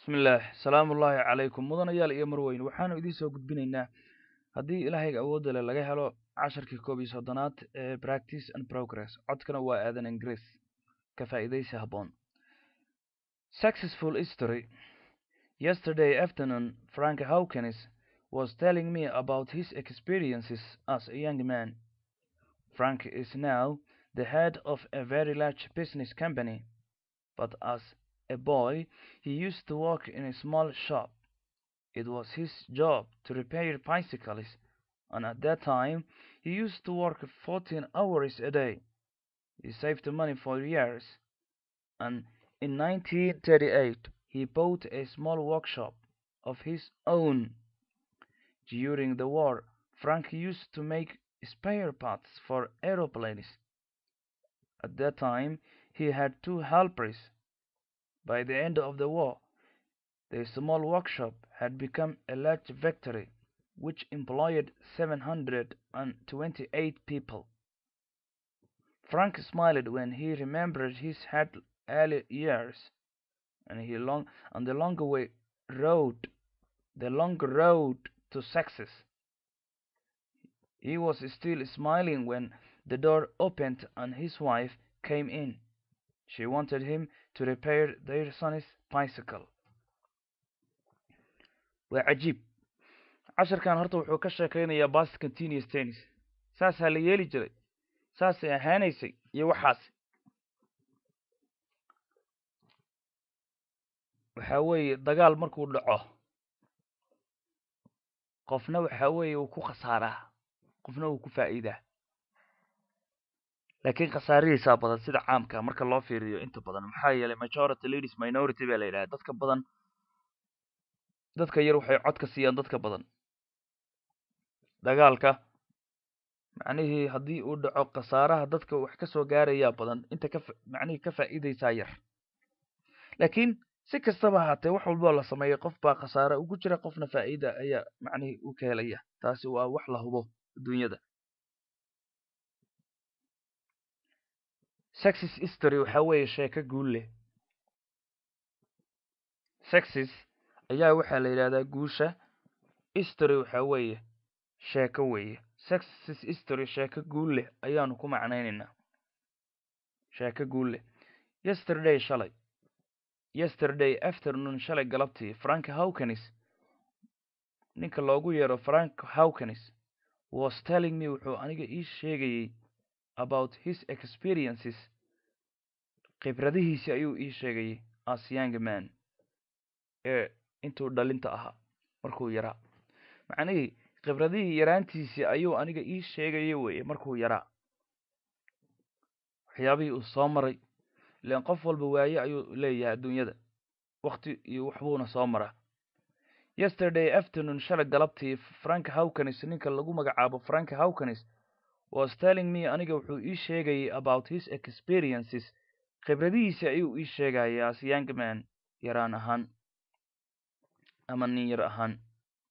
bismillaah salaamu ullaahi calaykum mudanayaal iyo marweyn waxaanu idiin soo gudbinaynaa haddii ilaahayga awoodda leh laga helo casharkii koob iyo soddonaad ee practice and progress codkana waa aadan ingiriis ka faa'iidaysi habboon successful history yesterday afternoon frank hawkins was telling me about his experiences as a young man frank is now the head of a very large business company but as a boy, he used to work in a small shop. It was his job to repair bicycles, and at that time he used to work 14 hours a day. He saved the money for years, and in 1938 he bought a small workshop of his own. During the war, Frank used to make spare parts for aeroplanes. At that time, he had two helpers by the end of the war, the small workshop had become a large factory which employed 728 people. Frank smiled when he remembered his early years and he long on the long way road, the long road to success. He was still smiling when the door opened and his wife came in. She wanted him to repair their son's bicycle. waa cajiib casharkan horta wuxuu ka sheekaynayaa bast continuous tennis saasaa la yeeli jiray saasay ahaanaysay iyo waxaas waxa weeye dagaal markuu dhaco qofna waxa weeye uu ku khasaaraa qofna uu ku faa'iidaa laakiin khasaarihiisaa badan sida caamka marka loo fiiriyo inta badan maxaa yeelay majority leaders minority baa la yidhaha dadka badan dadka yar waxay cod ka siiyaan dadka badan dagaalka macnihii haddii uu dhaco khasaaraha dadka wax ka soo gaarayaa badan inta ka macnihii ka faa'iidaysaa yar laakiin si kastaba ahaatee wax walboo la sameeyay qof baa khasaare ugu jira qofna faa'iida ayaa macnihii u ka helaya taasi waa wax la hubo adduunyada success history waxa weeye sheeko guul leh success ayaa waxaa la yidhahdaa guusha history waxa weeye sheeko weeye success history sheeko guul leh ayaanu ku macnaynaynaa sheeko guul leh yesterday shalay yesterday afternoon shalay galabtii frank hawkins ninka loogu yeero frank hawkins was telling me wuxuu aniga ii sheegayey about his experiences khibradihiisi ayuu ii sheegayay as young man ee intuu dhalinta ahaa markuu yaraa macnihii khibradihii yaraantiisii ayuu aniga ii sheegaya weeye markuu yaraa waxyaabihii uu soo maray ilaan qof walba waaye ayuu leeyahay adduunyada wakti iyo waxbuuna soo maraa yesterday afternoon shalay galabtii frank hawkins ninka lagu magacaabo frank hawkins was telling me aniga wuxuu ii sheegayay about his experiences khibradihiisi ayuu ii sheegayay as young man yaraan ahaan ama nin yar ahaan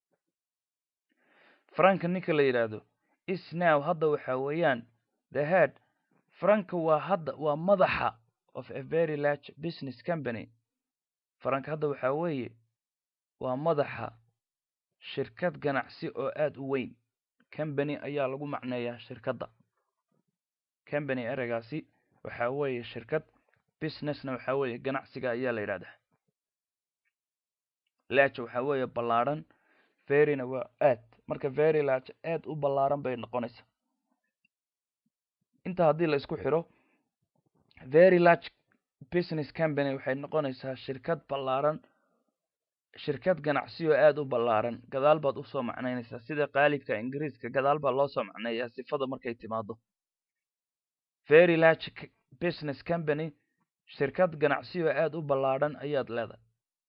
franka ninka la yidhaahdo is now hadda waxa weeyaan the head franka waa hadda waa madaxa of a very large business company franka hadda waxa weeye waa madaxa shirkad ganacsi oo aada u weyn company ayaa lagu macneeyaa shirkadda company ereygaasi waxa weeye shirkad businessna waxa weeye ganacsiga ayaa la yidhahdaa large waxa weeye ballaadhan veryna waa aad marka very large aad u ballaaran bay noqonaysaa inta haddii la isku xiro very large business company waxay noqonaysaa shirkad ballaaran shirkad ganacsi oo aada u ballaaran gadaal baad usoo macnaynaysaa sida qaalibka ingiriiska gadaal baa loo soo macneeyaa sifada markay timaado very large business company shirkad ganacsi oo aada u ballaadhan ayaad leedahay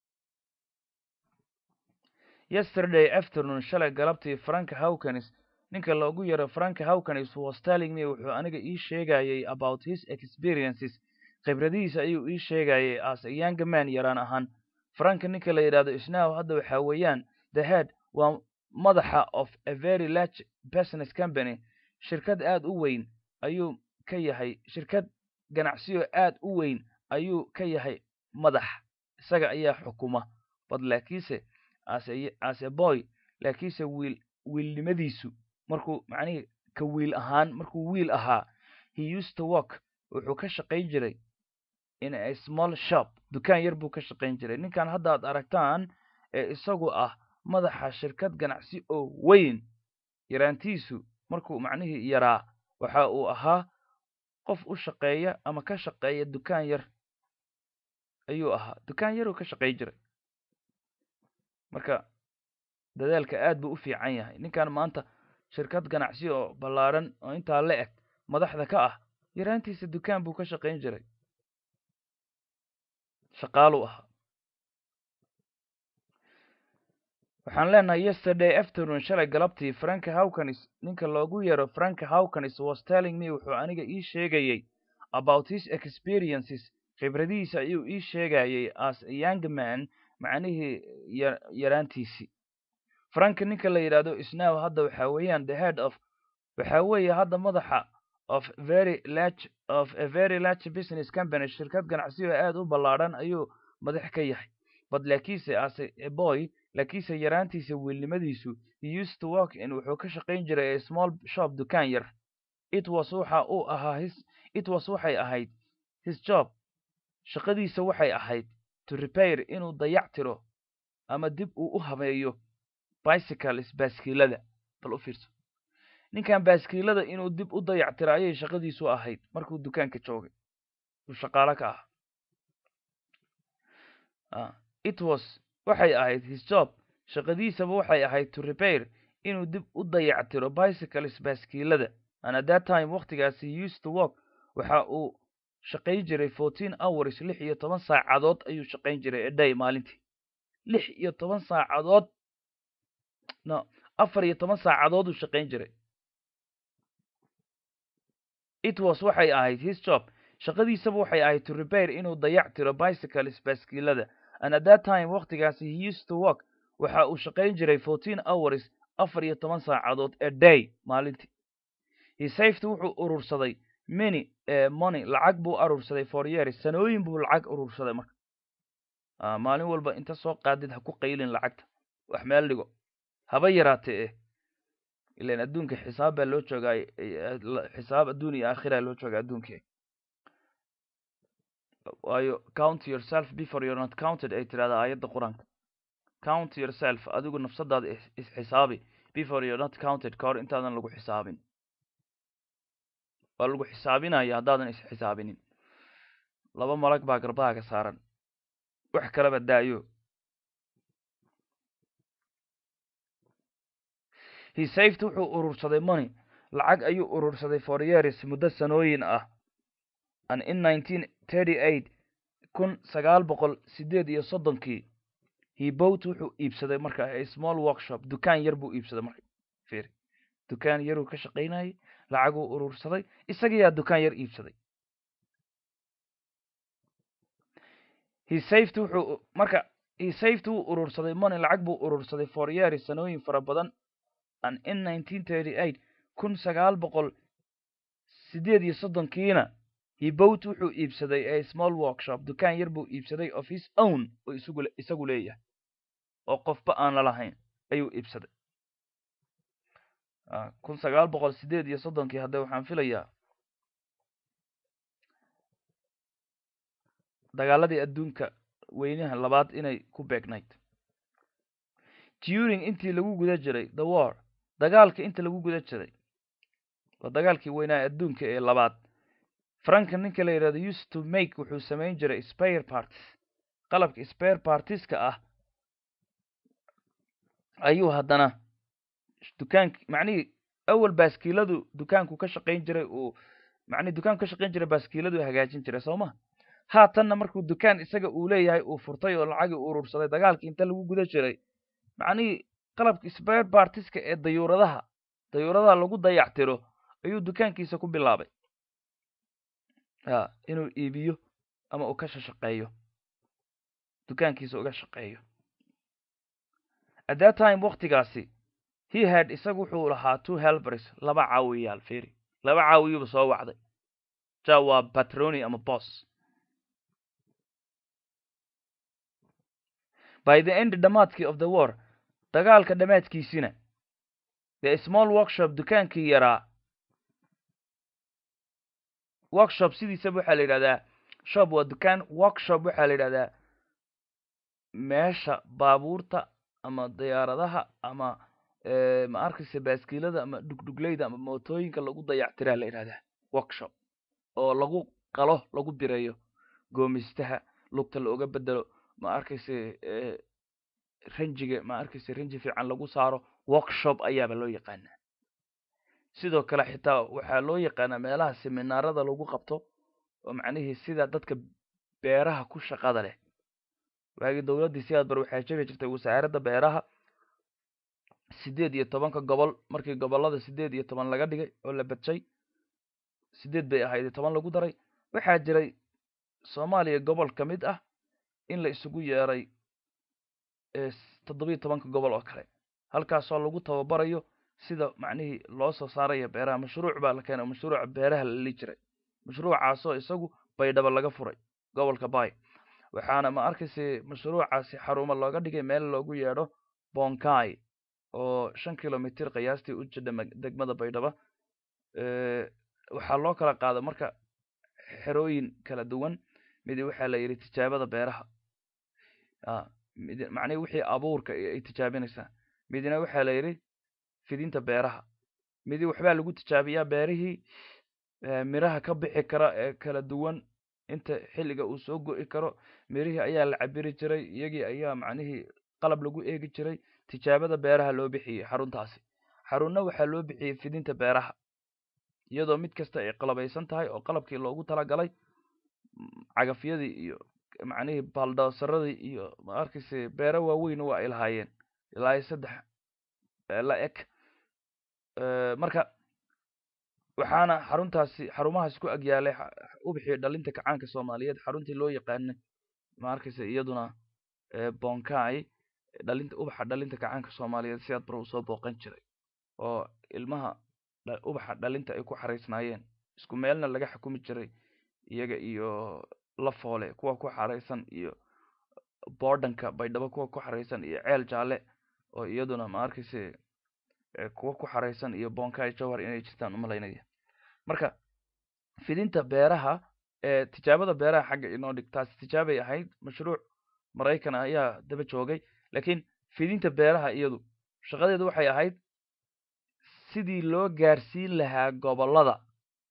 yesterday afternoon shalay galabtii frank hawkins ninka loogu yaro frank hawkins was telling me wuxuu aniga ii sheegayay about his experiences khibradihiisa ayuu ii sheegayay as a young man yaraan ahaan franka ninka la yidhahdo isnow hadda waxa weeyaan the head waa madaxa of a very large business company shirkad aada u weyn ayuu ka yahay shirkad ganacsiyo aada u weyn ayuu ka yahay madax isaga ayaa xukuma but laakiinse as a, as a boy laakiinse wiil wiilnimadiisu markuu macnihii ka wiil ahaan markuu wiil ahaa he used to work wuxuu ka shaqayn jiray in a small shop dukaan yar buu ka shaqayn jiray ninkan hadda ad aragtaan ee isagu ah madaxa shirkad ganacsi oo weyn yaraantiisu markuu macnihii yaraa waxa uu ahaa qof u shaqeeya ama ka shaqeeya dukaan yar ayuu ahaa dukaan yaruu ka shaqayn jiray marka dadaalka aad buu u fiican yahay ninkan maanta shirkad ganacsi oo ballaaran oo intaa la eg madaxda ka ah yaraantiisa dukaan buu ka shaqayn jiray shaqaaluu ahaa waxaan leenahay yesterday afternoon shalay galabtii frank hawkanis ninka loogu yeero frank hawkanis was telling me wuxuu aniga ii sheegayey about his experiences khibradihiisa ayuu ii sheegayey as a young man macnihii yaraantiisii frank ninka la yidhaahdo isnow hadda waxa weeyaan the head of waxa weeye hadda madaxa of very large of a very large business company shirkad ganacsi oo aad u ballaadhan ayuu madax ka yahay but laakiinse as a boy laakiinse yaraantiisa wiilnimadiisu he used to work in wuxuu ka shaqayn jiray a small shop dukaan yar it was waxa uu ahaa his it was waxay ahayd his job shaqadiisa waxay ahayd to repair inuu dayac tiro ama dib uu u habeeyo bicycles baaskiilada bal u fiirso ninkan baaskiilada inuu dib u dayac tiro ayay shaqadiisu ahayd markuu dukaanka joogay uu shaqaalo ka ah it was waxay ahayd his job shaqadiisaba waxay ahayd to repair inuu dib u dayac tiro bicycles baaskiilada and at that time waktigaasi he used to work waxa uu shaqayn jiray fourteen hours lix iyo toban saacadood ayuu shaqayn jiray a day maalintii lix iyo toban saacadood no afar iyo toban saacadood uu shaqayn jiray it was waxay ahayd his job shaqadiisaba waxay ahayd to repair inuu dayac tiro bicycles baaskiilada and at that time waktigaasi he used to work waxa uu shaqayn jiray fourteen hours afar iyo toban saacadood a day maalintii he saved wuxuu urursaday many money lacag buu urursaday for years sanooyin buu lacag urursaday marka maalin walba inta soo qaadid ha ku qaylin lacagta wax meel dhigo haba yaraatee eh ilan adduunka xisaab baa loo joogaa xisaab adduun iyo aakhira loo joogaa adduunkii waayo count yourself before you're not counted ay tirahdaa aayadda qur-aanka count yourself adigu nafsadaada isxisaabi before you're not counted ka hor intaadan lagu xisaabin waa lagu xisaabinaya haddaadan isxisaabinin laba malag baa garbahaaga saaran wax kalaba daayo he saved wuxuu urursaday money lacag ayuu urursaday for years muddo sanooyin ah and in nineteen thirty eight kun sagaal boqol sideed iyo soddonkii he bought wuxuu iibsaday marka a small workshop dukaan yar buu iibsaday marka fir dukaan yaruu ka shaqaynayay lacaguu urursaday isagiyaa dukaan yar iibsaday he saved wuxuu marka he saved wuu urursaday money lacag buu urursaday for years sanooyin fara badan and in nineteen thirty eight kun sagaal boqol sideed iyo soddonkiina he bought wuxuu iibsaday a small workshop dukaan yar buu iibsaday of his own oo isagu isagu leeyahay oo qofba aan la lahayn ayuu iibsaday kun sagaal boqol sideed iyo soddonkii hadda waxaan filayaa dagaaladii adduunka weynaha labaad inay ku beegnayd during intii lagu guda jiray the war dagaalka inta lagu guda jiray waa dagaalkii weynaa adduunka ee labaad franka ninka la yidhahdo used to make wuxuu samayn jiray spare parties qalabka spare partieska ah ayuu haddana dukaank macnihii awal baaskiiladu dukaanku ka shaqayn jiray uu macnihi dukaanku ka shaqayn jiray baaskiiladu hagaajin jiray soo ma haatanna markuu dukaan isaga uu leeyahay uu furtay oo lacagii urursaday dagaalkii inta lagu guda jiray macnihii qalabka spare partiska ee dayuuradaha dayuuradaha lagu dayactiro ayuu dukaankiisa ku bilaabay a inuu iibiyo ama uu ka shaqeeyo dukaankiisa uga shaqeeyo at that time waktigaasi he had isagu wuxuu lahaa two helbers laba caawiyaal feri laba caawiyuba soo wacday ja waa patroni ama bos by the end dhamaadkii of the war dagaalka dhamaadkiisina the small workshop dukaankii yaraa workshop sidiisaba waxaa la yidhahdaa shop waa dukaan workshop waxaa la yidhahdaa meesha baabuurta ama diyaaradaha ama ma arkaysa baaskiilada ama dhugdhugleyda ama mootooyinka lagu dayactiraa la yidhahdaa workshop oo lagu qalo lagu bireeyo goomistaha lugta looga bedelo ma arkaysa ranjiga ma arkaysa ranji fiican lagu saaro workshop ayaaba loo yaqaanaa sidoo kale xitaa waxaa loo yaqaanaa meelaha seminaarada lagu qabto oo macnihii sida dadka beeraha ku shaqada leh waagii dowladdii sidaad bar waxaa jiri jirtay wasaaradda beeraha siddeed iyo tobanka gobol markii gobollada siddeed iyo toban laga dhigay oo la badshay siddeed bay ahayd iyo toban lagu daray waxaa jiray soomaaliya gobol ka mid ah in la isugu yeeray toddobiyo tobanka gobol oo kale halkaasoo lagu tababarayo sida macnihii loo soo saaraya beeraha mashruuc baa la keenay mashruuca beeraha la li jiray mashruucaasoo isagu baydhabo laga furay gobolka bay waxaana ma arkaysa mashruucaasi xarumo looga dhigay meel loogu yeedho bonkai oo shan kilomitr qiyaastii u jidha degmada baydhaba waxaa loo kala qaada marka xerooyin kala duwan midi waxaa la yidhi tijaabada beeraha mid macnihi wixii abuurka ay tijaabinaysaa midina waxaa la yidhi fidinta beeraha midi waxbaa lagu tijaabiyaa beerihii miraha ka bixi kara ee kala duwan inta xilliga uu soo go'i karo mirihii ayaa la cabiri jiray iyagii ayaa macnihii qalab lagu eegi jiray tijaabada beeraha loo bixiyey xaruntaasi xarunna waxaa loo bixiyey fidinta beeraha iyadoo mid kasta ay qalabaysan tahay oo qalabkii loogu talagalay cagafyadii iyo macnihii baldoosaradii iyo ma arkayse beero waaweyn waa ay lahaayeen ilaa iyo saddex la eg marka waxaana xaruntaasi xarumahaas ku agyaalay ubixii dhalinta kacaanka soomaaliyeed xaruntii loo yaqaanay ma arkayse iyaduna bonkai dhalinta ubaxa dhalinta kacaanka soomaaliyeed sidaad bar uu soo booqan jiray oo ilmaha ubaxa dhalinta ay ku xaraysnaayeen isku meelna laga xukumi jiray iyaga iyo lafoole kuwa ku xaraysan iyo bordanka baydhabo kuwa ku xaraysan iyo ceel jaalle oo iyaduna ma arkayse kuwa ku xaraysan iyo bonkai jowhar inay jirtaan umalaynaya marka fidinta beeraha ee tijaabada beeraha xagga inoo dhig taasi tijaabay ahayd mashruuc maraykan ayaa daba joogay laakiin fidinta beeraha iyadu shaqadeedu waxay ahayd sidii loo gaarsiin lahaa gobollada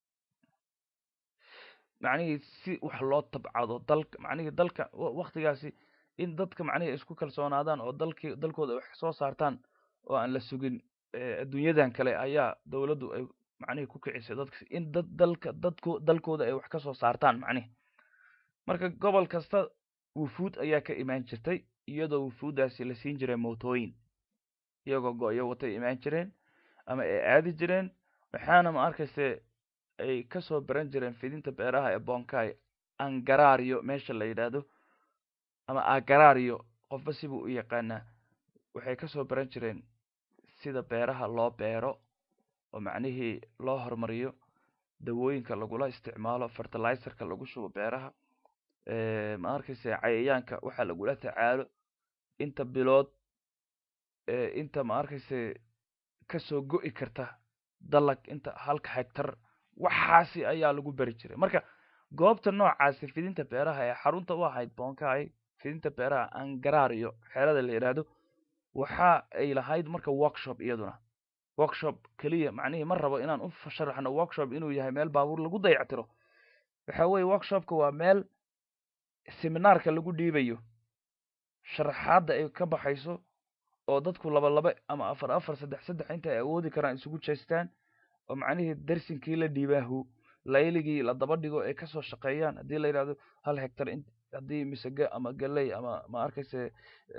macnihii si wax loo tabcado dalka macnihii dalka waktigaasi in dadka macnihii isku kalsoonaadaan oo dalkii dalkooda wax soo saartaan oo aan la sugin adduunyadan kale ayaa dowladdu ay macnihii ku kicisay dadka in dad dalka dadko dalkooda ay wax ka soo saartaan macnihi marka gobol kasta wufuud ayaa ka imaan jirtay iyadoo wufuuddaasi la siin jiray mootooyin iyagoo go-yo watay imaan jireen ama ay aadi jireen waxaana ma arkayse ay kasoo baran jireen fidinta beeraha ee bonkai angarario meesha la yidhaahdo ama agarario qofba sibuu u yaqaanaa waxay kasoo baran jireen sida beeraha loo beero oo macnihii loo horumariyo dawooyinka lagula isticmaalo fertilizerka lagu shubo beeraha ma arkayse cayayaanka waxaa lagula tacaalo inta bilood inta ma arkayse kasoo go'i karta dalag inta halka hegtar waxaasi ayaa lagu beri jiray marka goobta noocaasi fidinta beeraha ee xarunta u ahayd bonkai fidinta beeraha angarario xeelada la yidhaahdo waxa ay lahayd marka workshop iyaduna workshop keliya macnihii ma rabo inaan u sharaxno workshop inuu yahay meel baabuur lagu dayactiro waxa weye workshopka waa meel seminaarka lagu dhiibayo sharaxaadda ay ka baxayso oo dadku laba laba ama afar afar saddex saddex inta ay awoodi karaan isugu jeestaan oo macnihii darsinkii la dhiibaahu layligii la daba dhigo ay kasoo shaqeeyaan haddii la yidhahdo hal hectar haddii misege ama galey ama ma arkayse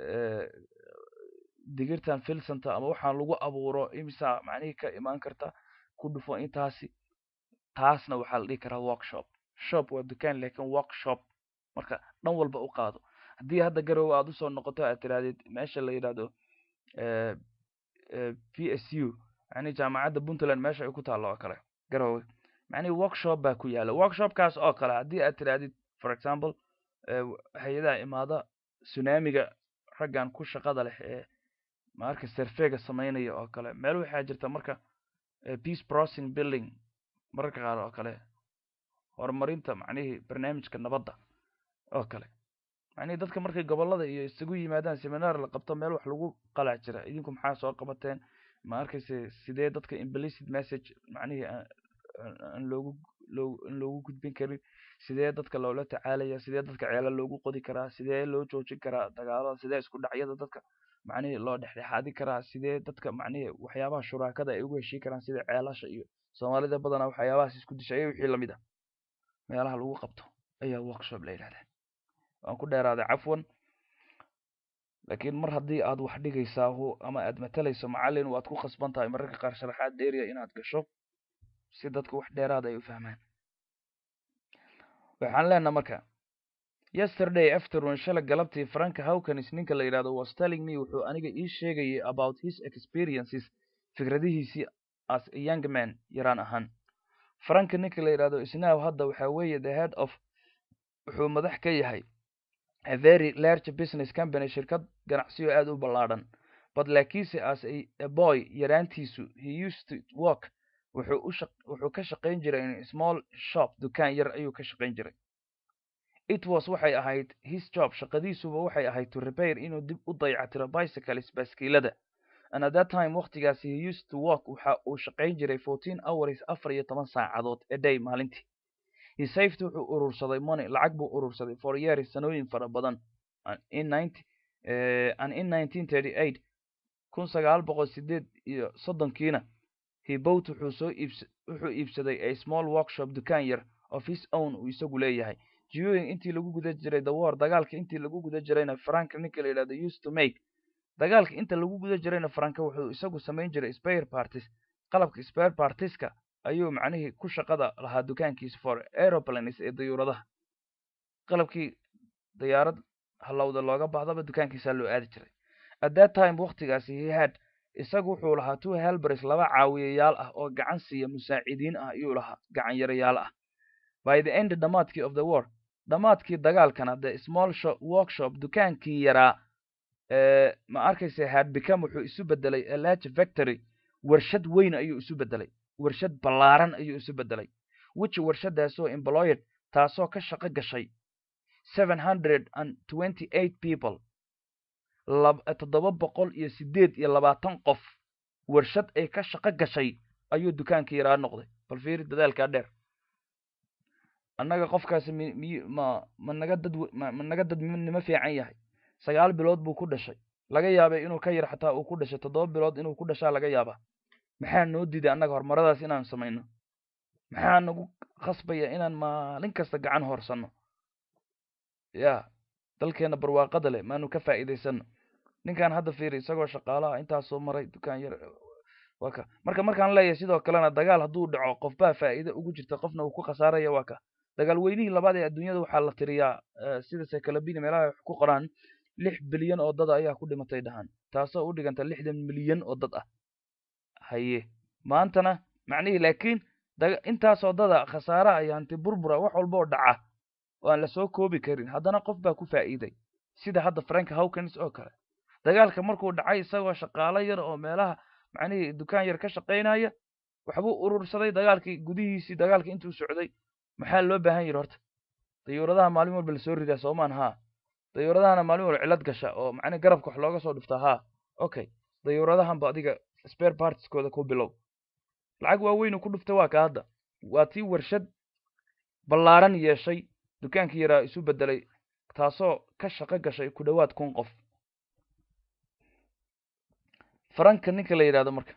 digirtan filsanta ama waxaan lagu abuuro imisa macnihii ka imaan karta ku dhufo intaasi taasna waxaa la dhihi karaa workshop shop waa dukaan lakin workshop marka dhan walba u qaado haddii hadda garowe aad usoo noqoto aad tirahdid meesha la yidhahdo p s u yani jaamacadda puntland meesha ay ku taallo oo kale garowe macnihi workshop baa ku yaala workshopkaas oo kale haddii aad tirahdid for example hay-adaha imaada tsunamiga raggan ku shaqada leh ee maarka servega samaynaya oo kale meel waxaa jirta marka peace processing building mararka qaar oo kale horumarinta macnihii barnaamijka nabadda oo kale macnihii dadka markay gobollada iyo isugu yimaadaan seminar la qabto meel wax lagu qalac jira idinku maxaa soo qabateen ma arkayse sidee dadka implicit message macnihii aan loogu loo aan loogu gudbin karin sidee dadka loola tacaalaya sidee dadka ceelo loogu qodi karaa sidee loo joojin karaa dagaalada sidee isku dhacyada dadka macnihii loo dhexdhexaadi karaa sidee dadka macnihii waxyaabaha shuraakada ay ugu heshii karaan sida ceelasha iyo soomaalida badanaa waxyaabahaas isku dishay wixii lamid ah meelaha lagu qabto ayaa workshop la yidhahdaa waan ku dheeraaday cafwan laakiin mar haddii aad wax dhigaysaa ama aad matalayso macallin waad ku khasban tahay mararka qaar sharaxaad dheeriya inaad gasho si dadka wax dheeraada ay u fahmaan waxaan leenaha marka yesterday afternoon shalay galabtii franka hawkins ninka la yidhahdo was telling me wuxuu aniga ii sheegayay about his experiences fikradihiisii as a young man yaraan ahaan franka ninka la yidhahdo isnaaw hadda waxaa weeye the head of wuxuu madax ka yahay a very large business company shirkad ganacsiyo aad u ballaadhan but laakiinse as a boy yaraantiisu he used to work wuxuu u wuxuu ka shaqayn jiray in small shop dukaan yar ayuu ka shaqayn jiray it was waxay ahayd his job shaqadiisuba waxay ahayd to repair inuu dib u dayactiro bicycles baaskiilada and at that time waqtigaasi he used to work waxa uu shaqayn jiray fourteen hours afar iyo toban saacadood a day maalintii he saved wuxuu urursaday money lacag buu urursaday for years sanooyin fara badan in ninety and in nineteen thirty eight kun sagaal boqol sideed iyo soddonkiina he bought wuxuu soo iibs wuxuu iibsaday a small workshop dukaan yar of his own uu isagu leeyahay during intii lagu guda jiray the war dagaalka intii lagu guda jirayna franka ninka la yidhahdo used to make dagaalka inta lagu guda jirayna franka wuxuu isagu samayn jiray spare parties qalabka spare partieska ayuu macnihii ku shaqada lahaa dukaankiisa for aeroplanes ee dayuuradaha qalabkii dayaarad halowda looga baahdaba dukaankiisaa loo aadi jiray at that time waqtigaasi he had isagu wuxuu lahaa two helbers laba caawiyayaal ah oo gacan siiya musaacidiin ah ayuu lahaa gacan yarayaal ah by the end dhamaadkii of the war dhamaadkii dagaalkana the small shop workshop dukaankii yaraa ma arkaysa had become wuxuu isu bedelay a large factory warshad weyn ayuu isu bedelay warshad ballaaran ayuu isu bedelay which warshadaasoo employed taasoo ka shaqo gashay seven hundred and twenty eight people toddoba boqol iyo sideed iyo labaatan qof warshad ay ka shaqo gashay ayuu dukaanka yaraa noqday bal fiiri dadaalkaa dheer annaga qofkaasi mi miy ma ma naga dad ma ma naga dad nimo fiican yahay sagaal bilood buu ku dhashay laga yaabay inuu ka yar xataa uu ku dhashay toddoba bilood inuu ku dhashaa laga yaabaa maxaa noo diiday annaga horumaradaas inaan samayno maxaa nagu khasbaya inaan maalin kasta gacan hoorsanno ya dalkeena barwaaqada leh maanu ka faa'iidaysano ninkan hadda fiiri isagoo shaqaalaha intaasoo maray dukaan yar waa ka marka markaan leeyahay sidoo kalena dagaal hadduu dhaco qofbaa faa'iide ugu jirta qofna uu ku khasaaraya waa ka dagaal weynihii labaad ee adduunyada waxaa la tiriyaa sida sekalabini meelaha wax ku qoraan lix bilyan oo dad ayaa ku dhimatay dhahaan taasoo u dhiganta lixdan milyan oo dad ah haye maantana macnihii laakiin intaasoo dada khasaaraha iyo hanti burbura wax walba oo dhaca oo aan lasoo koobi karin haddana qof baa ku faa'iiday sida hadda frank hawkins oo kale dagaalka markuu dhacay isagoo shaqaalo yar oo meelaha macnihii dukaan yar ka shaqaynaya waxbuu urursaday dagaalkii gudihiisii dagaalka intuu socday maxaa loo baahan yidhi horta dayuuradaha maalin walba lasoo ridaa soomaan haa dayuuradahana maalin walba cilad gasha oo macnihi garabka wax looga soo dhuftaa haa okay dayuuradahanba adiga spare partieskooda ku bilow lacag waaweynu ku dhufta waa ka hadda waa tii warshad ballaaran yeeshay dukaankii yaraa isu bedelay taasoo ka shaqo gashay ku dhowaad kun qof faranka ninka la yidhahdo marka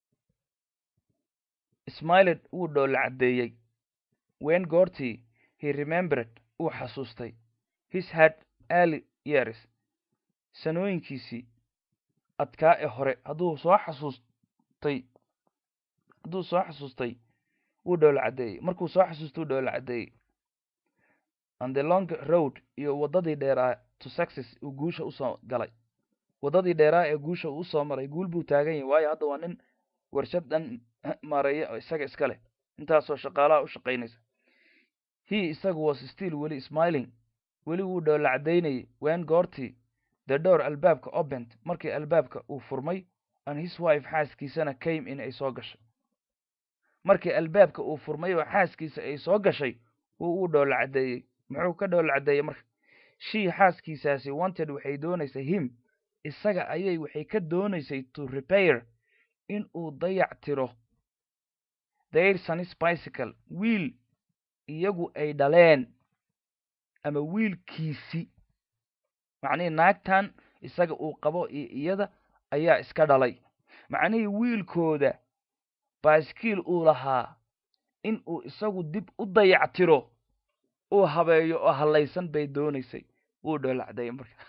smiled wuu dhoola caddeeyey wen goortii he remembered uu xasuustay his had early years sanooyinkiisii adkaa ee hore hadduu soo xasuustay hadduu soo xasuustay wuu dhoola caddeeyey markuu soo xasuustay wuu dhoola caddeeyey and the long road iyo waddadii dheeraa to success uu guusha usoo galay waddadii dheeraa ee guusha uu usoo maray guul buu taagan yahay waayo hadda waa nin warshad dhan maareeya oo isaga iska leh intaasoo shaqaalaha u shaqaynaysa he isagu was still weli smiling weli wuu dhoola caddaynayay wen goortii the door albaabka opened markii albaabka uu furmay and his wife xaaskiisana came in ay soo gashay markii albaabka uu furmay oo xaaskiisa ay soo gashay wuu uu dhoola caddeeyey muxuu ka dhoola caddeeyey marka shii xaaskiisaasi wanted waxay doonaysay him isaga ayay waxay ka doonaysay to repair in uu dayac tiro their son's bicycle wiil iyagu ay dhaleen ama wiilkiisi macnihii naagtan isaga uu qabo iyo iyada ayaa iska dhalay macnihii wiilkooda baaskiil uu lahaa in uu isagu dib u dayac tiro uu habeeyo oo hallaysan bay doonaysay wuu dhoolacday marka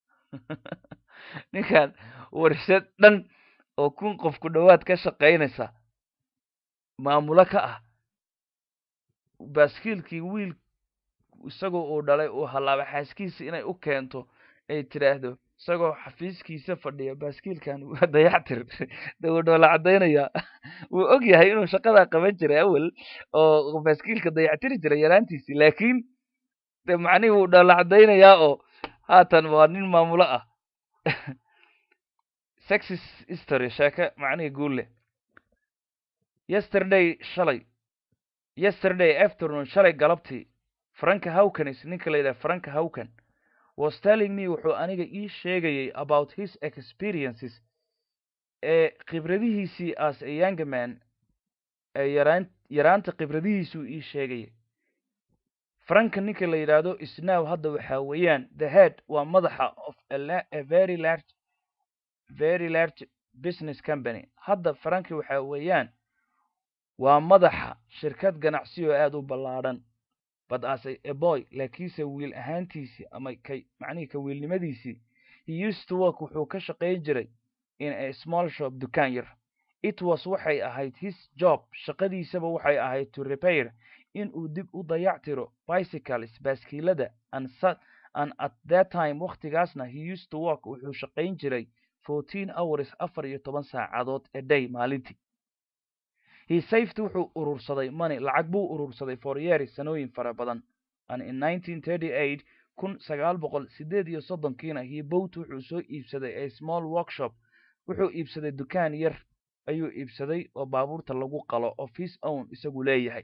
ninkan warshad dhan oo kun qof ku dhowaad ka shaqaynaysa maamulo ka ah baaskiilkii wiil isagoo uu dhalay uu hallaaba xaaskiisa inay u keento ay tidhaahdo isagoo xafiiskiisa fadhiya baaskiilkan waa dayactir de wuu dhoola caddaynaya wuu og yahay inuu shaqadaa qaban jiray awel oo baaskiilka dayactiri jiray yaraantiisii laakiin de macnihii wuu dhoola caddaynayaa oo haatan waa nin maamulo ah sexis history sheeke macnihii guulle yesterday shalay yesterday afternoon shalay galabtii franka hawkanis ninka la yidhaha franka hawkan was telling me wuxuu aniga ii sheegayay about his experiences ee khibradihiisii as a young man ee yaraan yaraanta khibradihiisuu ii sheegayay franka ninka la yidhaahdo isnow hadda waxaa weeyaan the head waa madaxa of a very large very large business company hadda franki waxaa weeyaan waa madaxa shirkad ganacsi oo aada u ballaadhan but as a boy laakiinse wiil ahaantiisii ama kay macnihii ka wiilnimadiisii he used to work wuxuu ka shaqayn jiray in a small shop dukaan yar it was waxay ahayd his job shaqadiisaba waxay ahayd to repair in uu dib u dayac tiro bicycles baaskiilada and and at that time wakhtigaasna he used to work wuxuu shaqayn jiray fourteen hours afar iyo toban saacadood a day maalintii he saved wuxuu urursaday money lacag buu urursaday for years sanooyin fara badan and in nineteen thirty eight kun sagaal boqol sideed iyo soddonkiina he bought wuxuu soo iibsaday a small workshop wuxuu iibsaday dukaan yar ayuu iibsaday oo baabuurta lagu qalo of his own isagu leeyahay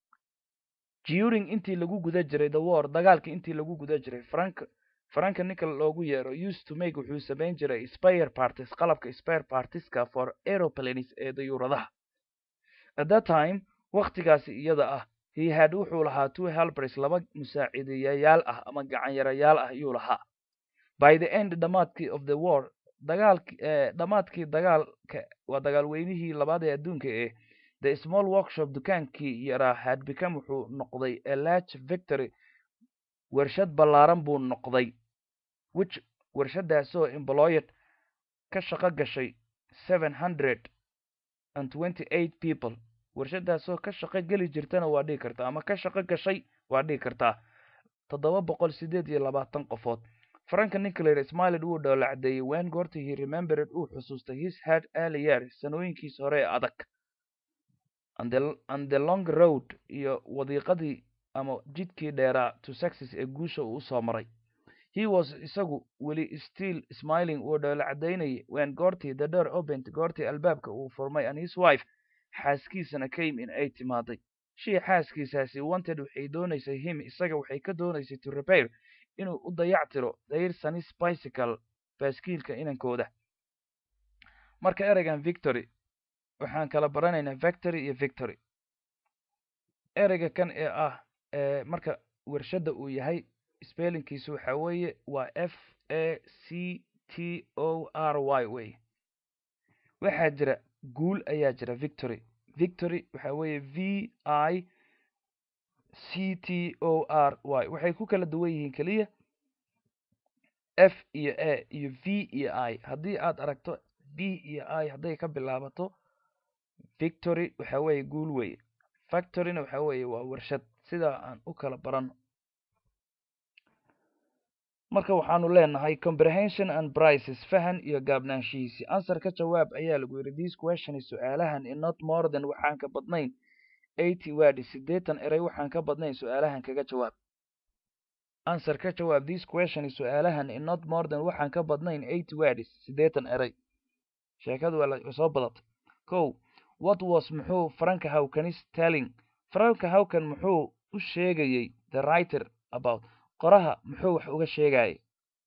during intii lagu guda jiray the war dagaalkii intii lagu guda jiray frank franka ninka loogu yeero used to make wuxuu samayn jiray spare parties qalabka spare partieska for aeroplanes ee dayuuradaha at that time wakhtigaasi iyada ah he had wuxuu lahaa two helbers laba musaaciidayayaal ah ama gacanyarayaal ah ayuu lahaa by the end dhamaadkii of the war dagaalki dhamaadkii dagaalka waa dagaalweynihii labaad ee adduunka ee the small workshop dukaankii yaraa had become wuxuu noqday a large victory warshad ballaaran buu noqday which warshadaasoo employed ka shaqo gashay seven hundred and twenty eight people warshadaasoo ka shaqo geli jirtana waa dhigi kartaa ama ka shaqo gashay waa dhigi kartaa toddoba boqol sideed iyo labaatan qofood franka ninka la yidhi smiled wuu dhoola caddeeyey wen goorta he remembered uu xusuustay his head early years sanooyinkiisa hore ee adag and the, and the long road iyo wadiiqadii ama jidkii dheeraa to success ee guusha uu usoo maray he was isagu weli still smiling wuu dhoola caddaynayay wen goortii the door opened goortii albaabka uu furmay and his wife xaaskiisana came in ay timaaday shii xaaskiisaasi wanted waxay doonaysay him isaga waxay ka doonaysay to repair inuu u dayac tiro their son's bicycle baaskiilka inankooda marka ereygan victory waxaan kala baranaynaa victory iyo victory ereyga kan ee ah marka warshadda uu yahay spellingkiisu waxa weeye waa f a c t o r y wey waxaa jira guul ayaa jira victory victory waxa weeye v i c t o r y waxay ku kala duwan yihiin keliya f iyo a iyo v iyo i haddii aad aragto b iyo i hadday ka bilaabato victory waxa weeye guul weye factoryna waxa weeye waa warshad sidaa aan u kala barano marka waxaanu leenahay comprehension and prices fahan iyo gaabnaanshihiisi answer ka jawaab ayaa lagu yidhi this question su-aalahan in not more than waxaan ka badnayn eighty wadi siddeetan erey waxaan ka badnayn su-aalahan kaga jawaab answer ka jawaab this question su-aalahan in not more than waxaan ka badnayn eight words siddeetan eray sheekadu waa soo badatay kow what was muxuu franka hawkanis telling franka hawkan muxuu u sheegayey the writer about qoraha muxuu wax uga sheegayay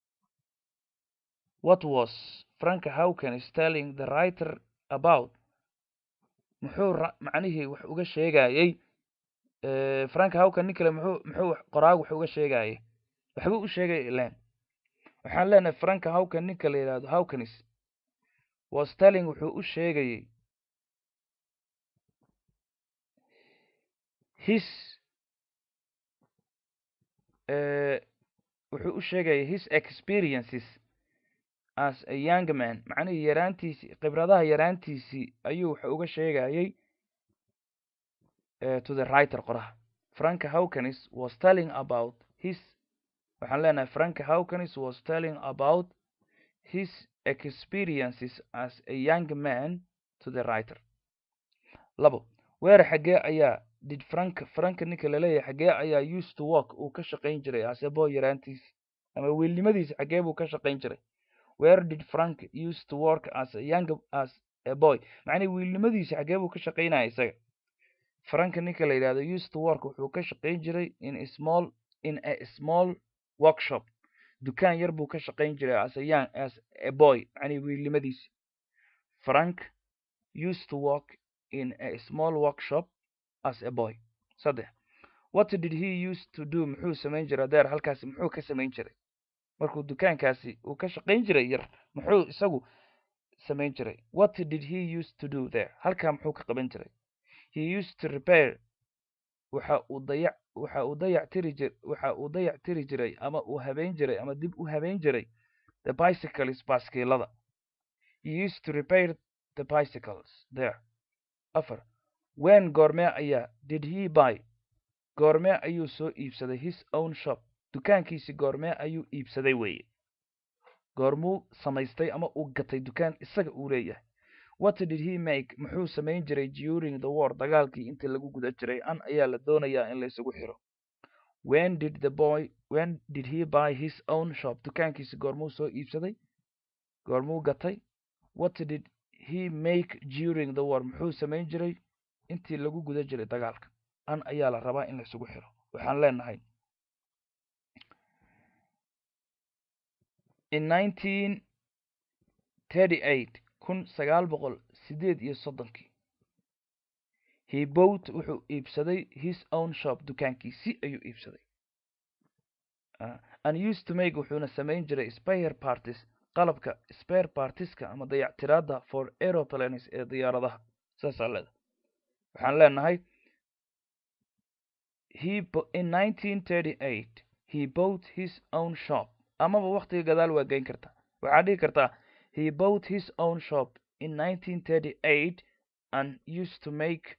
what was franka hawkanis telling the writer about muxuu macnihii wax uga sheegayey franka hawkan nin kale muxuu muxuu qoraagu wax uga sheegayay waxbuu u sheegay ilan waxaan leenahay franka hawkan ninka la yidhahdo hawkanis was telling wuxuu u sheegayey his wuxuu u sheegayay his experiences as a young man macnihii yaraantiisii khibradaha yaraantiisii ayuu wuxuu uga sheegayey to the writer qoraha franka hawkanis was telling about his waxaan leenahay franka hawkanis was telling about his experiences as a young man to the writer labo weer xaggee ayaa did frank franka ninka laleeyahay xaggee ayaa used to work uu ka shaqayn jiray asebo yaraantiisi ama wiilnimadiisi xaggee buu ka shaqayn jiray where did frank used to work as a young as a boy macnii wiilnimadiisi xaggee buu ka shaqaynaya isaga franka ninka la yidhahdo used to work wuxuu ka shaqayn jiray in a small in a small workshop dukaan yar buu ka shaqayn jiray as a young as a boy macnii wiilnimadiisi frank used to work in a small workshop as a boy saddex what did he used to do muxuu samayn jiray adeer halkaasi muxuu ka samayn jiray markuu dukaankaasi uu ka shaqayn jiray yar muxuu isagu samayn jiray what did he used to do there halkaa muxuu ka qaban jiray he used to repair waxa uu dayac waxa uu dayac tiri jir waxa uu dayac tiri jiray ama uu habeyn jiray ama dib u habeyn jiray the bicycles baaskiilada he used to repair the bicycles there afar wen goormee ayaa did he buy goormee ayuu soo iibsaday his own shop dukaankiisi goormee ayuu iibsaday weeye goormuu samaystay ama uu gatay dukaan isaga uu leeyahay what did he make muxuu samayn jiray during the war dagaalkii intii lagu guda jiray an ayaa la doonayaa in la isugu xiro when did the boy when did he buy his own shop dukaankiisi goormuu soo iibsaday goormuu gatay what did he make during the war muxuu samayn jiray intii lagu guda jiray dagaalka an ayaa la rabaa in la isugu xiro waxaan leenahay in nineteen thirty eight kun sagaal boqol sideed iyo soddonkii he bought wuxuu iibsaday his own shop dukaankiisi ayuu iibsaday and used to make wuxuuna samayn jiray spare parties qalabka spare partiska ama dayactiraada for aeroplanes ee diyaaradaha saasaa leeda waxaan leenahay he in nineteen thirty eight he bought his own shop amaba waktiga gadaal waa geyn kartaa waxaad dhihi kartaa he bought his own shop in nineteen thirty eight and used to make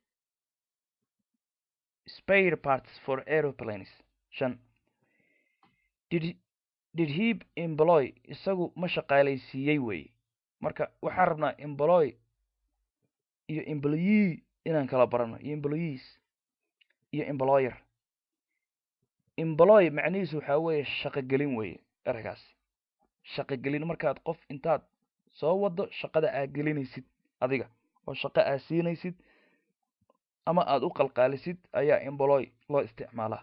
spare parts for aeroplanes shan did did he employ isagu ma shaqaalaysiiyey weeye marka waxaan rabnaa employ iyo employee inaan kala barano iyo employees iyo employer employ macnihiisu waxaa weeye shaqogelin weeye eragaasi shaqogelin markaad qof intaad soo wado shaqada aad gelinaysid adiga oo shaqo aad siinaysid ama aad u qalqaalisid ayaa employ loo isticmaalaa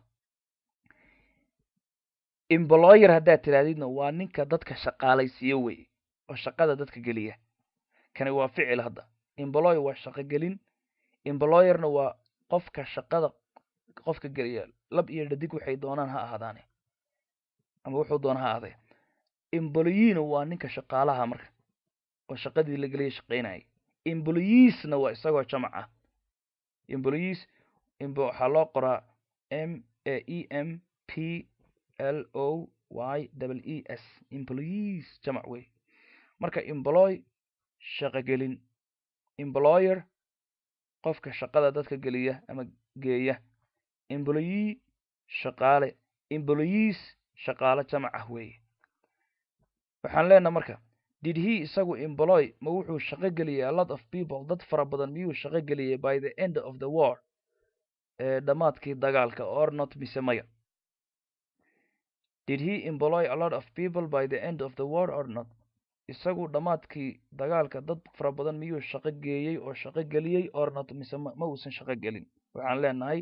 employer haddaad tirahdidna waa ninka dadka shaqaalaysiiyo weye oo shaqada dadka geliya kani waa ficil hadda employ waa shaqogelin employerna waa qofka shaqada qofka geliya lab iyo dhadig waxay doonaan ha ahaadaane ama wuxuu doona ha ahaadee employeena waa ninka shaqaalaha marka oo shaqadii la geliya shaqaynayay employeesna waa isagoo jamac ah employees waxaa loo qoraa m a e m p l o y w e s employees jamac wey marka employ shaqogelin employer qofka shaqada dadka geliya ama geeya employee shaqaale employees shaqaale jamac ah weeye waxaan leenaha marka did he isagu employ ma wuxuu shaqo geliyay a lot of people dad fara badan miyuu shaqo geliyay by the end of the war ee dhammaadkii dagaalka or not mise maya did he employ a lot of people by the end of the war or not isagu dhammaadkii dagaalka dad fara badan miyuu shaqo geeyey oo shaqo geliyey or not mise ma ma uusan shaqo gelin waxaan leenahay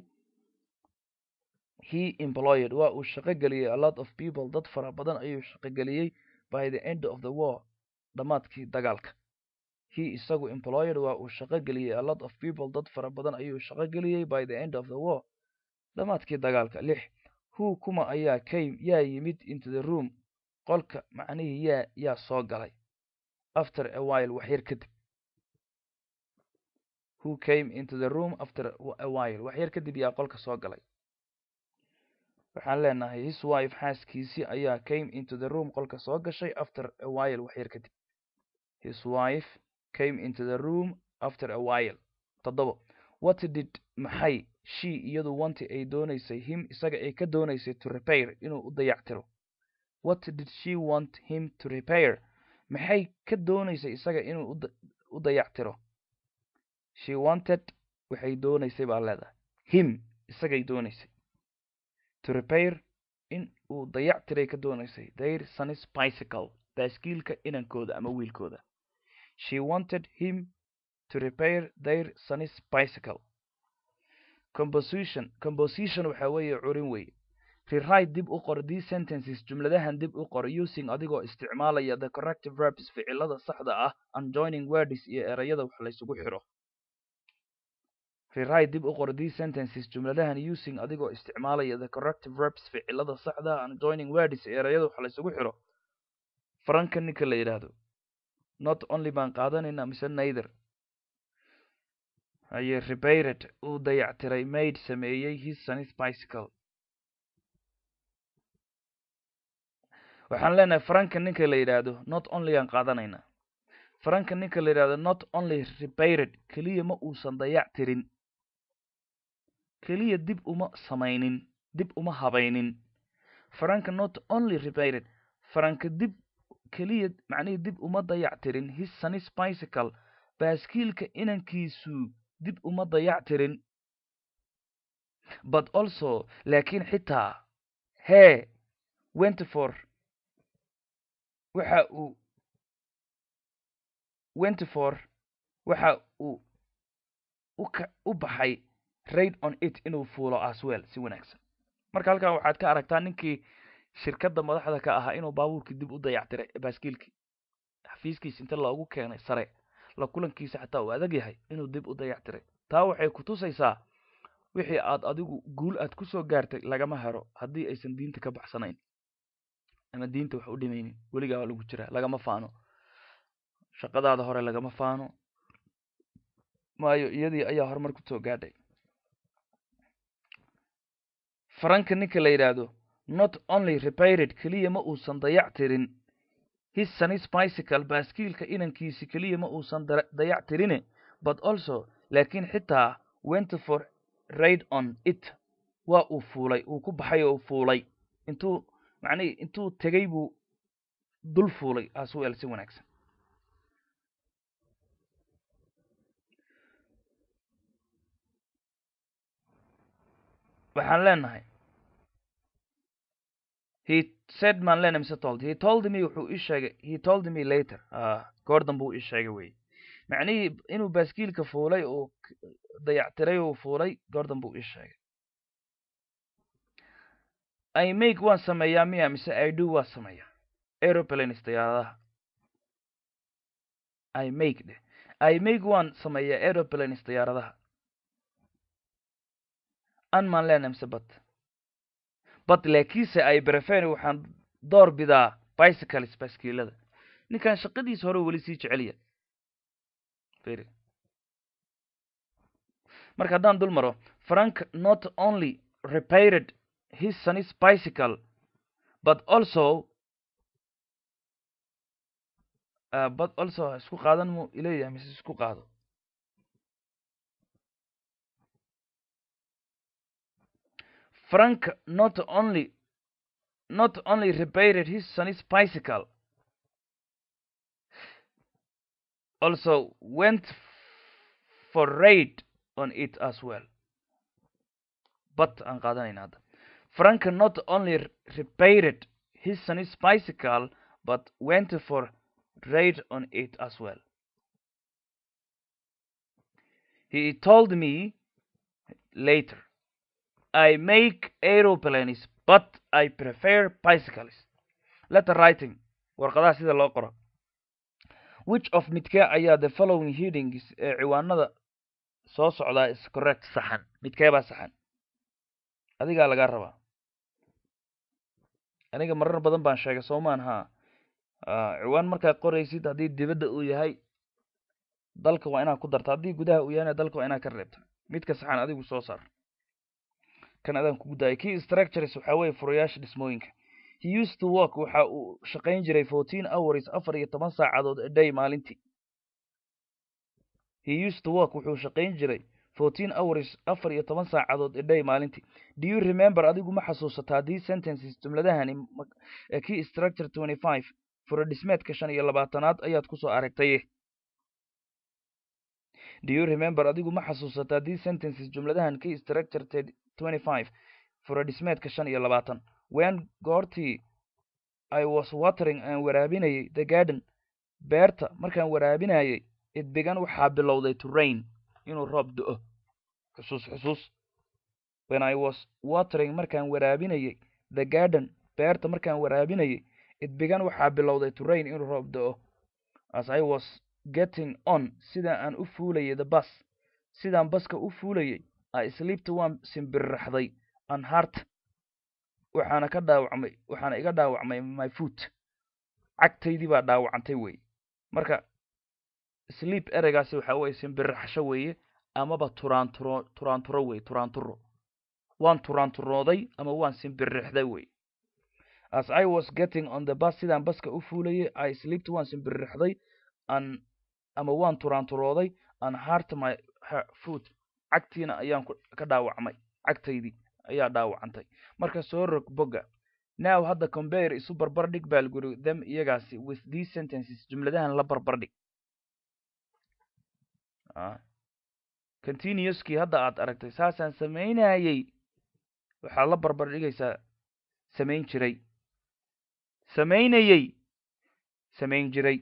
he employed waa uu shaqo geliyey a lot of people dad fara badan ayuu shaqo geliyey by the end of the war dhammaadkii dagaalka he isagu employed waa uu shaqo geliyey a lot of people dad fara badan ayuu shaqo geliyey by the end of the war dhammaadkii dagaalka lix who kuma ayaa came yaa yimid into the room qolka macnihii yaa yaa soo galay after a while wax yar kadib who came into the room after a while wax yar kadib yaa qolka soo galay waxaan leenahay his wife xaaskiisii ayaa came into the room qolka soo gashay after a while wax yar kadib his wife came into the room after a while toddobo what did maxay she iyadu wanti ay doonaysay him isaga ay ka doonaysay to repair inuu u dayactiro what did she want him to repair maxay ka doonaysay isaga inuu u dayactiro she wanted waxay doonaysay baa leedahay him isagay doonaysay to repair in uu dayactiray ka doonaysay their son's bicycle baaskiilka inankooda ama wiilkooda she wanted him to repair their son's bicycle composition composition waxa weeye curin weeye rewrite dib u qor these sentences jumladahan dib u qor using adigoo isticmaalaya the corrective verbs ficilada saxda ah and joining words iyo erayada wax laysugu xiro rewrite dib u qor these sentences jumladahan using adigoo isticmaalaya the corrective verbs ficilada saxda ah and joining words iyo erayada wax laysugu xiro faranka ninka la yidhaahdo not only baan qaadanaynaa mise neither aye repaired uu dayactiray maid sameeyey his son's bicycle waxaan leenahay faranka ninka la yidhaahdo not only aan qaadanaynaa faranka ninka la yidhahdo not only repaired keliya ma uusan dayactirin keliya dib uma samaynin dib uma habaynin faranka not only repaired faranka dib keliya macnihii dib uma dayactirin his son's bicycle baaskiilka inankiisu dib uma dayactirin but also laakiin xitaa hee wentyfor waxa uu wentyfor waxa uu uka u baxay raid on it inuu fuulo aswell si wanaagsan marka halkan waxaad ka aragtaa ninkii shirkadda madaxda ka ahaa inuu baabuurkii dib u dayactiray baaskiilkii xafiiskiisa inta loogu keenay sare la kulankiisa xataa uu adag yahay inuu dib u dayactiray taa waxay ku tusaysaa wixii aad adigu guul aad ku soo gaartay lagama hero haddii aysan diinta ka baxsanayn ama diinta wax u dhimaynin weligaa waa lagu jiraa lagama faano shaqadaada hore lagama faano maayo iyadii ayaa horumar ku soo gaadhay faranka ninka la yidhaahdo not only repaired keliya ma uusan dayactirin his son's bicycle baaskiilka inankiisi keliya ma uusan dayactirine but also laakiin xitaa went for raid on it waa uu fuulay uu ku baxay oo fuulay intuu macnihi intuu tegay buu dul fuulay aswell si wanaagsan waxaan leenahay he said maan leenahay mise told he told me wuxuu ii sheegay he told me later goordan buu ii sheegay wey macnihii inuu baaskiilka fuulay uu dayactiray uu fuulay goordan buu ii sheegay i make waan sameeyaa miya mise i do waan sameeyaa aeroplanes diyaaradaha i make dheh i make waan sameeyaa aeroplanes diyaaradaha an maan leenahay mise bat bat laakiinse ay brefen waxaan door bidaa bicycles baaskiilada ninkan shaqadiisa hore weli sii jeceliya firi marka haddaan dul maro frank not only repaired his son's bicycle but also uh, but also isku qaadan mu ileeyahay mise isku qaado frank not only not only repaired his son's bicycle also went for raid on it as well but aan qaadanayna hadda frank not only repaired his son's bicycle but went for ride on it as well. He told me later, I make aeroplanes, but I prefer bicycles. Letter writing, warqadaha sida loo qoro. Which of midkee ayaa the following headings ee ciwaanada soo socdaa is correct saxan midkee baa saxan adigaa lagaa rabaa aniga marar badan baan sheegay soomaan haa ciwaan markaad qoraysid haddii dibadda uu yahay dalka waa inaad ku darta haddii gudaha uu yahayna dalka waa inaad ka reebta midka saxan adigu soo saar kan adaan kugu daayay key structures waxaa weeye furayaasha dhismooyinka he used to work waxa uu shaqayn jiray fourteen hours afar iyo toban saacadood a day maalintii he used to work wuxuu shaqayn jiray fourteen hours afar iyo toban saacadood a day maalintii do you remember adigu ma xasuusataa these sentences jumladahani key structure twenty five fura dhismeedka shan iyo labaatanaad ayaad kusoo aragtay do you remember adigu ma xasuusataa these sentences jumladahan key structure twenty five fura dhismeedka shan iyo labaatan when goortii i was watering aan waraabinayay the garden beerta markaan waraabinayay it began waxaa bilowday to rain inuu roob do-o xusuus xusuus when i was watering markaan waraabinayay the garden beerta markaan waraabinayay it began waxaa bilowday to rain inuu roob do-o as i was getting on sidaan aan u fuulayay the bus sidaan baska u fuulayay i sleepta waan simbirraxday an heart waxaana ka dhaawacmay waxaana iga dhaawacmay my foot cagtaydii baa dhaawacantay wey marka sleep ereygaasi waxa weye simbirraxsho weeye amaba turaanturo turaanturo wey turaanturo waan turaanturooday ama waan simbirrixday wey as i was getting on the bus sidaan baska u fuulayay i sleepta waan simbirrixday an ama waan turaanturooday an heart my foot cagtiina ayaan ka dhaawacmay cagtaydii ayaa dhaawacantay marka soo rog bogga now hadda compare isu barbardhig baa laguri them iyagaasi with these sentences jumladahan la barbardhig continuouskii hadda aad aragtay saasaan samaynayay waxaad la barbardhigaysaa samayn jiray samaynayay samayn jiray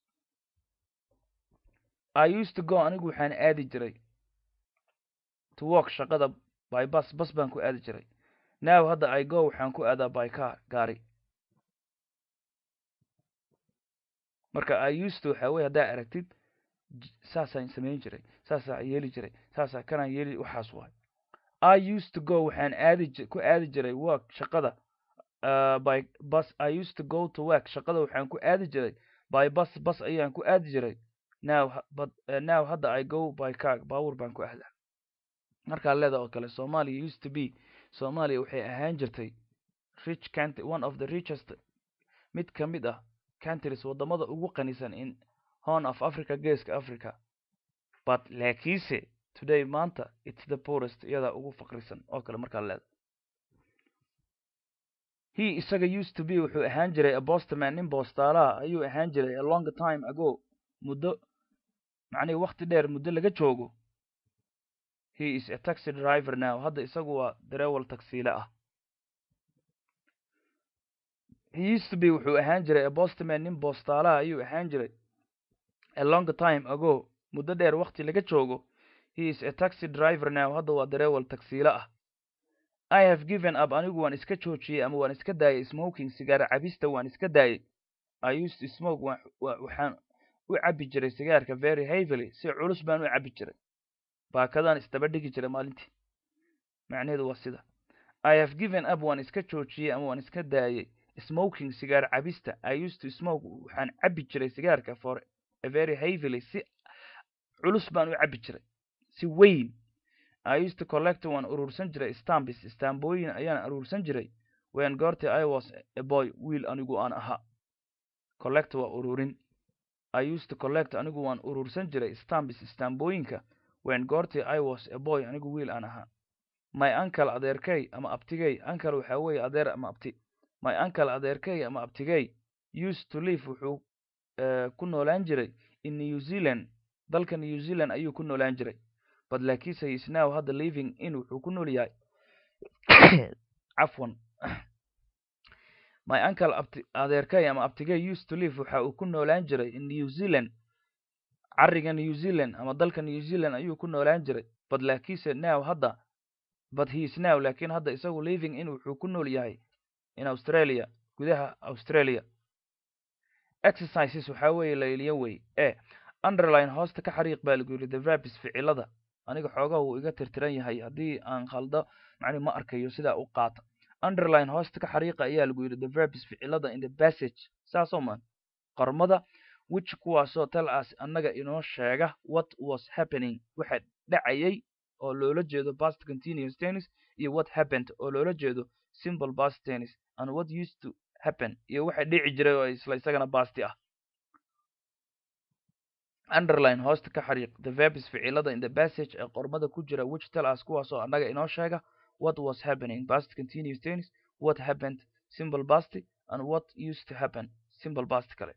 i used to go anigu waxaan aadi jiray to work shaqada by bus bas baan ku aadi jiray now hadda i go waxaan ku aadaa by car gaari marka i used to waxaa weye haddaa aragtid saasaan samayn jiray saasaa yeeli jiray saasaa kanaan yeeli waxaas waay i used to go waxaan aadi ku aadi jiray work shaqada uh, by bus i used to go to work shaqada waxaan ku aadi jiray by bus bus ayaan ku aadi jiray now but uh, now hadda i go by car baawur baan ku aadaa markaa leeda oo kale somalia used to be somalia waxay ahaan jirtay rich country one of the richest mid ka mid ah countries wadamada ugu qanisan in horn of africa geeska africa but laakiinse today maanta it's the poorest iyadaa ugu faqrisan oo kale markaa leeda he isaga used to be wuxuu ahaan jiray a bostman nin boostaalaha ayuu ahaan jiray a long time ago muddo macnihi wakti dheer muddo laga joogo he is a taxi driver now hadda isagu waa darewal tagsiile ah he used to be wuxuu ahaan jiray a bostman nin boostaalaha ayuu ahaan jiray a long time ago muddo dheer wakti laga joogo he is a taxi driver now hadda waa darewal tagsiile ah i have given up anigu waan iska joojiyey ama waan iska daayay smoking sigaar cabista waan iska daayay i used to smoke waxaan u cabbi jiray sigaarka very heavily si culus baan u cabbi jiray baakadaan isdaba dhigi jiray maalintii macnaheedu waa sida i have given up waan iska joojiyey ama waan iska daayay smoking sigaar cabista i used to smoke waxaan cabbi jiray sigaarka for a very heavily si culus baan u cabbi jiray si weyn i used to collect waan urursan jiray stambis stambooyin ayaan urursan jiray when goortii i was a boy wiil anigu aan ahaa collect waa ururin i used to collect anigu waan urursan jiray stambis stambooyinka when goortii i was a boy anigu wiil aan ahaa my uncle adeerkay ama abtigay uncle waxaa weeye adeer ama abti my uncle adeerkay ama abtigay used to live wuxuu uh, ku noolaan jiray in new zealand dalka new zealand ayuu ku noolaan jiray but laakiinse he is now hadda living in wuxuu ku nool yahay cafwan my uncle abti adeerkay ama abtigay used to live waxa uu ku noolaan jiray in new zealand cariga new zealand ama dalka new zealand ayuu ku noolaan jiray but laakiinse now hadda but he is now laakiin hadda isagu living in wuxuu ku nool yahay in australia gudaha australia exercises waxaa weeye layliyo wey e underline hoosta ka xariiq baa lagu yidhi the verbs ficilada aniga xoogaha wuu iga tirtiran yahay haddii aan khaldo macni ma arkayo sidaa u qaata underline hoosta ka xariiqa ayaa lagu yidhi the verbs ficilada in the passage saasoo maan qormada which kuwaasoo tal as annaga inoo sheega what was happening waxa dhacayay oo loola jeedo past continuous tennis iyo what happened oo loola jeedo simple past tennis and what used to happen iyo waxa dhici jiray oo isla isagana basti ah underline hoosta ka xariiq the verbs ficilada in the passage ee qormada ku jira which tell us kuwaasoo annaga inoo sheega what was happening past continuous tense what happened simple past and what used to happen simple past kale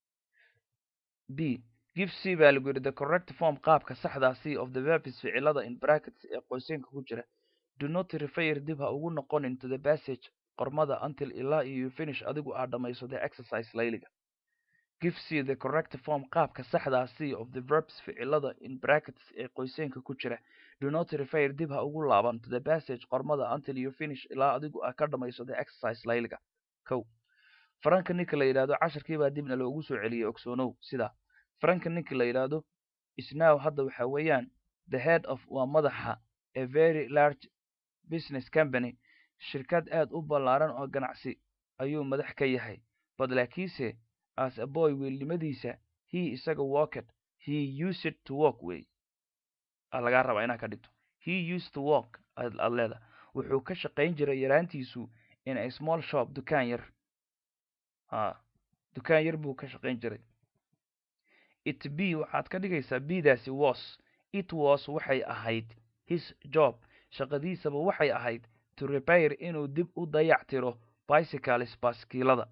b give c baa lagu yidhi the correct form qaabka saxdaa c of the verbs ficilada in brackets ee qoysenka ku jira do not refer dib ha ugu noqonin to the passage qormada until ilaa iyo you finish adigu aad dhammayso the exercise layliga give c the correct form qaabka saxdaa c of the verbs ficilada in brackets ee qoysenka ku jira do not refer dib ha ugu laaban to the passage qormada until you finish ilaa adigu aad ka dhammayso the exercise layliga kow faranka ninka la yidhahdo casharkii baa dibna loogu soo celiyey ogsoonow sida faranka ninka la yidhaahdo isnow hadda waxa weeyaan the head of waa madaxa a very large business company shirkad aad u ballaaran oo ganacsi ayuu madax ka yahay but laakiinse as a boy wiilnimadiisa he isaga walked he used to walk way lagaa rabaa inaad ka dhigto he used to walk aad leeda wuxuu ka shaqayn jiray yaraantiisu in a small shop dukaan yar ha dukaan yar buu ka shaqayn jiray it b waxaad ka dhigaysaa bdaasi was it was waxay ahayd his job shaqadiisaba waxay ahayd to repair inuu dib u dayac tiro bicycles baaskiilada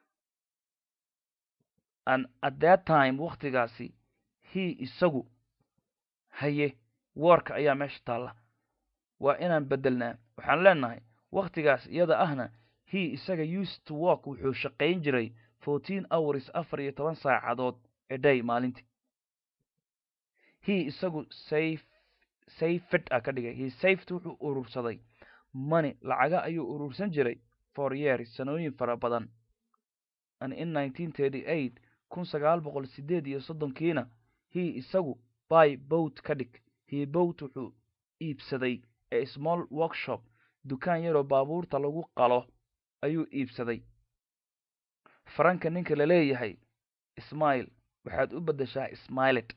and at that time waktigaasi he isagu haye woorka ayaa meesha taalla waa inaan beddelnaa waxaan leenahay wakhtigaas iyada ahna he isaga used to walk wuxuu shaqayn jiray fourteen hours afar iyo toban saacadood a day maalintii he isagu safe safed a ka dhigay he safed wuxuu urursaday money lacaga ayuu urursan jiray for years sanooyin fara badan and in nineteen thirty eight kun sagaal boqol sideed iyo soddonkiina he isagu by boat ka dhig he boat wuxuu iibsaday a small workshop dukaan yaroo baabuurta lagu qalo ayuu iibsaday faranka ninka la leeyahay ismail waxaad u beddeshaa smilet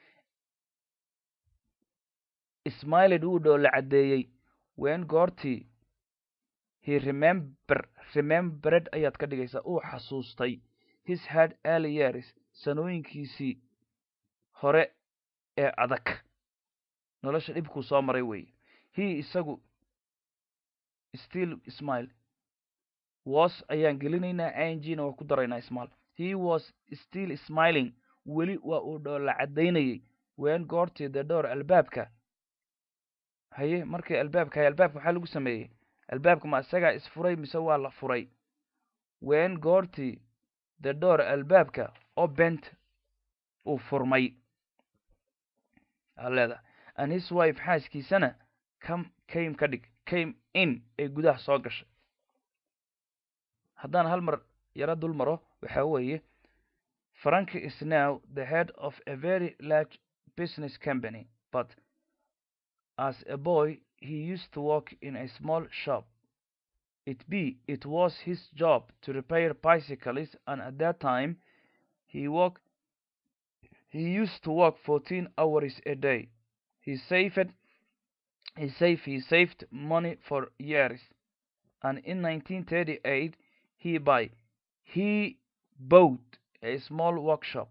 smilet wuu dhoo la caddeeyey wen goortii he remember remembered ayaad ka dhigaysaa uu xasuustay his head early years sanooyinkiisii hore ee adag nolosha dhibkuu soo maray weeye he isagu still smile was ayaan gelinaynaa ingna waa ku daraynaa smal he was still smiling weli waa uu dhoola caddaynayay wen goortii the door albaabka haye markii albaabka haye albaabka maxaa lagu sameeyey albaabka ma isagaa isfuray mise waa la furay wen goortii the door albaabka obent uu furmay aleeda and his wife xaaskiisana come came ka dhig came in ee gudaha soo gashay haddaan hal mar yaro dul maro waxa weeye frank is now the head of a very large business company but as a boy he used to work in a small shop it be it was his job to repair bicycles and at that time he worked he used to work 14 hours a day he saved he saved he saved money for years and in 1938 he buy he bought a small workshop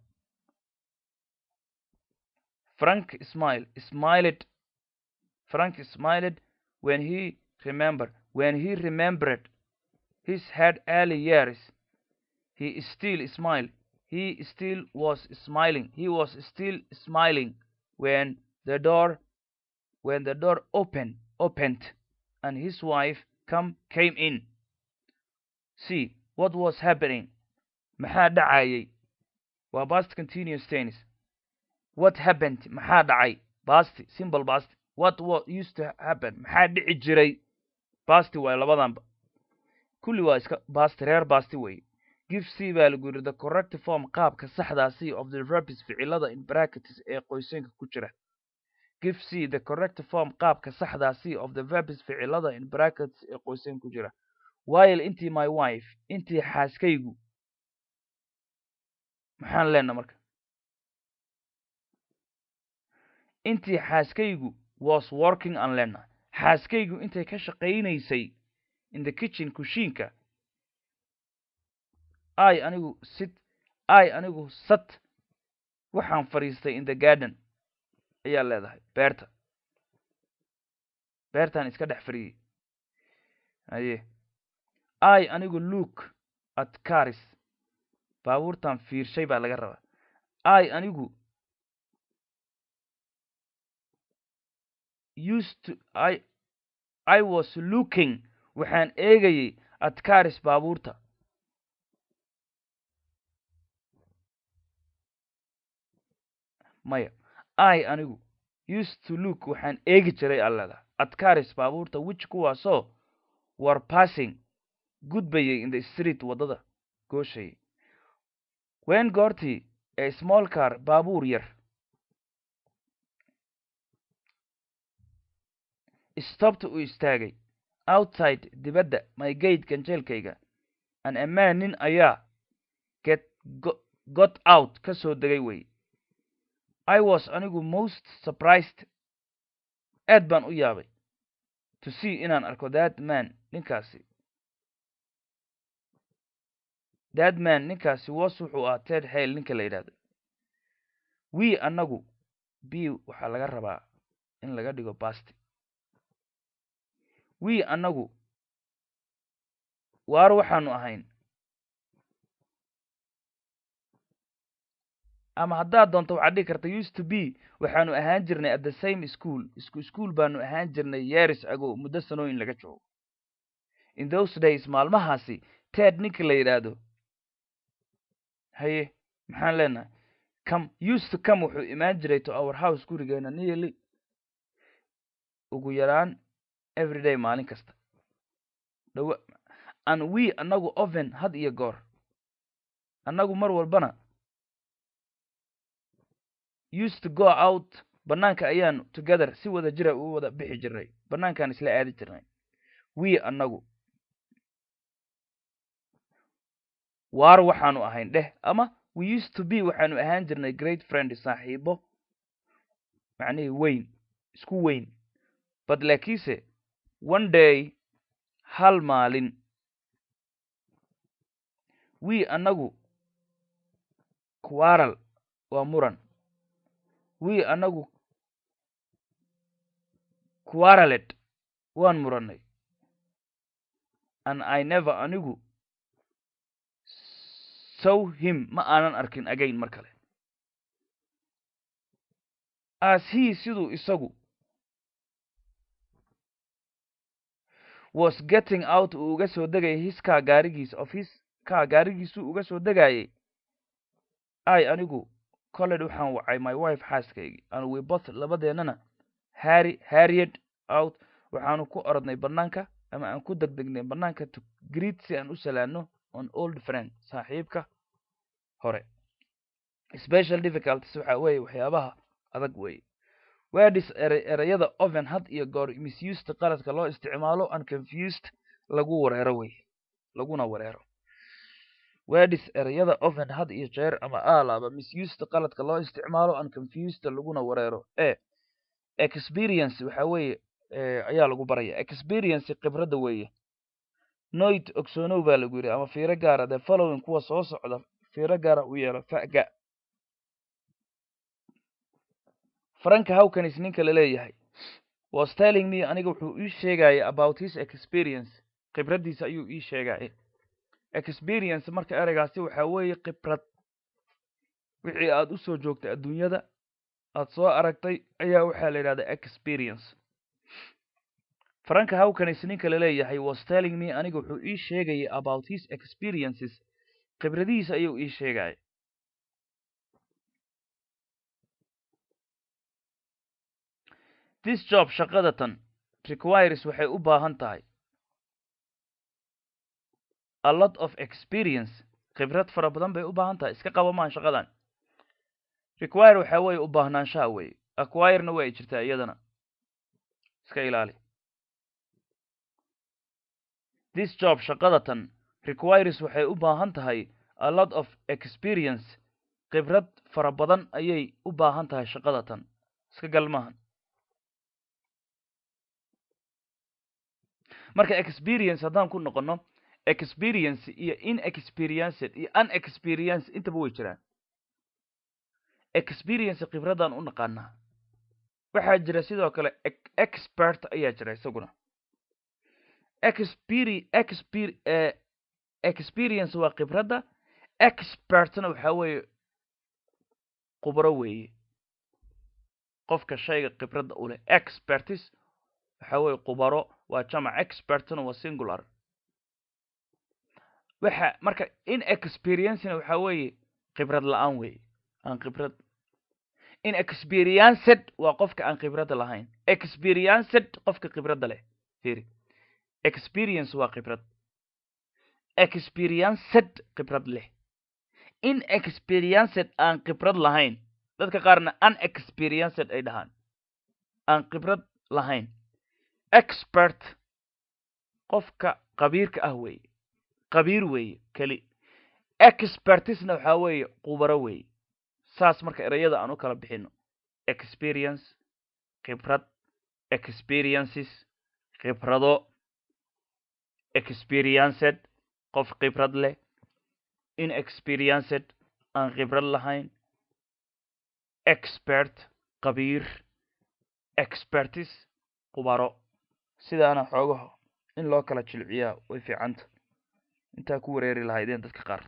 frank smiled smiled frank smiled when he remembered when he remembered his had early years he still smiled he still was smiling he was still smiling when the door when the door opened opened and his wife come came in c what was happening maxaa dhacayay waa past continuous tense what happened maxaa dhacay past simple past what was used to happen maxaa dhici jiray past waay labadanba kulli waa iska past reer past wey give c baa lagu yidhi the correct form qaabka saxdaa c of the verbs ficilada in brackets ee qoysanka ku jira give c the correct form qaabka saxdaa c of the verbs ficilada in brackets ee qoysanka ku jira while intii my wife intii xaaskaygu maxaan leenaha marka intii xaaskaygu was working aan leenaha xaaskaygu intay ka shaqaynaysay in the kitchen kushiinka i anigu sit i anigu sat waxaan fadhiistay in the garden ayaa leedahay beerta beertaan iska dhex fadhiyey aye i anigu look at caris baabuurtan fiirshay baa laga rabaa i anigu used to i i was looking waxaan eegayay at caris baabuurta maya i anigu used to look waxaan eegi jiray allada at caris baabuurta which kuwaasoo war passing gudbayay in the street waddada gooshayay wen goortii ee small car baabuur yar stobta uu istaagay outside dibadda my gate ganjeelkayga an amaan nin ayaa get got out ka soo degay wey i was anigu most surprised aad baan u yaabay to see inaan arko that man ninkaasi that man ninkaasi was wuxuu ahaa ted hale ninka la yidhahdo we annagu b waxaa laga rabaa in laga dhigo basti we annagu waar waxaanu ahayn ama haddaad doonto waxaad dhigi karta used to be waxaanu ahaan jirnay at the same school isku school baanu ahaan jirnay yeris ago muddo sanooyin laga joogo in those days maalmahaasi ted ninka la yidhaahdo haye maxaan leenahay come used to come wuxuu imaan jiray to our house gurigeena nearly ugu yaraan everyday maalin kasta dhawa an we annagu oven had iyo goor annagu mar walbana used to go out bannaanka ayaanu together si wada jira u wada bixi jirnay bannaankaan isla aadi jirnay we annagu waar waxaanu ahayn dheh ama we used to be waxaanu ahaan jirnay great friend saaxiibo macnihii weyn isku weyn but laakiinse one day hal maalin we annagu quaral waa muran we annagu quaralet waan murannay and i never anigu sow him ma aanan arkin again mar kale as he siduu isagu was getting out uu uga soo degayay his kaa gaarigiis of his kaa gaarigiisuu uga soo degayay i anigu colled waxaan wacay my wife xaaskaygii and we both labadeennana harry harried out waxaanu ku orodnay bannaanka ama aan ku degdegnay bannaanka to greet si aan u salaano on old friend saaxiibka hore special difficulties waxa weeye waxyaabaha adag weeye wedis ere ereyada oven had iyo goor misused qaladka loo isticmaalo and confused lagu wareero wey laguna wareero wedis ereyada oven had iyo jeer ama alaaba misused qaladka loo isticmaalo and confused laguna wareero e experience waxa weeye ayaa lagu baraya experience khibradda weeye noit ogsoonow baa lagu yidhi ama fiiro gaara the following kuwa soo socda fiiro gaara u yeelo faga franka hawkanis ninka la leeyahay was telling me aniga wuxuu ii sheegaya about his experience khibraddiisa ayuu ii sheegaya experience marka ereygaasi waxaa weeye khibrad wixii aad u soo joogtay adduunyada aad soo aragtay ayaa waxaa la yidhahdaa experience franka hawkanis ninka laleeyahay was telling me aniga wuxuu ii sheegayay about his experiences khibradihiisa ayuu ii sheegaya this job shaqadatan requires waxay u baahan tahay a lot of experience khibrad fara badan bay u baahan tahay iska qaba maan shaqadan require waxa weeye u baahnaanshaha weeye acquirena way jirtaa iyadana iska ilaali this job shaqadatan requires waxay u baahan tahay a lot of experience khibrad fara badan ayay u baahan tahay shaqadatan iska gal maahan marka experience haddaan ku noqono experience iyo inexperienced iyo unexperience intaba way jiraan experience khibradaan u naqaanaa waxaa jira sidoo kale expert ayaa jira isaguna experi exper experience waa khibradda expertna waxaa weeye khubro weeye qofka shayga khibradda u leh expertis waxa weeye khubaro waa jamac expertna waa singular waxa marka inexperiencena waxa weeye khibrad la-aan weeye aan khibrad inexperienced waa qofka aan khibradda lahayn experienced qofka khibradda leh firi experience waa khibrad experienced khibrad leh inexperienced aan khibrad lahayn dadka qaarna unexperienced ay dhahaan aan khibrad lahayn expert qofka qabiirka ah weeye qabiir weeye keli expertisna waxaa weeye khubaro weeye saas marka ereyada aan u kala bixino experience khibrad experiences khibrado experienced qof khibrad leh inexperienced aan khibrad lahayn expert qabiir expertis khubaro sidaana xoogaho in loo kala jilciyaa way fiicanta intaa ku wareeri lahaydeen dadka qaar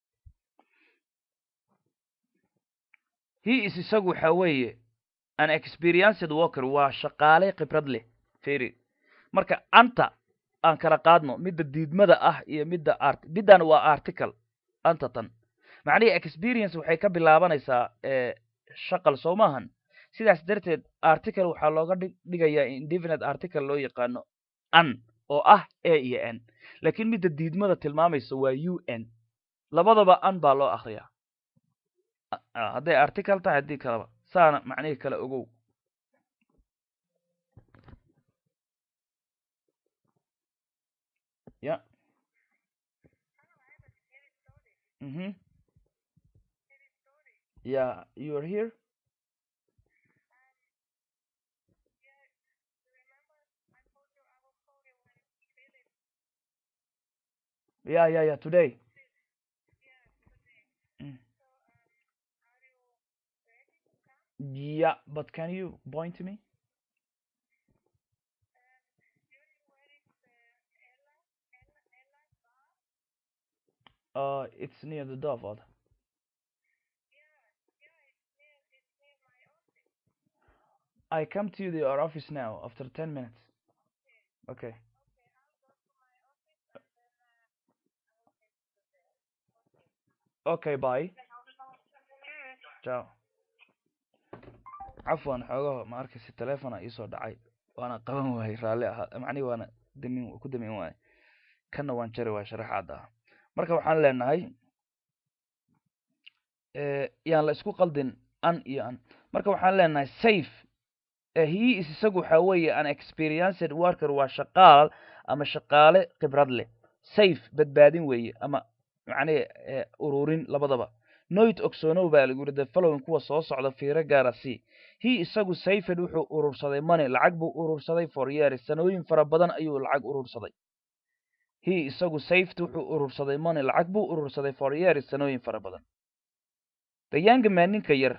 he is isagu waxa weeye an experienced walker waa shaqaale khibrad leh feri marka anta aan kala qaadno midda diidmada ah iyo midda art middan waa article anta tan macnihii experience waxay ka bilaabanaysaa shaqal soo maahan sidaas darteed article waxaa looga dhigayaa indefinite article loo yaqaano an oo ah a iyo n laakiin midda diidmada tilmaamaysa waa u n labadaba an baa loo akriyaa hadday article tahay haddii kaleba saana macnihii kale ogow ya mhm yeah you are here yeah yeah yeah today mm. yeah but can you point to me uh it's near the Dovod. I come to your office now after 10 minutes. Okay. Okay, bye. Ciao. cafwan xoogaho ma arkaysa telefona iisoo dhacay waana qaban waayey raalli ahaa macnihi waana damin ku damin waayey kanna waan jari waay sharaxaad ah marka waxaan leenahay yaan la isku qaldin an iyo an marka waxaan leenahay safe he is isagu waxa weeye an experienced worker waa shaqaal ama shaqaale khibrad leh safe badbaadin weeye ama macnihi ururin labadaba noit ogsonow baa lagu yidhi the following kuwa soo socda fiiro gaara c he isagu sayfed wuxuu urursaday money lacag buu urursaday for years sanooyin fara badan ayuu lacag urursaday he isagu safed wuxuu urursaday money lacag buu urursaday for years sanooyin fara badan the young man ninka yar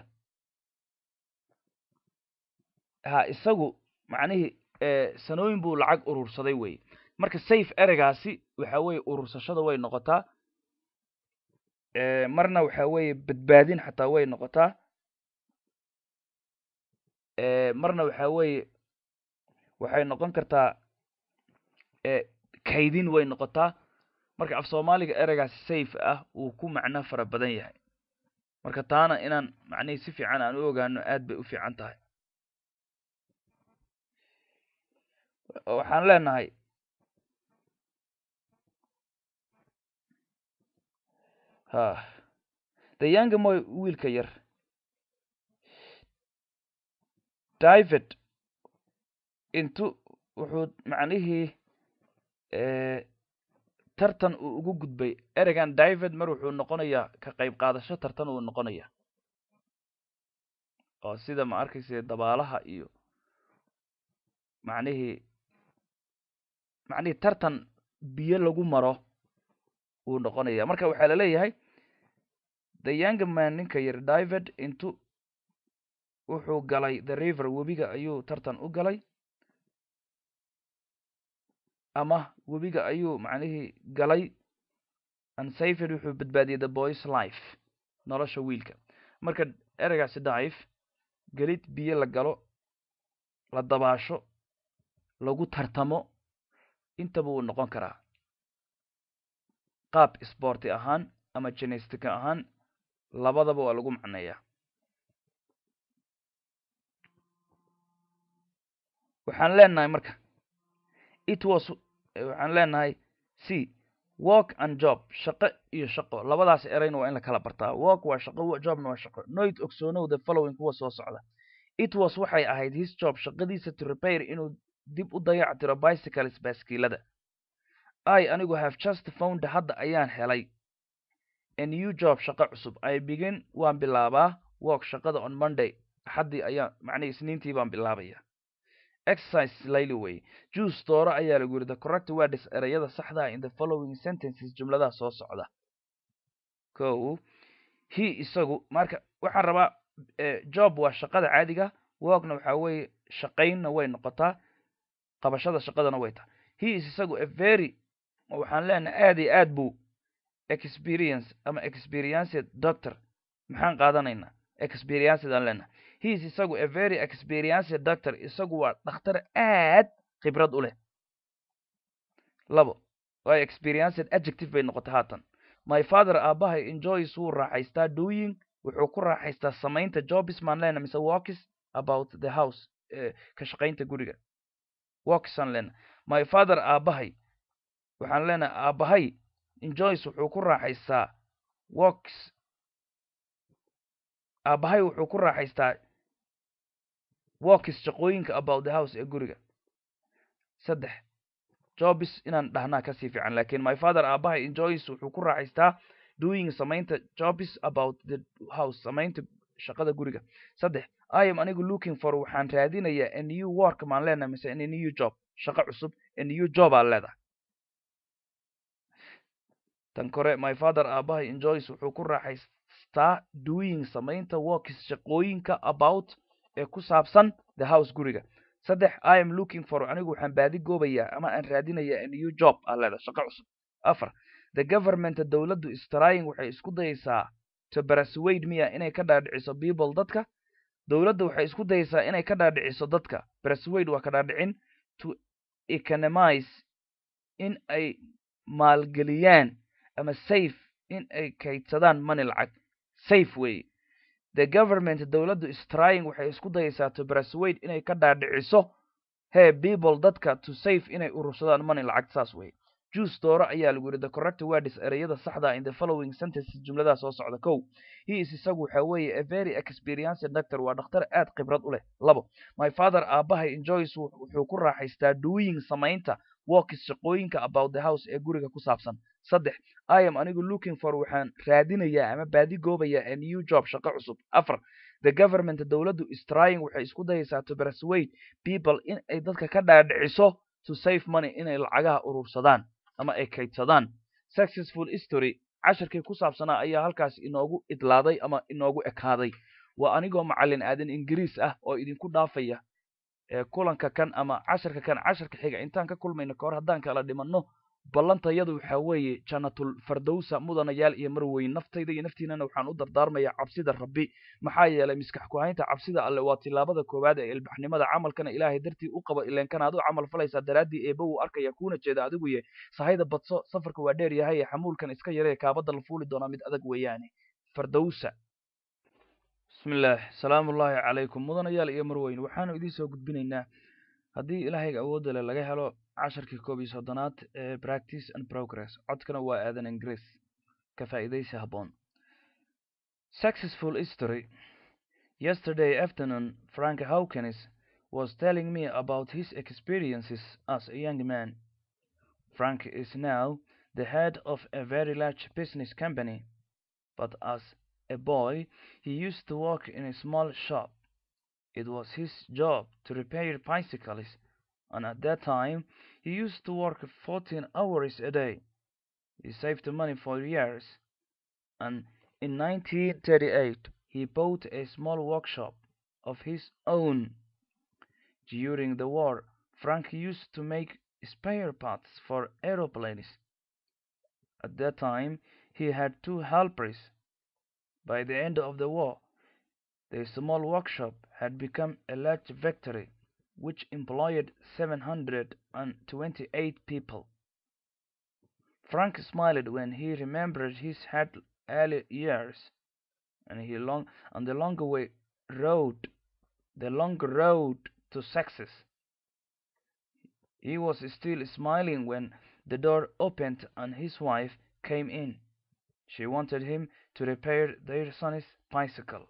ha isagu macnihii sanooyin buu lacag urursaday weye marka safe ereygaasi waxa weeye urursashada way noqotaa marna waxa weeye badbaadin xataa way noqotaa marna waxa weeye waxay noqon kartaa kaydin way noqotaa marka af soomaaliga ereygaasi safe ah uu ku macno fara badan yahay marka taana inaan macnihii si fiican aan u ogaano aad bay u fiican tahay waxaan leenahay ha dayaanga moy wiilka yar david intu wuxuu macnihii tartan uu ugu gudbay ereygan david mar wuxuu noqonayaa ka qayb qaadasho tartan uu noqonaya oo sida ma arkaysa dabaalaha iyo macnihii macnihii tartan biyo lagu maro uu noqonaya marka waxaa laleeyahay the young man ninka yar david intu wuxuu galay the river webiga ayuu tartan u galay ama webiga ayuu macnihii galay unsafed wuxuu badbaadiyey the boys life nolosha wiilka marka ereygaasi dive gelid biyo la galo la dabaasho lagu tartamo intaba uu noqon karaa qaab sporti ahaan ama genestica ahaan labadaba waa lagu macneeyaa waxaan leenahay marka it was waxaan leenahay c work and job shaqo iyo shaqo labadaas ereyna waa in la kala bartaa work waa shaqo jobna waa shaqo noit ogsoonow the following kuwa soo socda it was waxay ahayd his job shaqadiisa to repair inuu dib u dayac tiro bicycles baaskiilada i anigu have just found hadda ayaan helay a new job shaqo cusub i begin waan bilaabaa work shaqada on monday axaddii ayaan macnihii isniintii baan bilaabaya exercise layli way juice dooro ayaa lagu yidhi the correct words ereyada saxdaa in the following sentences jumladaha soo socda ko he isagu marka waxaan rabaa job waa shaqada caadiga workna waxaa weeye shaqaynna way noqotaa qabashada shaqadana way tahay he is isagu a very waxaan leenahay aad iyo aad buu experience ama experienced doctor maxaan qaadanaynaa experienced aan leenahay he is isagu a very experienced doctor isagu waa dhakhtar aad khibrad u leh labo waa experienced adjective bay noqotay haatan my father aabahay enjoys wuu raaxaystaa doing wuxuu ku raaxaystaa samaynta jobs maan leenahay mise walkis about the house ka shaqaynta guriga walkis aan leenahay my father aabahay waxaan leenahay aabahay enjoys wuxuu ku raaxaystaa walks aabahay wuxuu ku raaxaystaa walkis shaqooyinka about the house ee guriga saddex jobs inaan dhahnaa kasii fiican lakin my father aabahay enjoys wuxuu ku raaxaystaa doing samaynta jobs about the house samaynta shaqada guriga saddex i am anigu looking for waxaan raadinayaa a new work maan leenahay mise a new job shaqo cusub a new job aan leedahay tan kore my father aabahay enjoys wuxuu ku raaxaystaa doing samaynta workis shaqooyinka about ee ku saabsan the house guriga saddex i am looking for anigu waxaan baadi goobayaa ama aan raadinayaa a new job aan leedahay shaqo cusub afar the government dowladdu strying waxay isku dayaysaa to persuade miya inay ka dhaadhiciso people dadka dowladda waxay isku dayaysaa inay ka dhaadhiciso dadka persuade waa ka dhaadhicin to economize in ay maalgeliyaan ama safe in ay kaydsadaan money lacag safe wey the government dowladdu strying waxay isku dayaysaa to persuade inay ka dhaadhiciso he people dadka to safe inay urursadaan money lacag saas wey juice dooro ayaa lagu yidhi the correct words ereyada saxda in the following sentences jumladaha soo socda kow he is isagu waxa weeye a very experienced doctor waa dhakhtar aad khibrad u leh labo my father aabahay enjoys wuxuu ku raaxaystaa doing samaynta workis shaqooyinka about the house ee guriga ku saabsan saddex i am anigu looking for waxaan raadinayaa ama baadi goobayaa a new job shaqo cusub afar the government dowladdu strying waxay isku dayaysaa to persuade people in ay dadka ka dhaadhiciso to save money inay lacagaha urursadaan ama ay kaydsadaan successful history casharkii ku saabsanaa ayaa halkaas inoogu idlaaday ama inoogu ekaaday waa anigoo macallin aadan ingiriis ah oo idinku dhaafaya kulanka kan ama casharka kan casharka xiga intaan ka kulmayno kahor haddaan kala dhimanno ballantayadu waxaa weeye jannatul fardowsa mudanayaal iyo marweyn naftayda iyo naftiinana waxaan u dardaarmayaa cabsida rabbi maxaa yeelay miskax ku-haynta cabsida alle waa tilaabada koowaad ee ilbaxnimada camalkana ilaahay dartii u qaba ileenkana ad u camal falaysaa daraaddii eeba wuu arkaya kuuna jeeda adigu ye sahayda badso safarka waa dheer yahay ee xamuulkan iska yaree kaabadda la fuuli doonaa mid adag weeyaane fardowsa bismillaah salaamullaahi calaykum mudanayaal iyo marweyn waxaanu idiin soo gudbinaynaa haddii ilaahayga awoodda le laga helo casharkii koob iyo soddonaad ee practice and progress codkana waa aadan ingiriis ka faa'iidaysi habboon successful history yesterday afternoon frank hawkins was telling me about his experiences as a young man frank is now the head of a very large business company but as a boy he used to work in a small shop it was his job to repair bicycles and at that time he used to work 14 hours a day. He saved money for years, and in 1938 he bought a small workshop of his own. During the war, Frank used to make spare parts for aeroplanes. At that time, he had two helpers. By the end of the war, the small workshop had become a large factory which employed 728 people. Frank smiled when he remembered his early years and he long and the long way road the long road to success. He was still smiling when the door opened and his wife came in. She wanted him to repair their son's bicycle.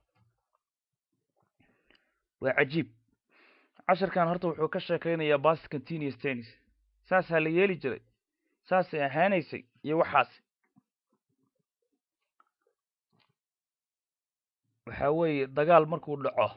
waa cajiib casharkan horta wuxuu ka sheekaynayaa bast continuous tennis saasaa la yeeli jiray saasay ahaanaysay iyo waxaasi waxa weeye dagaal markuu dhaco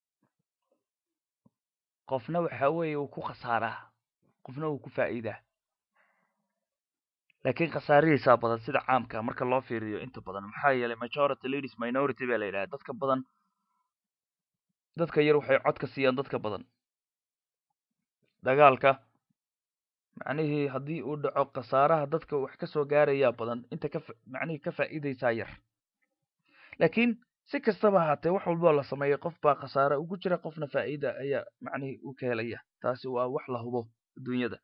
qofna waxa weeye uu ku khasaaraa qofna uu ku faa'iidaa laakiin khasaarihiisaa badan sida caamka marka loo fiiriyo inta badan maxaa yeelay majority ladies minority baa la yidhaha dadka badan dadka yar waxay cod ka siiyaan dadka badan dagaalka macnihii haddii uu dhaco khasaaraha dadka wax ka soo gaarayaa badan inta ka macnihii ka faa'iidaysaa yar laakiin si kastaba ahaatee wax walboo la sameeyay qof baa khasaare ugu jira qofna faa'iida ayaa macnihii u ka helaya taasi waa wax la hubo adduunyada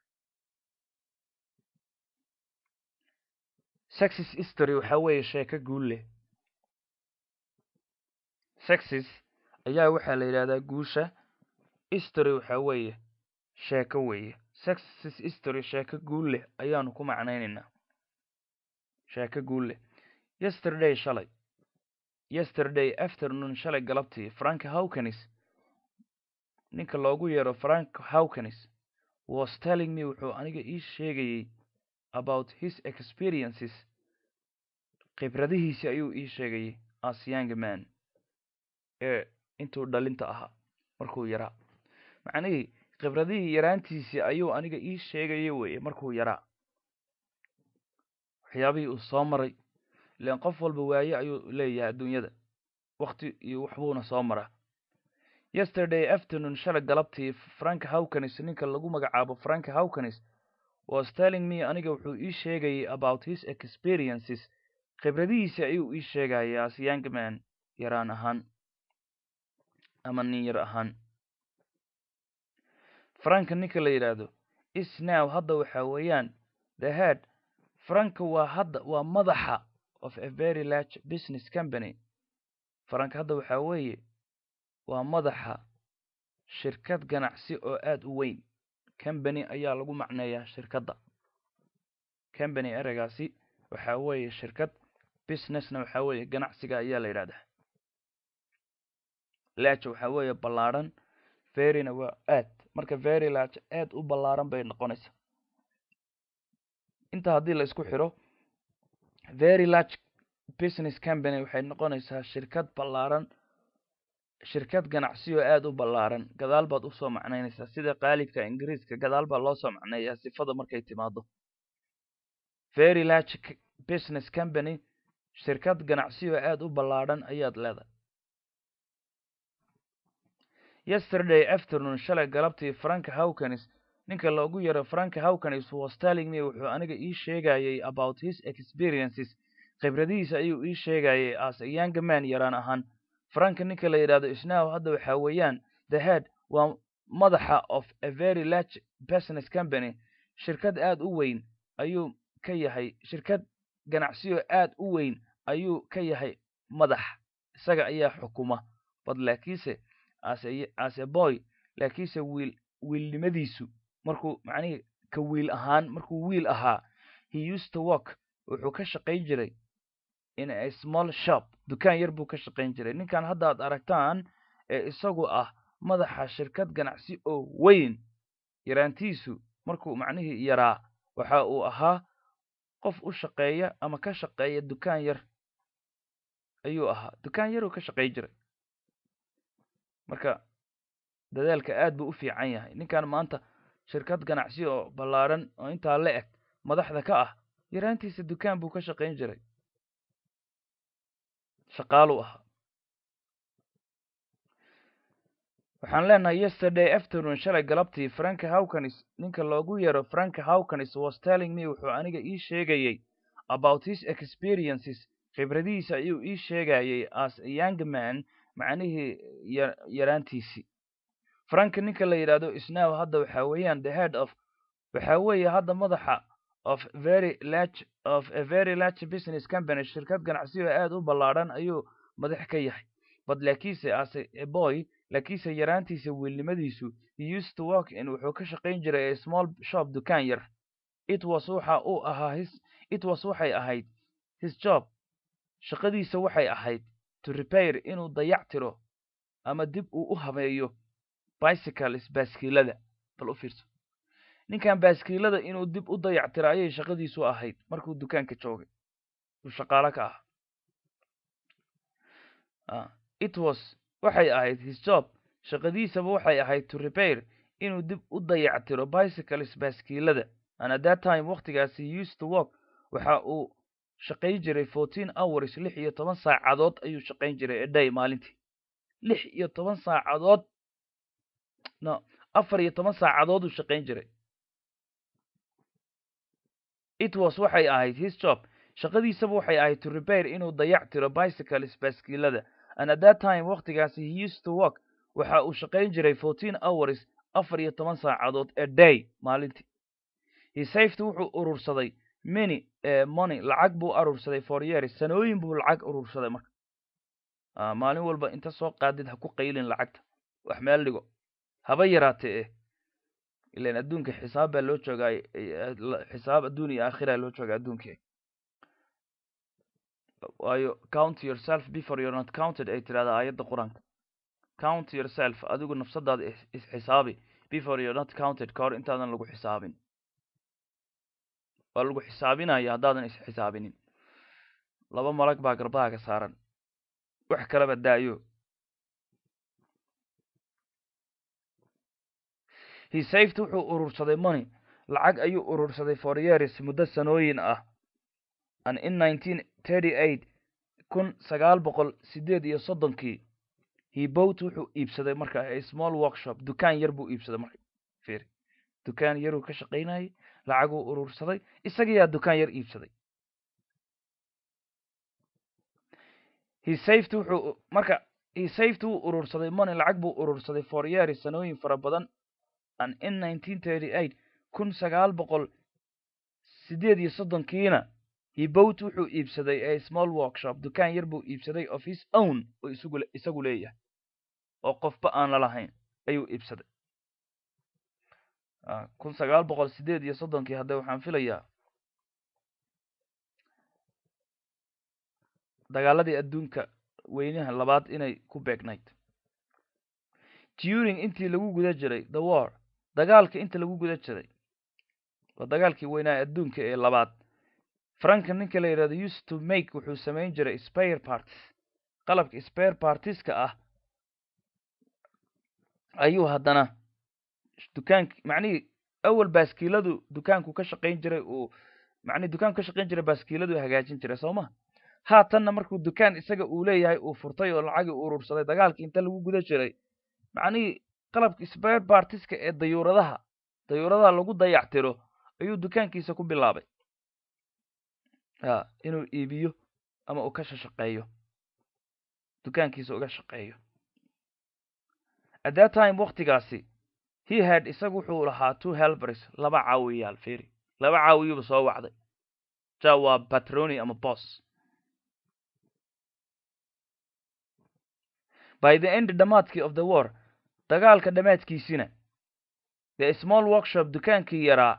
sexis history waxa weeye sheeko guul leh sexis ayaa waxaa la yidhahdaa guusha history waxa weeye sheeko weeye sexis history sheeko guul leh ayaanu ku macnaynaynaa sheeko guul leh yesterday shalay yesterday afternoon shalay galabtii frank hawkins ninka loogu yeero frank hawkins was telling me wuxuu aniga ii sheegayey about his experiences khibradihiisi ayuu ii sheegayey as young man ee intuu dhalinta ahaa markuu yaraa macnihii khibradihii yaraantiisii ayuu aniga ii sheegaya weye markuu yaraa waxyaabihii uu soo maray ilaan qof walba waaye ayuu leeyahay adduunyada wakti iyo waxbuuna soo maraa yesterday afternoon shalay galabtii frank hawkins ninka lagu magacaabo frank hawkins was telling me aniga wuxuu ii sheegayay about his experiences khibradihiisi ayuu ii sheegayay as young man yaraan ahaan ama nin yar ahaan franka ninka la yidhaahdo is now hadda waxa weeyaan the head franka waa hadda waa madaxa of a very large business company frank hadda waxa weeye waa madaxa shirkad ganacsi oo aada u weyn company ayaa lagu macneeyaa shirkadda company ereygaasi waxa weeye shirkad businessna waxa weeye ganacsiga ayaa la yidhahdaa large waxa weeye ballaadhan veryna waa aad marka very large aad u ballaaran bay noqonaysaa inta haddii la isku xiro very large business company waxay noqonaysaa shirkad ballaaran shirkad ganacsi oo aada u ballaaran gadaal baad usoo macnaynaysaa sida qaalibka ingiriiska gadaal baa loo soo macneeyaa sifada markay timaado very large business company shirkad ganacsi oo aada u ballaaran ayaad leedahay yesterday afternoon shalay galabtii frank hawkins ninka loogu yaro frank hawkins was telling me wuxuu aniga ii sheegayay about his experiences khibradihiisa ayuu ii sheegayay as a young man yaraan ahaan frank ninka la yidhahdo isnaw hadda waxaa weeyaan the head waa madaxa of a very large business company shirkad aad u weyn ayuu ka yahay shirkad ganacsiyo aad u weyn ayuu ka yahay madax isaga ayaa xukuma bad laakiinse as a boy laakiinse wiil wiilnimadiisu markuu macnihii ka wiil ahaan markuu wiil ahaa he used to work wuxuu ka shaqayn jiray in a small shop dukaan yar buu ka shaqayn jiray ninkan hadda ad aragtaan ee isagu ah madaxa shirkad ganacsi oo weyn yaraantiisu markuu macnihii yaraa waxa uu ahaa qof u shaqeeya ama ka shaqeeya dukaan yar ayuu ahaa dukaan yaruu ka shaqayn jiray marka dadaalka aad buu u fiican yahay ninkan maanta shirkad ganacsi oo ballaaran oo intaa la eg madaxda ka ah yaraantiisa dukaan buu ka shaqayn jiray shaqaaluu ahaa waxaan leenahay yesterday afternoon shalay galabtii frank hawkins ninka loogu yeero frank hawkins was telling me wuxuu aniga ii sheegayay about his experiences khibradihiisa ayuu ii sheegayay as a young man macnihii yaraantiisii frank ninka la yidhaahdo isnaw hadda waxaa weeyaan the head of waxaa weeye hadda madaxa of very large of a very large business company shirkad ganacsiyo aad u ballaadhan ayuu madax ka yahay but laakiinse as a boy laakiinse yaraantiisa wiilnimadiisu he used to work in wuxuu ka shaqayn jiray a small shop dukaan yar it was waxa uu ahaa his it was waxay ahayd his job shaqadiisa waxay ahayd to repair inuu dayac tiro ama dib uu u habeeyo bicycles baaskiilada bal u fiirso ninkan baaskiilada inuu dib u dayac tiro ayay shaqadiisu ahayd markuu dukaanka joogay uu shaqaalo ka ah it was waxay ahayd his job shaqadiisaba waxay ahayd to repair inuu dib u dayac tiro bicycles baaskiilada and at that time waktigaasi he used to work waxa uu shaqayn jiray fourteen hours lix iyo toban saacadood ayuu shaqayn jiray eday maalintii lix iyo toban saacadood no afar iyo toban saacadood uu shaqayn jiray it was waxay ahayd his job shaqadiisaba waxay ahayd to repair inuu dayac tiro bicycles baaskiilada and at that time waktigaasi he used to work waxa uu shaqayn jiray fourteen hours afar iyo toban saacadood a day maalintii he saved wuxuu urursaday many money lacag buu urursaday for years sanooyin buu lacag urursaday marka maalin walba inta soo qaadid ha ku qaylin lacagta wax meel dhigo haba yaraatee eh ilan adduunka xisaab baa loo joogaa xisaab adduun iyo aakhira loo joogaa adduunkii waayo count yourself before you're not counted ay tirahdaa aayadda qur-aanka count yourself adigu nafsadaada isxisaabi before you're not counted ka hor intaadan lagu xisaabin waa lagu xisaabinaya haddaadan isxisaabinin laba malag baa garbahaaga saaran wax kalaba daayo he saved wuxuu urursaday money lacag ayuu urursaday for years muddo sanooyin ah and in nineteen thirty eight kun sagaal boqol sideed iyo soddonkii he bought wuxuu iibsaday marka a small workshop dukaan yar buu iibsaday marka fiiri dukaan yaruu ka shaqaynayay lacaguu urursaday isagayaa dukaan yar iibsaday he saved wuxuu marka he saved wuu urursaday money lacag buu urursaday for years sanooyin fara badan and in nineteen thirty eight kun sagaal boqol sideed iyo soddonkiina he bought wuxuu iibsaday a small workshop dukaan yar buu iibsaday of his own oo isagu isagu leeyahay oo qofba aan lalahayn ayuu iibsaday kun sagaal boqol sideed iyo soddonkii hadda waxaan filayaa dagaaladii adduunka weynaha labaad inay ku beegnayd during intii lagu guda jiray the war dagaalka inta lagu guda jiray waa dagaalkii weynaa adduunka ee labaad franka ninka la yidhahdo used to make wuxuu samayn jiray spare parties qalabka spare partieska ah ayuu haddana dukaank macnihii awal baaskiiladu dukaanku ka shaqayn jiray uu macnihi dukaanku ka shaqayn jiray baaskiiladu hagaajin jiray soo ma haatanna markuu dukaan isaga uu leeyahay uu furtay oo lacagii urursaday dagaalkii inta lagu guda jiray macnihii qalabka spare partiska ee dayuuradaha dayuuradaha lagu dayactiro ayuu dukaankiisa ku bilaabay a inuu iibiyo ama uu ka shashaqeeyo dukaankiisa uga shaqeeyo at that time waktigaasi he had isagu wuxuu lahaa two helbers laba caawiyaal firi laba caawiyuuba soo wacday ja waa patroni ama bos by the end dhamaadkii of the war dagaalka dhamaadkiisina the small workshop dukaankii yaraa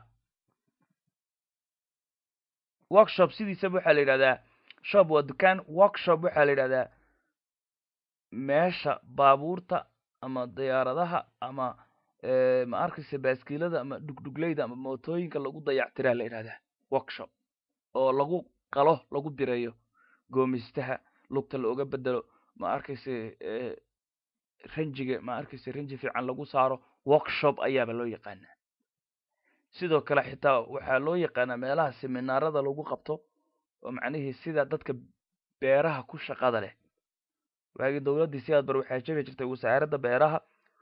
workshop sidiisaba waxaa la yidhahdaa shop waa dukaan workshop waxaa la yidhahdaa meesha baabuurta ama diyaaradaha ama ma arkaysa baaskiilada ama dhugdhugleyda ama mootooyinka lagu dayactiraa la yidhahdaa workshop oo lagu qalo lagu bireeyo goomistaha lugta looga bedelo ma arkaysa ranjiga ma arkaysa ranji fiican lagu saaro workshop ayaaba loo yaqaanaa sidoo kale xitaa waxaa loo yaqaanaa meelaha seminaarada lagu qabto oo macnihii sida dadka beeraha ku shaqada leh waagii dowladdii sidaad bar waxaa jegi jirtay wasaaradda beeraha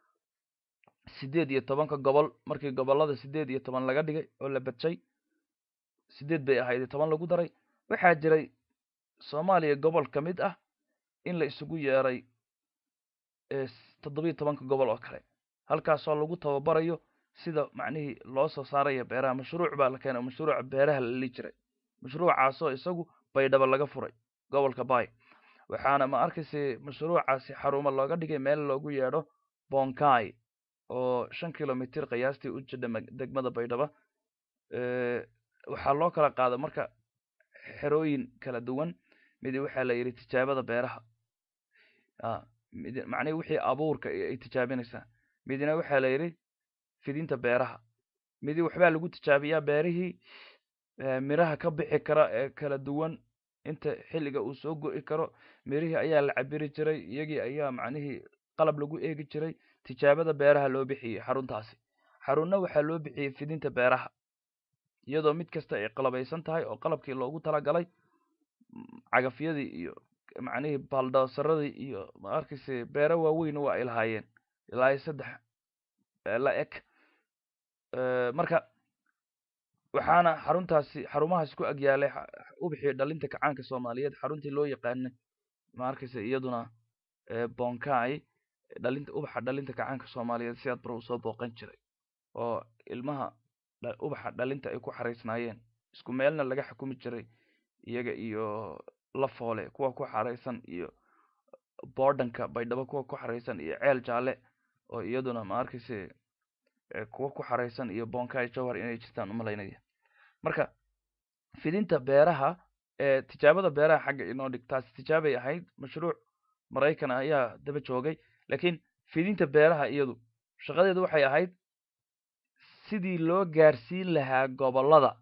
siddeed iyo tobanka gobol markii gobollada siddeed iyo toban laga dhigay oo la badjay siddeed bay ahayd iyo toban lagu daray waxaa jiray soomaaliya gobol ka mid ah in la isugu yeeray toddobiyo tobanka gobol oo kale halkaasoo lagu tababarayo sida macnihii loo soo saaraya beeraha mashruuc baa la keenay mashruuca beeraha la li jiray mashruucaasoo isagu baydhaba laga furay gobolka bay waxaana ma arkaysa mashruucaasi xarumo looga dhigay meel loogu yeedho bonkai oo shan kilomitr qiyaastii u jidha degmada baydhaba waxaa loo kala qaada marka xerooyin kala duwan midi waxaa la yidhi tijaabada beeraha mid macnihi wixii abuurka ay tijaabinaysaa midina waxaa la yidhi fidinta beeraha midi waxbaa lagu tijaabiyaa beerihii miraha ka bixi kara ee kala duwan inta xilliga uu soo go'i karo mirihii ayaa la cabiri jiray iyagii ayaa macnihii qalab lagu eegi jiray tijaabada beeraha loo bixiyey xaruntaasi xarunna waxaa loo bixiyey fidinta beeraha iyadoo mid kasta ay qalabaysan tahay oo qalabkii loogu talagalay cagafyadii iyo macnihii baldoosaradii iyo ma arkayse beero waaweyn waa ay lahaayeen ilaa saddex la eg marka waxaana xaruntaasi xarumahaas ku agyaalay ubixii dhalinta kacaanka soomaaliyeed xaruntii loo yaqaanay ma arkaysa iyaduna bonkai dhalinta ubaxa dhalinta kacaanka soomaaliyeed sidaad bar usoo booqan jiray oo ilmaha ubaxa dhalinta ay ku xaraysnaayeen isku meelna laga xukumi jiray iyaga iyo lafoole kuwa ku xaraysan iyo bordanka baydhabo kuwa ku xaraysan iyo ceel jaalle oo iyaduna ma arkayse kuwa ku xaraysan iyo bonkai jowhar inay jirtaan umalaynaya marka fidinta beeraha ee tijaabada beeraha xagga inoo dhig taasi tijaabay ahayd mashruuc maraykan ayaa daba joogay laakiin fidinta beeraha iyadu shaqadeedu waxay ahayd sidii loo gaarsiin lahaa gobollada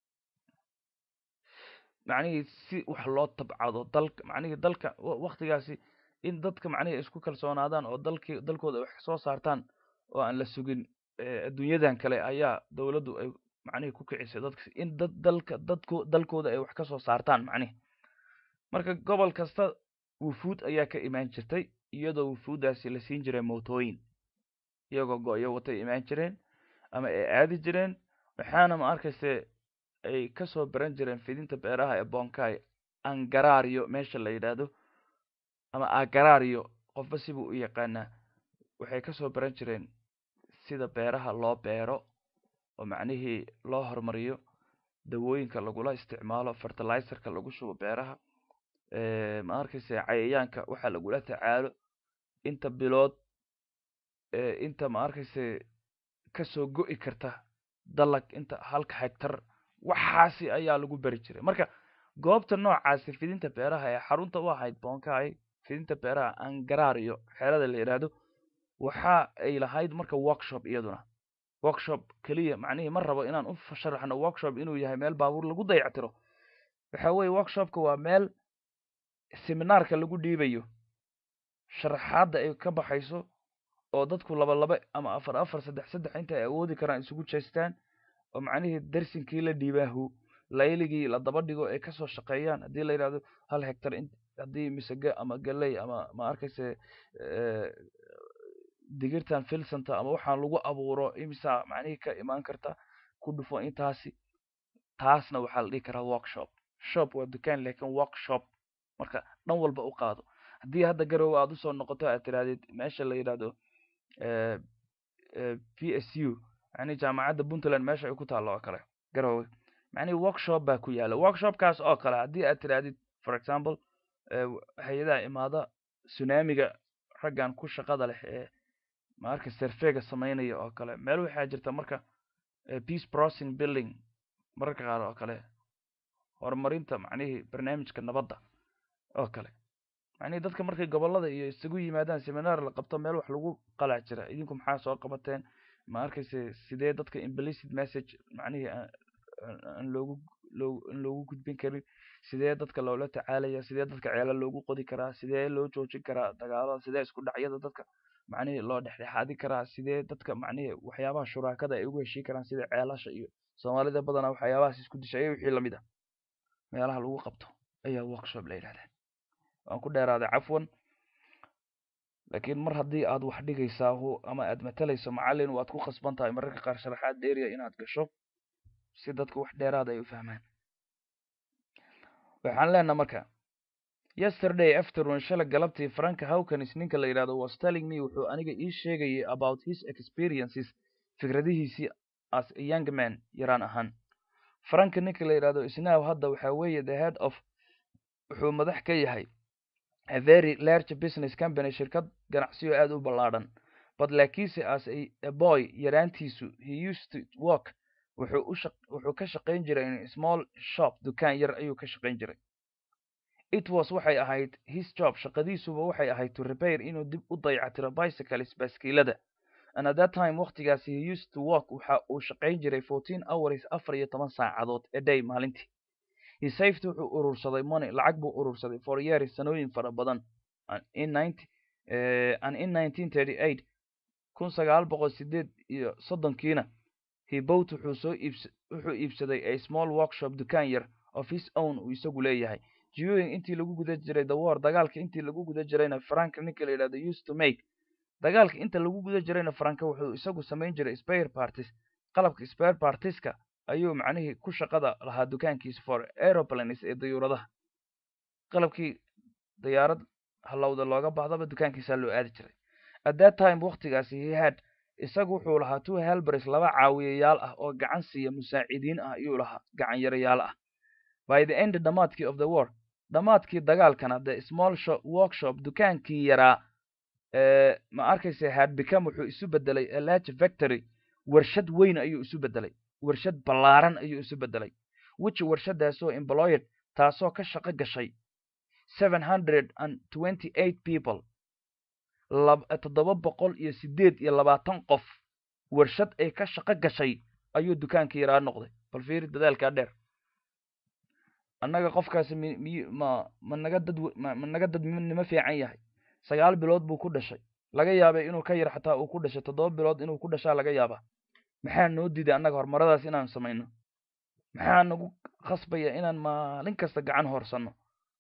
macnihii si wax loo tabcado dalka macnihii dalka waktigaasi in dadka macnihii isku kalsoonaadaan oo dalkii dalkooda ay wax soo saartaan oo aan la sugin adduunyadan kale ayaa dowladdu ay macnihii ku kicisay dadka in dad dalka dadko dalkooda ay wax ka soo saartaan macnihi marka gobol kasta wufuud ayaa ka imaan jirtay iyadoo wufuuddaasi la siin jiray mootooyin iyagoo go-yo watay imaan jireen ama ay aadi jireen waxaana ma arkayse ay kasoo baran jireen fidinta beeraha ee bonkai angarario meesha la yidhaahdo ama agarario qofba sibuu u yaqaanaa waxay kasoo baran jireen sida beeraha loo beero oo macnihii loo horumariyo dawooyinka lagula isticmaalo fertilizerka lagu shubo beeraha ma arkayse cayayaanka waxaa lagula tacaalo inta bilood inta ma arkayse kasoo go'i karta dalag inta halka hegtar waxaasi ayaa lagu beri jiray marka goobta noocaasi fidinta beeraha ee xarunta u ahayd bonkai fidinta beeraha angarario xeerada la yidhaahdo waxa ay lahayd marka workshop iyaduna workshop keliya macnihii ma rabo inaan u sharaxno workshop inuu yahay meel baabuur lagu dayactiro waxa weeye workshopka waa meel seminaarka lagu dhiibayo sharaxaadda ay ka baxayso oo dadku laba laba ama afar afar saddex saddex inta ay awoodi karaan isugu jeestaan oo macnihii darsinkii la dhiibaahu layligii la daba dhigo ay kasoo shaqeeyaan haddii la yidhahdo hal hectar haddii misege ama galey ama ma arkayse digirtan filsanta ama waxaan lagu abuuro imisa macnihii ka imaan karta ku dhufo intaasi taasna waxaa la dhihi karaa workshop shop waa dukaan laakiin workshop marka dhan walba u qaado haddii hadda garowe aad usoo noqoto aad tirahdid meesha la yidhahdo p s u yani jaamacadda puntland meesha ay ku taallo oo kale garowe macnihi workshop baa ku yaala workshopkaas oo kale haddii aad tirahdid for example hay-adaha imaada tsunamiga raggan ku shaqada leh ee marka serfega samaynaya oo kale meel waxaa jirta marka peace processing building mararka qaar oo kale horumarinta macnihii barnaamijka nabadda oo kale macnihii dadka markay gobollada iyo isugu yimaadaan seminar la qabto meel wax lagu qalac jira idinku maxaa soo qabateen ma arkayse sidee dadka implicit message macnihii aan loogu loo aan loogu gudbin karin sidee dadka loola tacaalaya sidee dadka ceela loogu qodi karaa sidee loo joojin karaa dagaalada sidee isku dhacyada dadka macnihii loo dhexdhexaadin karaa sidee dadka macnihii waxyaabaha shuraakada ay ugu heshii karaan sida ceelasha iyo soomaalida badanaa waxyaabahaas isku dishay wixii lamid ah meelaha lagu qabto ayaa workshop la yidhahdaa waan ku dheeraaday cafwan laakiin mar haddii aad wax dhigaysaa ama aad matalayso macallin waad ku khasban tahay mararka qaar sharaxaad dheeriya inaad gasho si dadka wax dheeraada ay u fahmaan waxaan leenaha marka yesterday afternoon shala galabtii franka hawkins ninka la yidhahdo was telling me wuxuu aniga ii sheegayay about his experiences fikradihiisii as a young man yaraan ahaan franka ninka la yidhahdo isnaw hadda waxaa weeye the head of wuxuu madax ka yahay a very large business company shirkad ganacsiyo aad u ballaadhan but laakiinse as a boy yaraantiisu he used to work wuxuu u wuxuu ka shaqayn jiray in small shop dukaan yar ayuu ka shaqayn jiray it was waxay ahayd his job shaqadiisuba waxay ahayd to repair inuu dib u dayactiro bicycles baaskiilada and at that time waqtigaasi he used to work waxa uu shaqayn jiray fourteen hours afar iyo toban saacadood a day maalintii he saved wuxuu urursaday money lacag buu urursaday for years sanooyin fara badan in ninety and in nineteen thirty eight kun sagaal boqol sideed iyo soddonkiina he bought wuxuu soo iibs wuxuu iibsaday a small workshop dukaan yar of his own uu isagu leeyahay during intii lagu guda jiray the war dagaalka intii lagu guda jirayna franka ninka la yidhahdo used to make dagaalka inta lagu guda jirayna franka wuxuu isagu samayn jiray spare parties qalabka spare partieska ayuu macnihii ku shaqada lahaa dukaankiisa for aeroplanes ee dayuuradaha qalabkii diyaarad halowda looga baahdaba dukaankiisaa loo aadi jiray at that time waqtigaasi he had isagu wuxuu lahaa two helbers laba caawiyayaal ah oo gacan siiya musaacidiin ah ayuu lahaa gacan yarayaal ah by the end dhamaadkii of the war dhamaadkii dagaalkana the small shop workshop dukaankii yaraa ma arkaysa had become wuxuu isu bedelay a large factory warshad weyn ayuu isu bedelay warshad ballaaran ayuu isu bedelay which warshadaasoo employed taasoo ka shaqo gashay seven hundred and twenty eight people toddoba boqol iyo sideed iyo labaatan qof warshad ay ka shaqo gashay ayuu dukaankii yaraa noqday bal fiiri dadaalkaa dheer annaga qofkaasi mi miy ma ma naga dad ma naga dad nimo fiican yahay sagaal bilood buu ku dhashay laga yaabay inuu ka yar xataa uu ku dhashay toddoba bilood inuu ku dhashaa laga yaabaa maxaa noo diiday annaga horumaradaas inaan samayno maxaa nagu khasbaya inaan maalin kasta gacan hoorsanno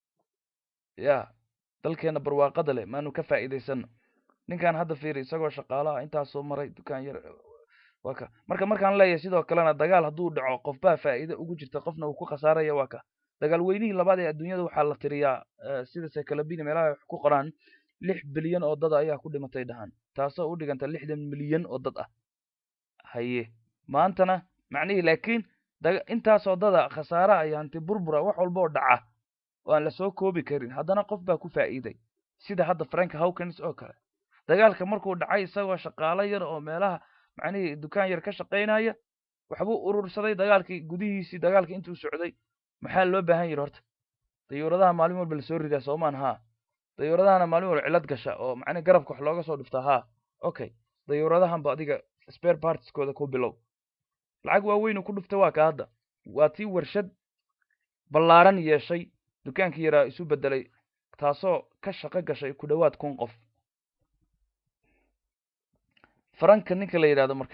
ya dalkeena barwaaqada leh maanu ka faa'iidaysano ninkan hadda fiiri isagoo shaqaalaha intaasoo maray dukaan yar waa ka marka markaan leeyahay sidoo kalena dagaal hadduu dhaco qofbaa faa'iide ugu jirta qofna uu ku khasaaraya waa ka dagaal weynihii labaad ee adduunyada waxaa la tiriyaa sida sekalabini meelaha wax ku qoraan lix bilyan oo dad ayaa ku dhimatay dhahan taasoo u dhiganta lixdan milyan oo dad ah haye maantana macnihii laakiin intaasoo dada khasaaraha iyo hanti burbura wax walba oo dhaca oo aan lasoo koobi karin haddana qof baa ku faa'iiday sida hadda frank hawkins oo kale dagaalka markuu dhacay isagoo shaqaalo yar oo meelaha macnihii dukaan yar ka shaqaynaya waxbuu urursaday dagaalkii gudihiisii dagaalkii intuu socday maxaa loo baahan yidhi horta dayuuradaha maalin walba lasoo ridaa soomaan haa dayuuradahana maalin walba cilad gasha oo macnihi garabka wax looga soo dhiftaa haa okay dayuuradahanba adiga spare partiskooda ku bilow lacag waaweynu ku dhuftay waa ka hadda waa tii warshad ballaaran yeeshay dukaankii yaraa isu bedelay taasoo ka shaqo gashay ku dhowaad kun qof faranka ninka la yidhahdo marka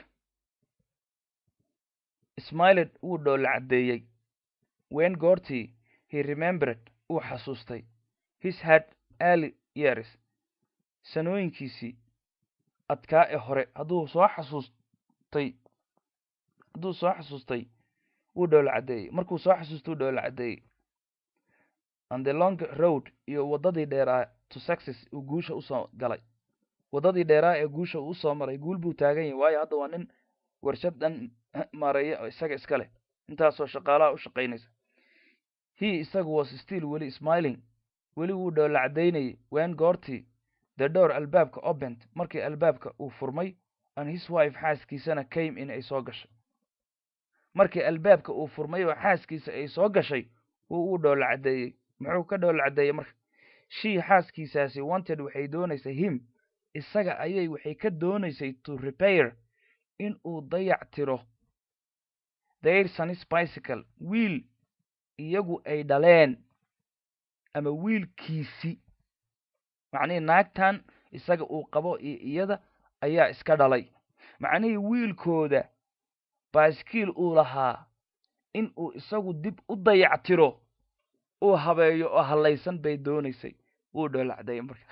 smiled wuu dhoola caddeeyey wen goortii he remembered uu xasuustay his had early years sanooyinkiisii adkaa ee hore hadduu soo xasuustay hadduu soo xasuustay wuu dhoola caddeeyey markuu soo xasuustay wuu dhoola caddeeyey and the long road iyo waddadii dheeraa to success uu guusha usoo galay waddadii dheeraa ee guusha uu usoo maray guul buu taagan yahay waayo hadda waa nin warshad dhan maareeya oo isaga iska leh intaasoo shaqaalaha u shaqaynaysa he isagu was still weli smiling weli wuu dhoola caddaynayay wen goortii the door albaabka opent markii albaabka uu furmay and his wife xaaskiisana came in ay soo gashay markii albaabka uu furmay oo xaaskiisa ay soo gashay wuu uu dhoola caddeeyey muxuu ka dhoola caddeeyey marka shii xaaskiisaasi wanted waxay doonaysay him isaga ayay waxay ka doonaysay to repair in uu dayac tiro their sonis bicycle wiil iyagu ay dhaleen ama wiilkiisi macnihii naagtan isaga uu qabo iyo iyada ayaa iska dhalay macnihii wiilkooda baaskiil uu lahaa in uu isagu dib u dayac tiro uu habeeyo oo hallaysan bay doonaysay wuu dhoolacday marka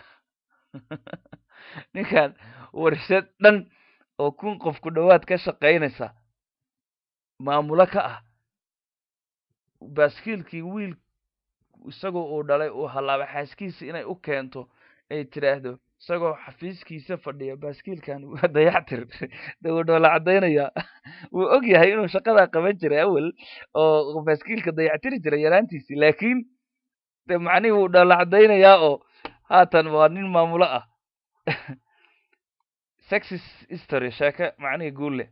ninkan warshad dhan oo kun qof ku dhowaad ka shaqaynaysa maamulo ka ah baaskiilkii wiil isagoo uu dhalay uu hallaaba xaaskiisa inay u keento ay tidhaahdo isagoo xafiiskiisa fadhiya baaskiilkan waa dayactir de wuu dhoola caddaynayaa wuu og yahay inuu shaqadaa qaban jiray awel oo baaskiilka dayactiri jiray yaraantiisii laakiin de macnihii wuu dhoola caddaynayaa oo haatan waa nin maamulo ah sexis history sheeke macnihii guulle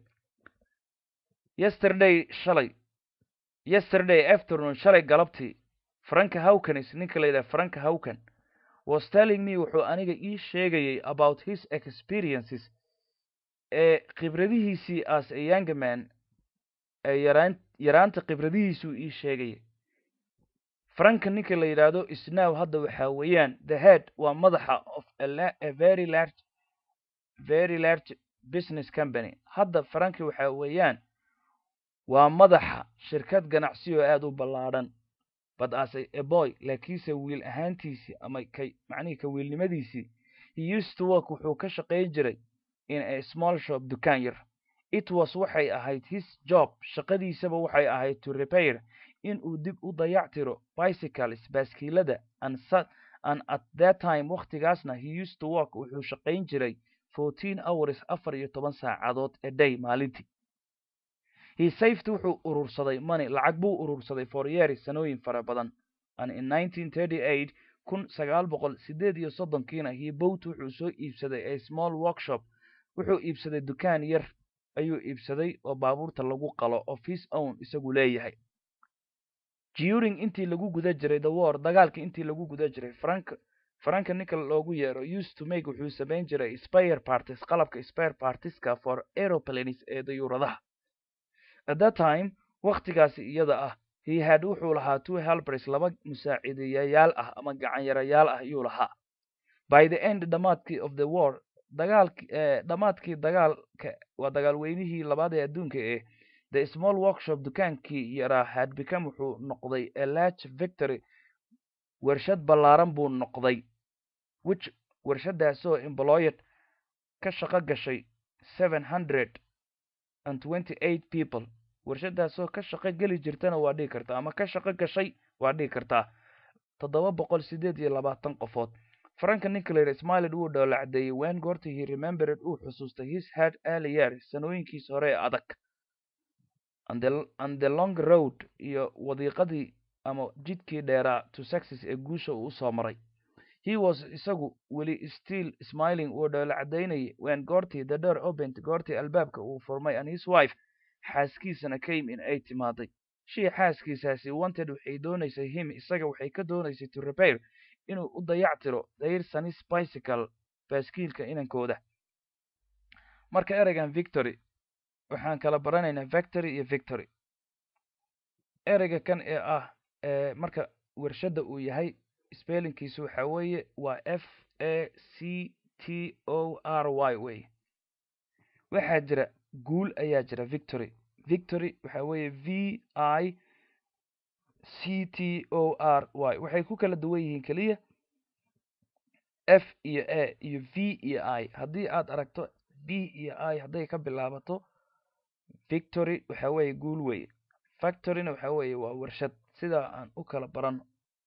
yesterday shalay yesterday afternoon shalay galabtii franka hawkanis ninka la yidhaha franka hawkan was telling me wuxuu aniga ii sheegayay about his experiences ee khibradihiisii as a young man ee yaraan yaraanta khibradihiisuu ii sheegayay franka ninka la yidhaahdo isnow hadda waxaa weeyaan the head waa madaxa of a very large very large business company hadda franki waxaa weeyaan waa madaxa shirkad ganacsi oo aada u ballaadhan but as a boy laakiinse wiil ahaantiisii ama ka macnihii ka wiilnimadiisii he used to work wuxuu ka shaqayn jiray in a small shop dukaan yar it was waxay ahayd his job shaqadiisaba waxay ahayd to repair in uu dib u dayactiro bicycles baaskiilada and and at that time wakhtigaasna he used to work wuxuu shaqayn jiray fourteen hours afar iyo toban saacadood a day maalintii he saved wuxuu urursaday money lacag buu urursaday for years sanooyin fara badan and in nineteen thirty eight kun sagaal boqol sideed iyo soddonkiina he bowt wuxuu soo iibsaday a small workshop wuxuu iibsaday dukaan yar ayuu iibsaday oo baabuurta lagu qalo of his own isagu leeyahay during intii lagu guda jiray the war dagaalka intii lagu guda jiray frank franka ninka loogu yeero used to make wuxuu samayn jiray spare parties qalabka spare partieska for aeroplanes ee dayuuradaha at that time wakhtigaasi iyada ah he had wuxuu lahaa two helpers laba musaaciidayayaal ah ama gacanyarayaal ah ayuu lahaa by the end dhamaadkii of the war dagaalki dhamaadkii dagaalka waa dagaal weynihii labaad ee adduunka ee the small workshop dukaankii yaraa had become wuxuu noqday a large victory warshad ballaaran buu noqday which warshadaasoo employed ka shaqo gashay seven hundred and twenty eight people warshadaasoo ka shaqo geli jirtana waa dhigi kartaa ama ka shaqo gashay waa dhigi kartaa toddoba boqol sideed iyo labaatan qofood franka nicolar smiled wuu dhoola caddeeyey wen goortii he remembered uu xusuustay his head early years sanooyinkiis hore ee adag and the, and the long road iyo wadiiqadii ama jidkii dheeraa to success ee guusha uu usoo maray he was isagu weli still smiling wuu dhoola caddaynayay wen goortii the door opent goortii albaabka uu furmay and his wife xaaskiisana came in ay timaaday shii xaaskiisaasi wanted waxay doonaysay him isaga waxay ka doonaysay to repair inuu u dayactiro their sonis bicycle baaskiilka inankooda marka ereygan victory waxaan kala baranaynaa victory iyo victory ereyga kan ee ah marka warshadda uu yahay spellingkiisu waxa weeye waa f a c t o r y wey waxaa jira guul ayaa jira victory victory waxa weeye v i c t o r y waxay ku kala duwan yihiin keliya f iyo a iyo v iyo i haddii aad aragto b iyo i hadday ka bilaabato victory waxa weeye guul weye factoryna waxa weeye waa warshad sidaa aan u kala barano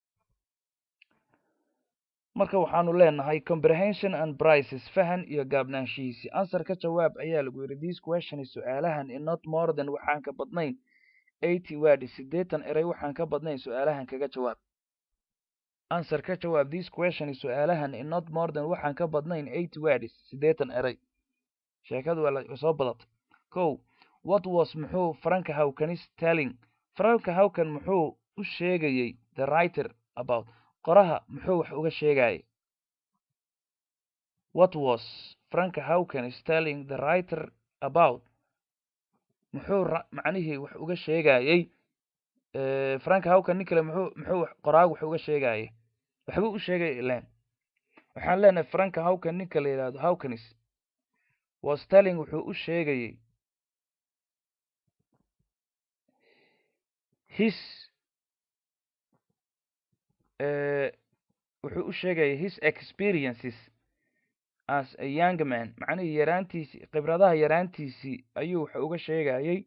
marka waxaanu leenahay comprehension and prices fahan iyo gaabnaanshihiisi answer ka jawaab ayaa lagu yidhi this question su-aalahan in not more than waxaan ka badnayn eighty words siddeetan eray waxaan ka badnayn su-aalahan kaga jawaab answer ka jawaab this question su-aalahan in not more than waxaan ka badnayn eighty words siddeetan eray sheekadu waa soo badatay kow what was muxuu franka hawkanis telling franka hawkan muxuu u sheegayey the writer about qoraha muxuu wax uga sheegayay what was franka hawkan is telling the writer about muxuu macnihii wax uga sheegayey franka hawkan nin kale muxuu muxuu qoraagu wax uga sheegayay waxbuu u sheegay ilan waxaan leenahay franka hawkan ninka la yidhahdo hawkanis was telling wuxuu u sheegayey his wuxuu u sheegayay his experiences as a young man macnihii yaraantiisii khibradaha yaraantiisii ayuu waxa uga sheegayay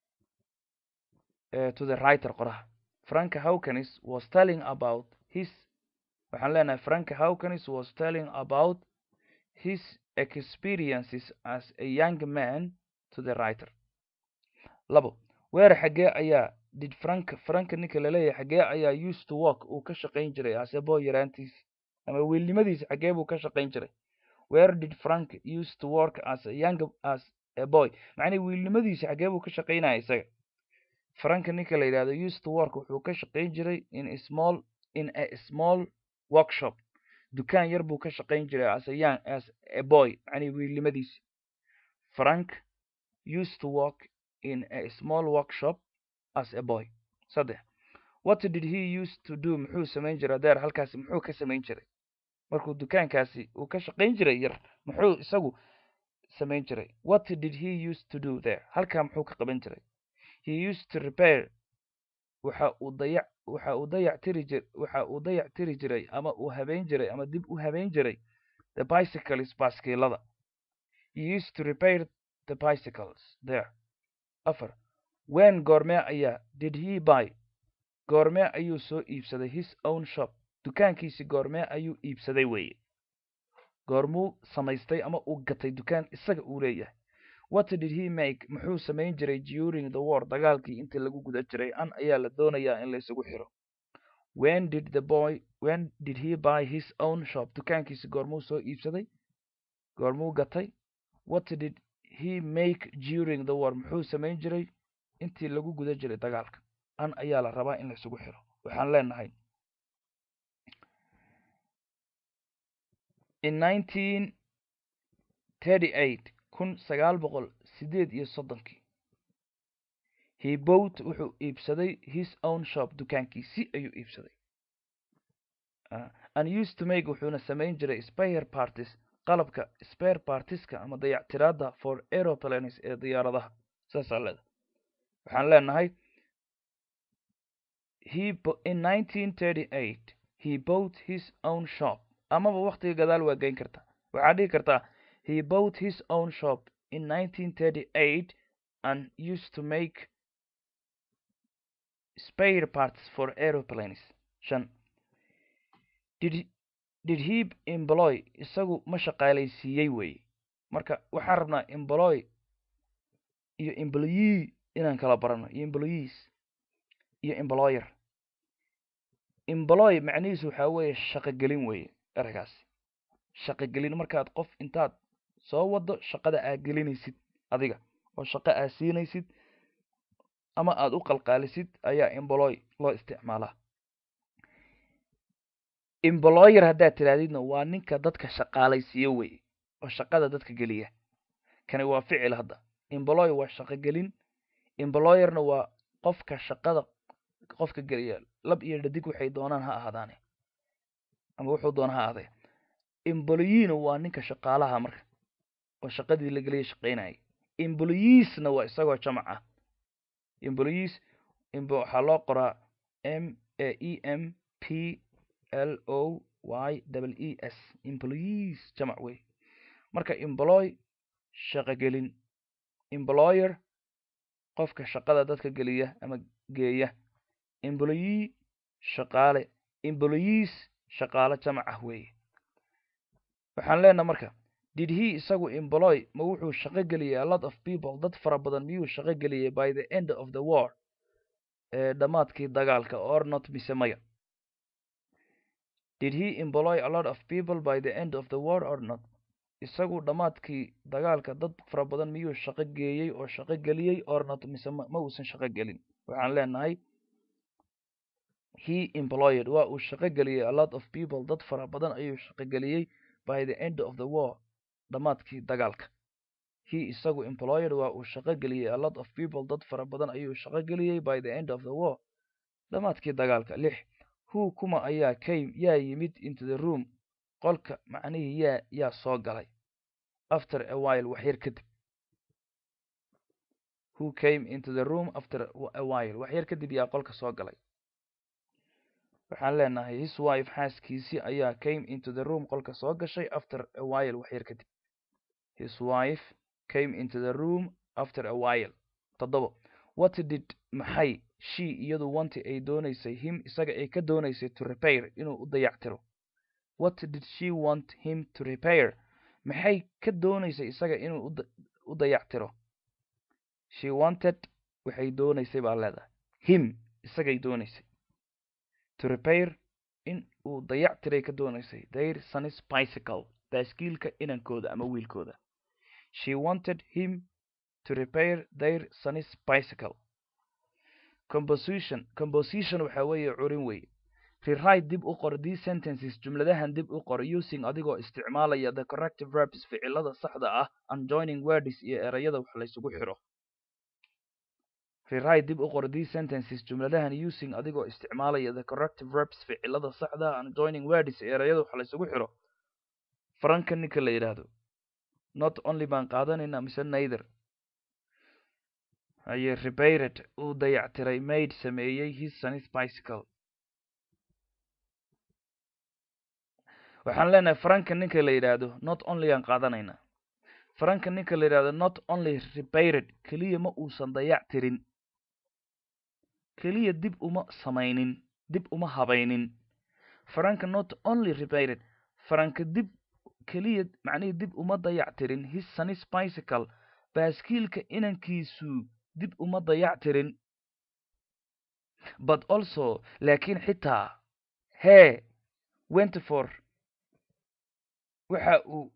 to the writer qoraha franka hawkanis was telling about his waxaan leenahay franka hawkanis was telling about his experiences as a young man to the writer labo weer xaggee ayaa did frank franka ninka laleeyahay xaggee ayaa used to work uu ka shaqayn jiray asebo yaraantiisi ama wiilnimadiisi xaggee buu ka shaqayn jiray where did frank used to work as a young as a boy macnii wiilnimadiisi xaggee buu ka shaqaynaya isaga franka ninka la yidhahdo used to work wuxuu ka shaqayn jiray in a small in a small workshop dukaan yar buu ka shaqayn jiray as a young as a boy macnii wiilnimadiisi frank used to work in a small workshop as a boy saddex what did he used to do muxuu samayn jiray deer halkaasi muxuu ka samayn jiray markuu dukaankaasi uu ka shaqayn jiray yar muxuu isagu samayn jiray what did he used to do there halkaa muxuu ka qaban jiray he used to repair waxa uu dayac waxa uu dayac tiri jir waxa uu dayac tiri jiray ama uu habeyn jiray ama dib u habeyn jiray the bicycles baaskiilada he used to repair the bicycles there afar wen goormee ayaa did he buy goormee ayuu soo iibsaday his own shop dukaankiisi goormee ayuu iibsaday weeye goormuu samaystay ama uu gatay dukaan isaga uu leeyahay what did he make muxuu samayn jiray during the war dagaalkii intii lagu guda jiray an ayaa la doonayaa in la isugu xiro when did the boy when did he buy his own shop dukaankiisi goormuu soo iibsaday goormuu gatay what did he make during the war muxuu samayn jiray intii lagu guda jiray dagaalka an ayaa la rabaa in la isugu xiro waxaan leenahay in nineteen thirty eight kun sagaal boqol sideed iyo soddonkii he bought wuxuu iibsaday his own shop dukaankiisi ayuu iibsaday and used to make wuxuuna samayn jiray spare parties qalabka spare partiska ama dayactiraada for aeroplanes ee diyaaradaha saasaa leeda waxaan leenahay he in nineteen thirty eight he bought his own shop amaba waktiga gadaal waa geyn kartaa waxaad dhihi kartaa he bought his own shop in nineteen thirty eight and used to make spare parts for aeroplanes shan did did he employ isagu ma shaqaalaysiiyey weeye marka waxaan rabnaa employ iyo employee inaan kala barano iyo employees iyo employer employ macnihiisu waxaa weeye shaqogelin weeye eragaasi shaqogelin markaad qof intaad soo wado shaqada aad gelinaysid adiga oo shaqo aad siinaysid ama aada u qalqaalisid ayaa employ loo isticmaalaa employer haddaad tirahdidna waa ninka dadka shaqaalaysiiyo weye oo shaqada dadka geliya kani waa ficil hadda employ waa shaqogelin employerna waa qofka shaqada qofka geliya lab iyo dhadig waxay doonaan ha ahaadaane ama wuxuu doona ha ahaadee employeena waa ninka shaqaalaha marka oo shaqadii la geliya shaqaynaya employeesna waa isagoo jamac ah employees waxaa loo qoraa m e m p l o y double e s employees jamac wey marka employ shaqogelin employer qofka shaqada dadka geliya ama geeya employee shaqaale employees shaqaale jamac ah weeye waxaan leenaha marka did he isagu employ ma wuxuu shaqo geliyay a lot of people dad fara badan miyuu shaqo geliyay by the end of the war ee dhammaadkii dagaalka or not mise maya did he employ a lot of people by the end of the war or not isagu dhammaadkii dagaalka dad fara badan miyuu shaqo geeyey oo shaqo geliyey or not mise ma uusan shaqo gelin waxaan leenahay he employed waa uu shaqo geliyey a lot of people dad fara badan ayuu shaqo geliyey by the end of the war dhammaadkii dagaalka he isagu employed waa uu shaqo geliyey a lot of people dad fara badan ayuu shaqo geliyey by the end of the war dhammaadkii dagaalka lix who kuma ayaa came yaa yimid into the room qolka macnihii yaa yaa soo galay after a while waxyar kadib who came into the room after a while waxyar kadib yaa qolka soo galay waxaan leenahay his wife xaaskiisii ayaa came into the room qolka soo gashay after a while waxyar kadib his wife came into the room after a while toddobo what did maxay she iyadu wanti ay doonaysay him isaga ay ka doonaysay to repair inuu u dayactiro what did she want him to repair maxay ka doonaysay isaga inuu u dayactiro she wanted waxay doonaysay baa leedahay him isagay doonaysay to repair in uu dayactiray ka doonaysay their son's bicycle baaskiilka inankooda ama wiilkooda she wanted him to repair their son's bicycle composition composition waxa weeye curin weeye rewrite dib u qor these sentences jumladahan dib u qor using adigoo isticmaalaya the corrective verbs ficilada saxda ah and joining words iyo erayada wax laysugu xiro rewrite dib u qor these sentences jumladahan using adigoo isticmaalaya the corrective verbs ficilada saxda ah and joining words iyo erayada wax laysugu xiro faranka ninka la yidhaahdo not only baan qaadanayna mise neither aye repaired uu dayactiray maid sameeyey his son's bicycle waxaan leenahay faranka ninka la yidhaahdo not only aan qaadanayna faranka ninka la yidhahdo not only repaired keliya ma uusan dayactirin keliya dib uma samaynin dib uma habaynin faranka not only repaired faranka dib keliya macnihii dib uma dayactirin his son's bicycle baaskiilka inankiisu dib uma dayactirin but also laakiin xitaa hee wentyfor waxa uu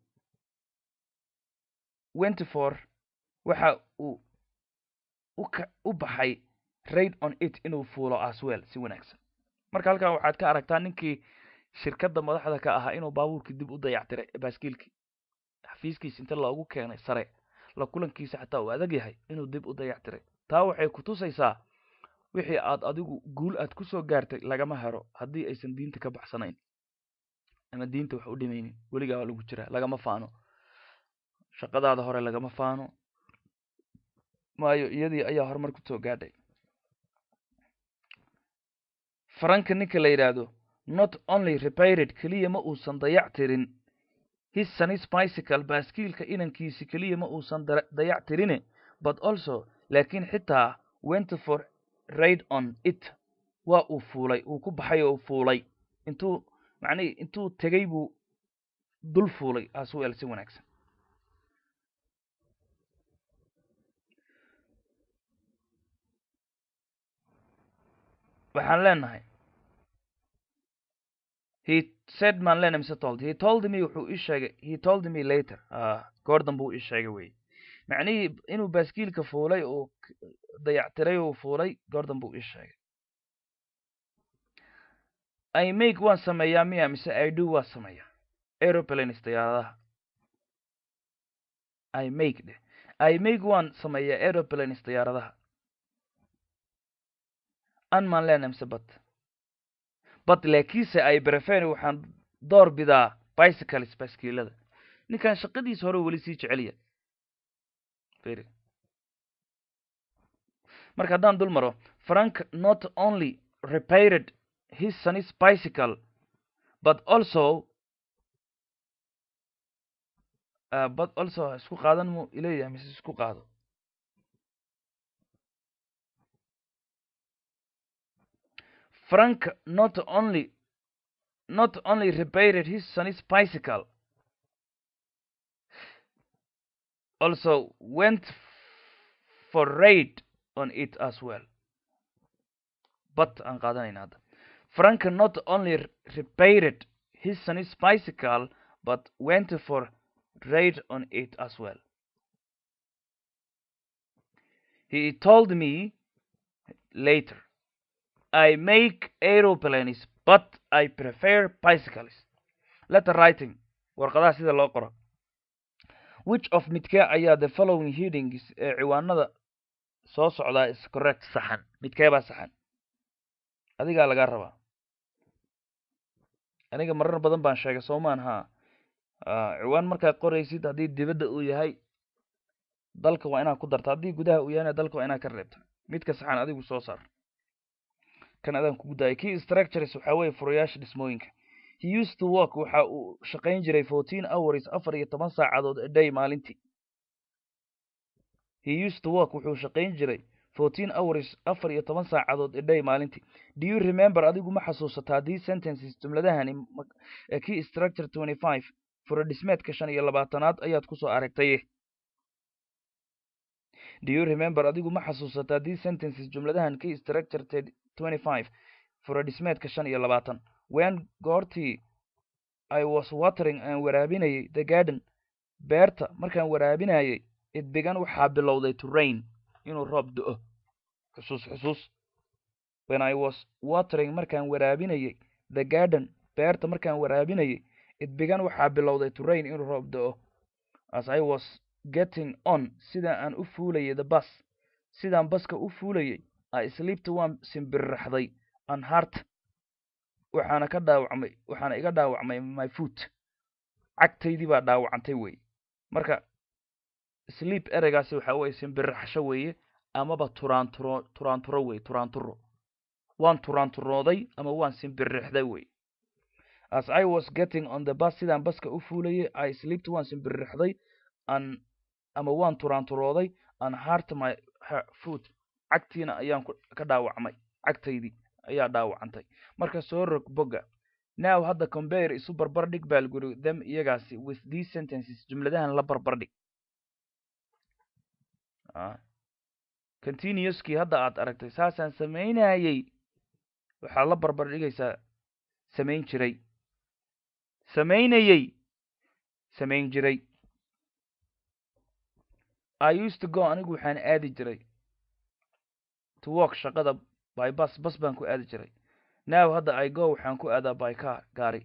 wentyfor waxa uu uka u baxay raid on it inuu fuulo aswell si wanaagsan marka halkan waxaad ka aragtaa ninkii shirkadda madaxda ka ahaa inuu baabuurkii dib u dayactiray baaskiilkii xafiiskiisa inta loogu keenay sare la kulankiisa xataa uu adag yahay inuu dib u dayactiray taa waxay ku tusaysaa wixii aad adigu guul aad ku soo gaartay lagama hero haddii aysan diinta ka baxsanayn ama diinta wax u dhimaynin weligaa waa lagu jiraa lagama faano shaqadaada hore lagama faano maayo iyadii ayaa horumar ku soo gaadhay faranka ninka la yidhaahdo not only repaired keliya ma uusan dayactirin his son's bicycle baaskiilka inankiisi keliya ma uusan dayactirine but also laakiin xitaa went for raid on it waa uu fuulay uu ku baxay oo fuulay intuu macnihii intuu tegay buu dul fuulay aswell si wanaagsan waxaan leenahay he said maan leenahay mise told he told me wuxuu ii sheegay he told me later goordan buu ii sheegay wey macnihii inuu baaskiilka fuulay uu dayactiray uu fuulay goordan buu ii sheegay i make waan sameeyaa miya mise i do waan sameeyaa aeroplanes diyaaradaha i make dheh i make waan sameeyaa aeroplanes diyaaradaha an maan leenahay mise bat but laakiinse ay brefen waxaan door bidaa bicycles baaskiilada ninkan shaqadiisa hore weli sii jecelya very marka haddaan dul maro frank not only repaired his son's bicycle but also uh, but also isku qaadan mu ileeyahay mise isku qaado frank not only not only repaired his son's bicycle also went for raid on it as well but aan qaadanayna hadda frank not only repaired his son's bicycle but went for raid on it as well he told me later I make aeroplanes but I prefer bicycles letter writing warqadaha sida loo qoro which of midkee ayaa the following headings ee ciwaanada soo socdaa is correct saxan midkee baa saxan adigaa lagaa rabaa aniga marar badan baan sheegay soomaan haa ciwaan markaad qoraysid haddii dibadda uu yahay dalka waa inaad ku darta haddii gudaha uu yahayna dalka waa inaad ka reebta midka saxan adigu soo saar kan adaan kugu daayay key structures waxaa weeye furayaasha dhismooyinka he used to work waxa uu shaqayn jiray fourteen hours afar iyo toban saacadood a day maalintii he used to work wuxuu shaqayn jiray fourteen hours afar iyo toban saacadood a day maalintii do you remember adigu ma xasuusataa these sentences jumladahani key structure twenty five fura dhismeedka shan iyo labaatanaad ayaad kusoo aragtaye do you remember adigu ma xasuusataa these sentences jumladahan key structure twenty five fura dhismeedka shan iyo labaatan when goortii i was watering aan waraabinayay the garden beerta markaan waraabinayay it began waxaa bilowday to rain inuu roob do-o xusuus xusuus when i was watering markaan waraabinayay the garden beerta markaan waraabinayay it began waxaa bilowday to rain inuu roob do-o as i was getting on sida aan u fuulayay the bus sidaan baska u fuulayay i sleepta waan simbirraxday an heart waxaana ka dhaawacmay waxaana iga dhaawacmay my foot cagtaydii baa dhaawacantay wey marka sleep ereygaasi waxa weye simbirraxsho weeye amaba turaanturo turaanturo wey turaanturo waan turaanturooday ama waan simbirrixday wey as i was getting on the bus sidaan baska u fuulayay i sleepta waan simbirrixday an ama waan turaanturooday an heart my foot cagtiina ayaan ka dhaawacmay cagtaydii ayaa dhaawacantay marka soo rog bogga now hadda compare isu barbar dhig baalguri them iyagaasi with these sentences jumladahan la barbar dhig continuouskii hadda aad aragtay saasaan samaynayay waxaad la barbar dhigaysaa samayn jiray samaynayay samayn jiray i used to go anigu waxaan aadi jiray to work shaqada by bus bas baan ku aadi jiray now hadda i go waxaan ku aadaa by car gaari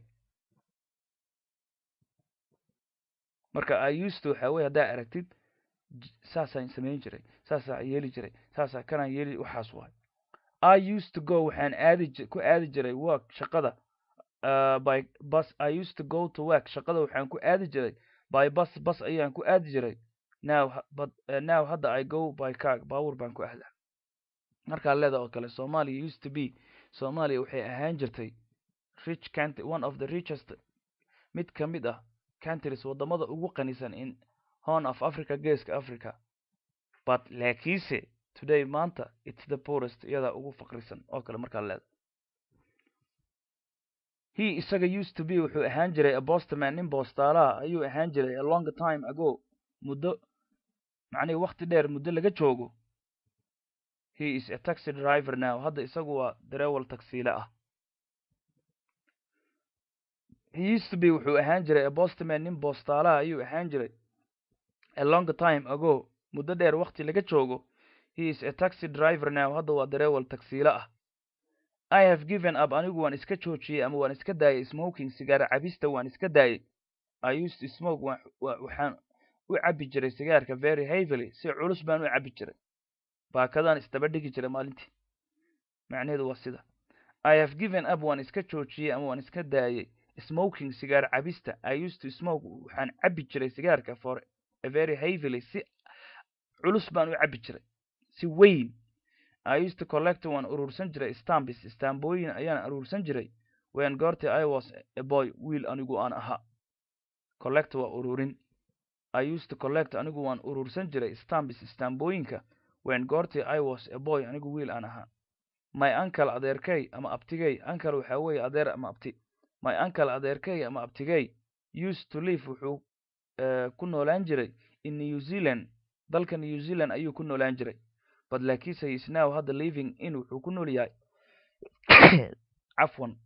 marka i used to waxa weye haddaa aragtid saasaan samayn jiray saasaa yeeli jiray saasaa kanaan yeeli waxaas waay i used to go waxaan aadi ku aadi jiray work shaqada uh, by bus i used to go to work shaqada waxaan ku aadi jiray by bus bus ayaan ku aadi jiray now but uh, now hadda i go by car baawur baan ku aadaa markaa leeda oo kale somalia used to be somalia waxay ahaan jirtay rich country one of the richest mid ka mid ah countries waddamada ugu qanisan in horn of africa geeska africa but laakiinse today maanta it's the poorest iyadaa ugu faqrisan oo kale markaa leeda he isaga used to be wuxuu ahaan jiray a bostman nin boostaalaha ayuu ahaan jiray a long time ago muddo macnihi wakti dheer muddo laga joogo he is a taxi driver now hadda isagu waa darewal tagsiile ah he used to be wuxuu ahaan jiray a bostman nin boostaalaha ayuu ahaan jiray a long time ago muddo dheer wakti laga joogo he is a taxi driver now hadda waa darewal tagsiile ah i have given up anigu waan iska joojiyey ama waan iska daayay smoking sigaar cabista waan iska daayay i used to smoke waxaan u cabbi jiray sigaarka very heavily si culus baan u cabbi jiray baakadaan isdaba dhigi jiray maalintii macnaheedu waa sida i have given up waan iska joojiyey ama waan iska daayay smoking sigaar cabista i used to smoke waxaan cabbi jiray sigaarka for a very heavily si culus baan u cabbi jiray si weyn i used to collect waan urursan jiray stambis stambooyin ayaan urursan jiray when goortii i was a boy wiil anigu aan ahaa collect waa ururin i used to collect anigu waan urursan jiray stambis stambooyinka when goortii i was a boy anigu wiil aan ahaa my uncle adeerkay ama abtigay uncle waxaa weeye adeer ama abti my uncle adeerkay ama abtigay used to live wuxuu ku noolaan jiray in new zealand dalka new zealand ayuu ku noolaan jiray but laakiinse is now hadda living in wuxuu ku nool yahay cafwan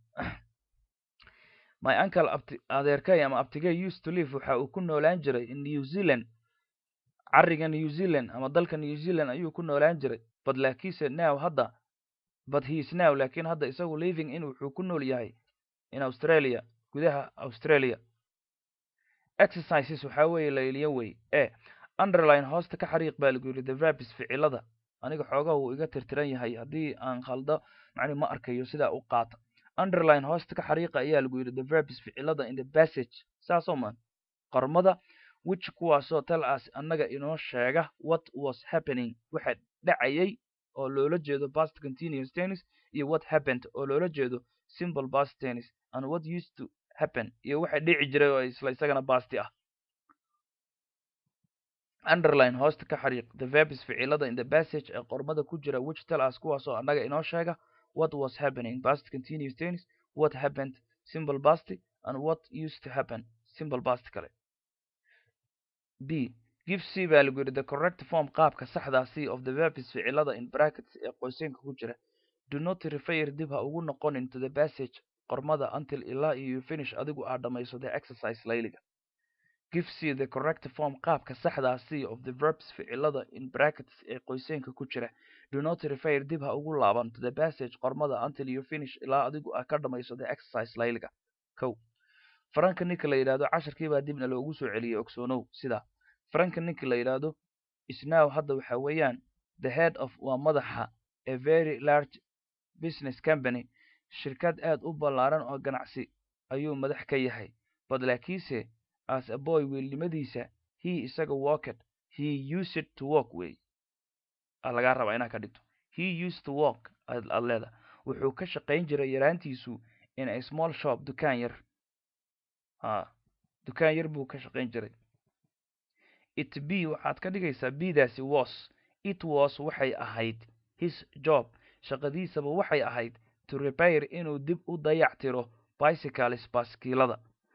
my uncle abti adeerkay ama abtigay used to live waxa uu ku noolaan jiray in new zealand cariga new zealand ama dalka new zealand ayuu ku noolaan jiray but laakiinse now hadda but he is now laakiin hadda isagu living in wuxuu ku nool yahay in australia gudaha australia exercises waxaa weeye layliyo wey e underline hoosta ka xariiq baa lagu yidhi the verbs ficilada aniga xoogaha wuu iga tirtiran yahay haddii aan khaldo macni ma arkayo sidaa u qaata underline hoosta ka xariiqa ayaa lagu yidhi the verbs ficilada in the passage saasoo man qormada which kuwaasoo tell us annaga inoo sheega what was happening waxa dhacayay oo loola jeedo past continuous tennis iyo what happened oo loola jeedo simple past tennis and what used to happen iyo waxa dhici jiray oo isla isagana basti ah underline hoosta ka xariiq the verbs ficilada in the passage ee qormada ku jira which tell us kuwaasoo annaga inoo sheega what was happening past continuous tennis what happened simple past and what used to happen simple past kale b give c baa lagu yidhi the correct form qaabka saxdaa c of the verbs ficilada in brackets ee qoyseenka ku jira do not refer dib ha ugu noqon into the passage qormada until ilaa iyo you finish adigu aad dhammayso the exercise layliga give c the correct form qaabka saxdaa c of the verbs ficilada in brackets ee qoyseenka ku jira do not refer dib ha ugu laaban to the passage qormada until you finish ilaa adigu aad ka dhammayso the exercise layliga kow faranka ninka la yidhahdo casharkiibaa dibna loogu soo celiyey ogsoonow sidaa faranka ninka la yidhaahdo isnow hadda waxa weeyaan the head of waa madaxa a very large business company shirkad aad u ballaaran oo ganacsi ayuu madax ka yahay but laakiinse as a boy wiilnimadiisa he isaga walked he used to walk way lagaa rabaa inaa ka dhigto he used to walk aad leeda wuxuu ka shaqayn jiray yaraantiisu in a small shop dukaan yar a dukaan yar buu ka shaqayn jiray it b waxaad ka dhigaysaa bdaasi was it was waxay ahayd his job shaqadiisaba waxay ahayd to repair inuu dib u dayac tiro bicycles baskiilada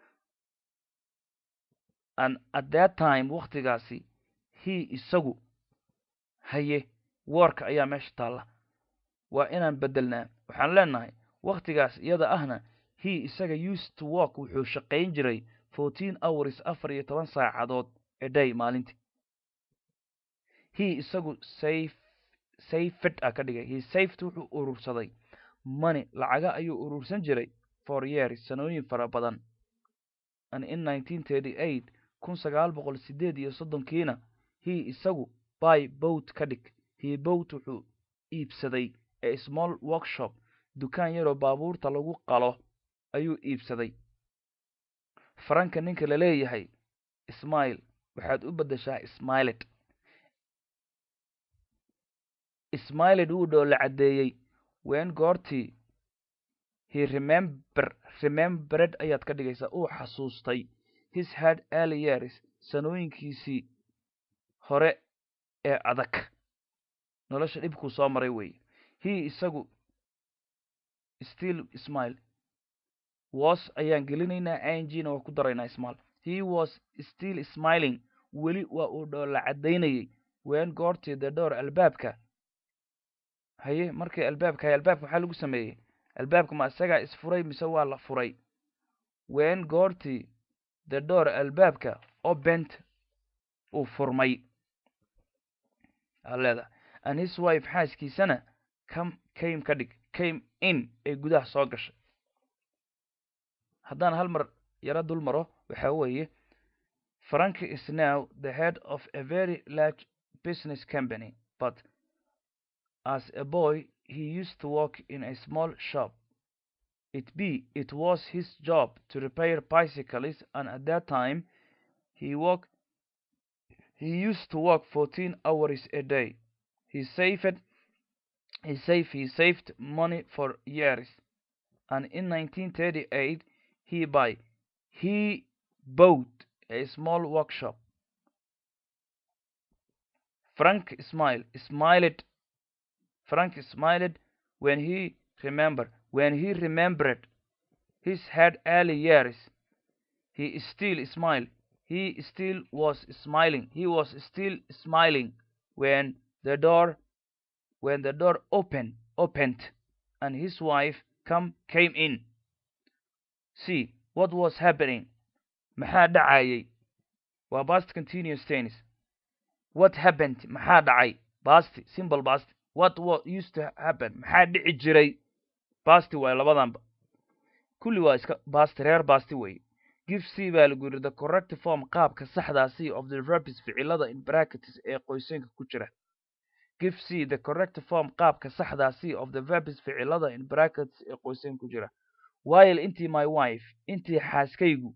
and at that time waktigaasi he isagu haye woorka ayaa meesha taalla waa inaan beddelnaa waxaan leenahay wakhtigaas iyada ahna he isaga used to walk wuxuu shaqayn jiray fourteen hours afar iyo toban saacadood a day maalintii he isagu safe safed a ka dhigay he safed wuxuu urursaday money lacaga ayuu urursan jiray for years sanooyin fara badan and in nineteen thirty eight kun sagaal boqol sideed iyo soddonkiina he isagu by boat ka dhig he boat wuxuu iibsaday a small workshop dukaan yaroo baabuurta lagu qalo ayuu iibsaday faranka ninka la leeyahay ismail waxaad u beddeshaa smiled smiled wuu dhoola caddeeyey wen goortii he remember remembered ayaad ka dhigaysaa uu xasuustay his head early years sanooyinkiisii hore ee adag nolosha dhibkuu soo maray weeye he isagu still smile was ayaan gelinaynaa ingna waa ku daraynaa smile he was still smiling weli waa uu dhoola caddaynayay wen goortii the door albaabka haye markii albaabka haye albaabka maxaa lagu sameeyey albaabka ma isagaa isfuray mise waa la furay wen goortii the door albaabka obent uu furmay aa leedahay and his wife xaaskiisana come came ka dhig came in ee gudaha soo gashay haddaan hal mar yaro dul maro waxa weeye franki is now the head of a very large business company but as a boy he used to work in a small shop it be it was his job to repair bicycles and at that time he worked he used to work 14 hours a day he saved he saved he saved money for years and in 1938 he by he bought a small workshop. Frank smiled, smiled. Frank smiled when he remembered when he remembered his had early years. He still smiled. He still was smiling. He was still smiling when the door when the door opened opened and his wife come came in. See what was happening. maxaa dhacayay waa past continuous tense what happened maxaa dhacay past simple past what what used to happen maxaa dhici jiray past waay labadanba kulli waa iska past reer past wey give c baa lagu yidhi the correct form qaabka saxdaa c of the verbs ficilada in brackets ee qoysanka ku jira give c the correct form qaabka saxdaa c of the verbs ficilada in brackets ee qoysanka ku jira while intii my wife intii xaaskaygu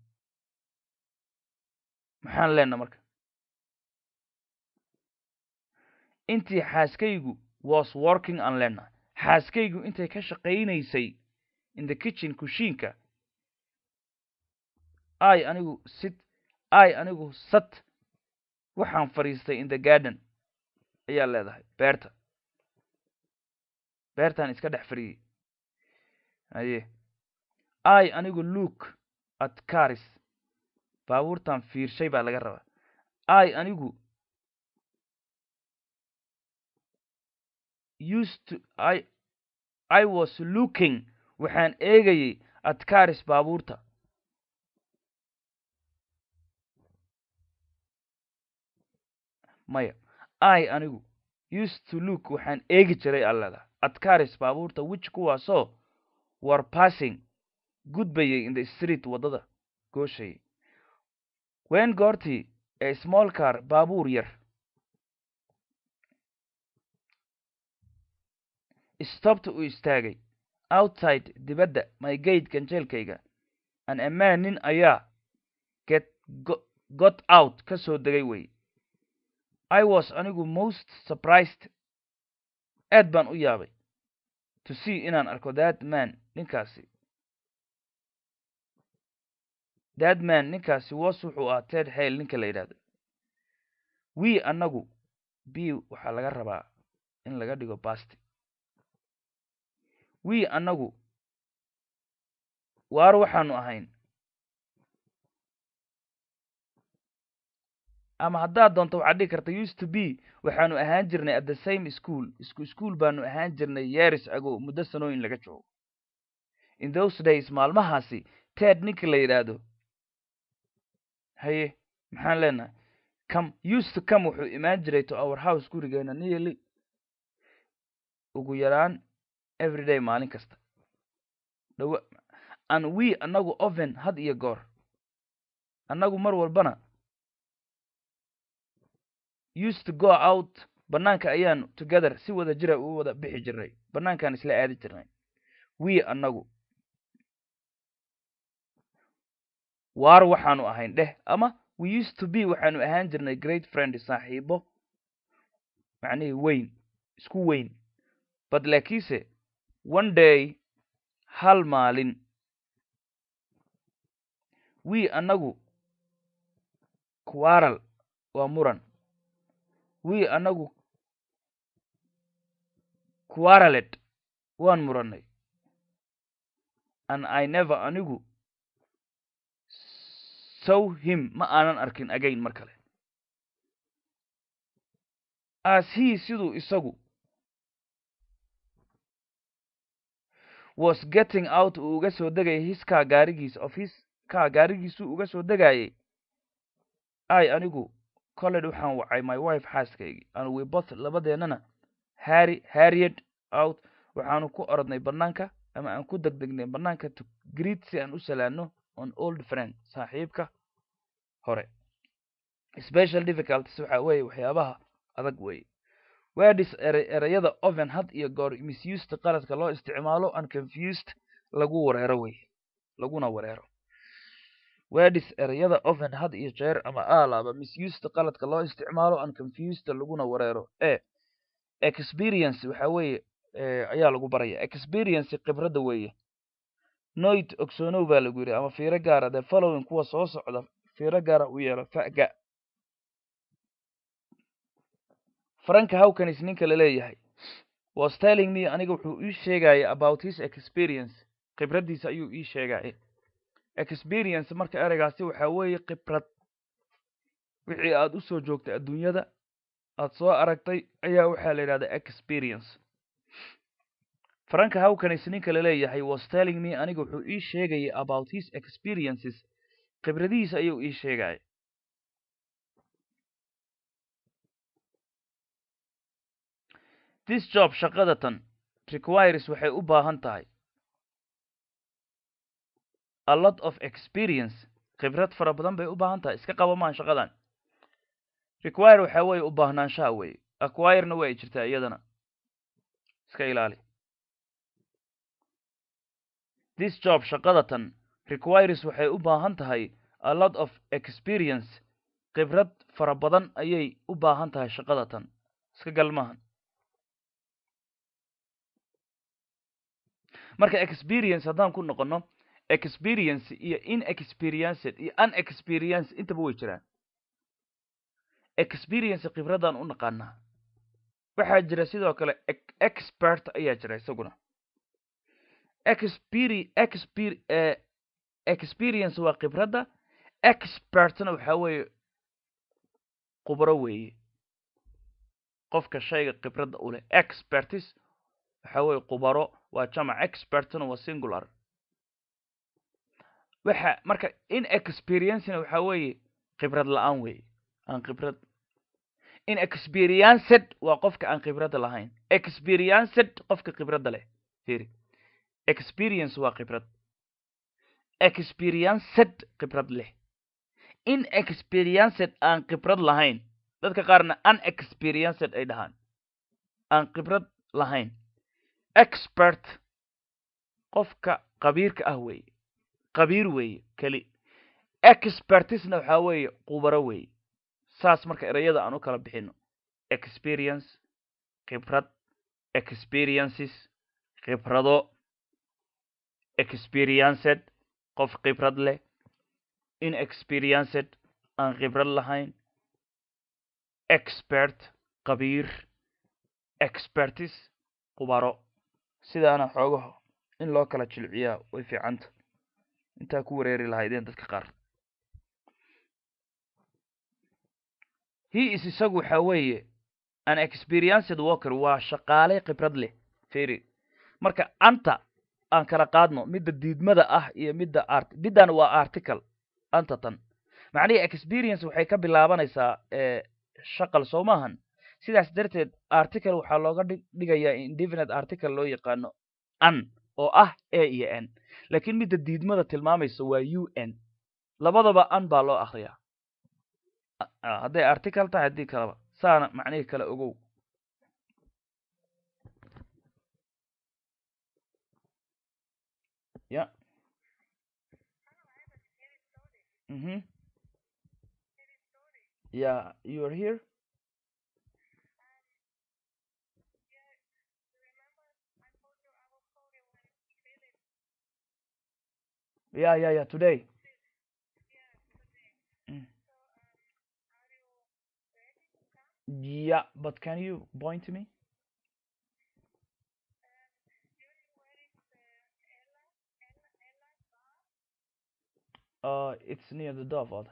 maxaan leenna marka intii xaaskaygu was working aan leenna xaaskaygu intay ka shaqaynaysay in the kitchen kushiinka i anigu sit i anigu sat waxaan fadhiistay in the garden ayaa leedahay beerta beertaan iska dhex fadhiyey haye i anigu look at caris baabuurtan fiirshay baa laga rabaa i anigu used to i i was looking waxaan eegayay at caris baabuurta maya i anigu used to look waxaan eegi jiray allada at caris baabuurta which kuwaasoo war passing gudbayay in the street waddada gooshayay wen goortii a small car baabuur yar stopped uu istaagay outside dibadda my gate ganjeelkayga an amaan nin ayaa get got out ka soo degay wey i was anigu most surprised aad baan u yaabay to see inaan arko that man ninkaasi that man ninkaasi was wuxuu ahaa ted hail ninka la yidhahdo we annagu b waxaa laga rabaa in laga dhigo basti we annagu waar waxaanu ahayn ama haddaad doonto waxaad dhigi karta used to be waxaanu ahaan jirnay at the same school isku school baanu ahaan jirnay yeris ago muddo sanooyin laga joogo in those days maalmahaasi ted ninka la yidhaahdo haye maxaan leenahay come used to come wuxuu imaan jiray to our house gurigeena nearly ugu yaraan everyday maalin kasta dhawa and we annagu oven had iyo goor annagu mar walbana used to go out bannaanka ayaanu together si wada jira u wada bixi jirnay bannaankaan isla aadi jirnay we annagu waar waxaanu ahayn dheh ama we used to be waxaanu ahaan jirnay great friend saaxiibo macnihii weyn isku weyn but laakiinse one day hal maalin we annagu quarrel waa muran we annagu quarrelet waan murannay and i never anigu saw him ma aanan arkin again mar kale as he siduu isagu was getting out uu uga soo degayay his kaa gaarigiis of his kaa gaarigiisuu uga soo degayay i anigu colled waxaan wacay my wife xaaskaygii and we both labadeennana harry harried out waxaanu ku orodnay bannaanka ama aan ku degdegnay bannaanka to greet si aan u salaano on old friend saaxiibka hore special difficulties waxa weeye waxyaabaha adag weeye wedis ere ereyada oven had iyo goor misused qaladka loo isticmaalo and confused lagu wareero weye laguna wareero wedis ereyada oven had iyo jeer ama alaaba misused qaladka loo isticmaalo and confused laguna wareero e experience waxa weeye ayaa lagu baraya experience khibradda weeye noit ogsoonow baa lagu yidhi ama fiiro gaara the following kuwa soo socda fiiro gaara u yeelo faga franka hawkanis ninka la leeyahay was telling me aniga wuxuu ii sheegaya about his experience khibraddiisa ayuu ii sheegaya experience marka ereygaasi waxaa weeye khibrad wixii aad u soo joogtay adduunyada aad soo aragtay ayaa waxaa la yidhahdaa experience franka hawkanis ninka la leeyahay was telling me aniga wuxuu ii sheegaya about his experiences khibradihiisa ayuu ii sheegaya this job shaqadatan requires waxay u baahan tahay a lot of experience khibrad fara badan bay u baahan tahay iska qaba maan shaqadan require waxaa weeye u baahnaanshaha weeye acquirena way jirtaa iyadana iska ilaali this job shaqadatan requires waxay u baahan tahay a lot of experience khibrad fara badan ayay u baahan tahay shaqadatan iska galmahan marka experience haddaan ku noqono experience iyo inexperienced iyo unexperienced intaba way jiraan experience khibradaan u naqaanaa waxaa jira sidoo kale expert ayaa jira isaguna experience waa khibradda expertna waxaa weeye khubro weeye qofka shayga khibradda u leh expertis waxaa weeye khubaro waa jamac expertna waa singular waxa marka inexperiencena waxaa weeye khibrad la-aan weeye aan khibrad inexperienced waa qofka aan khibradda lahayn experienced qofka khibradda leh firi experience waa khibrad experienced khibrad leh inexperienced aan khibrad lahayn dadka qaarna unexperienced ay dhahaan aan khibrad lahayn expert qofka qabiirka ah weeye qabiir weeye keli expertisna waxaa weeye khubaro weeye saas marka ereyada aan u kala bixino experience khibrad experiences khibrado experienced qof khibrad leh inexperienced aan khibrad lahayn expert qabiir expertis khubaro sidaana xoogaho in loo kala jilciyaa way fiicanta intaa ku wareeri lahaydeen dadka qaar he is isagu waxaa weeye an experienced walker waa shaqaale khibrad leh feri marka anta aan kala qaadno midda diidmada ah iyo midda art middan waa article anta tan macnihii experience waxay ka bilaabanaysaa shaqal soo maahan sidaas darteed article waxaa looga dhigayaa indefinite article loo yaqaano an oo ah a iyo n laakiin midda diidmada tilmaamaysa waa u n labadaba an baa loo akriyaa hadday article tahay haddii kaleba saana macnihii kale ogow ya mhm yeah you are here yeah yeah yeah today mm. yeah but can you point to me uh it's near the dove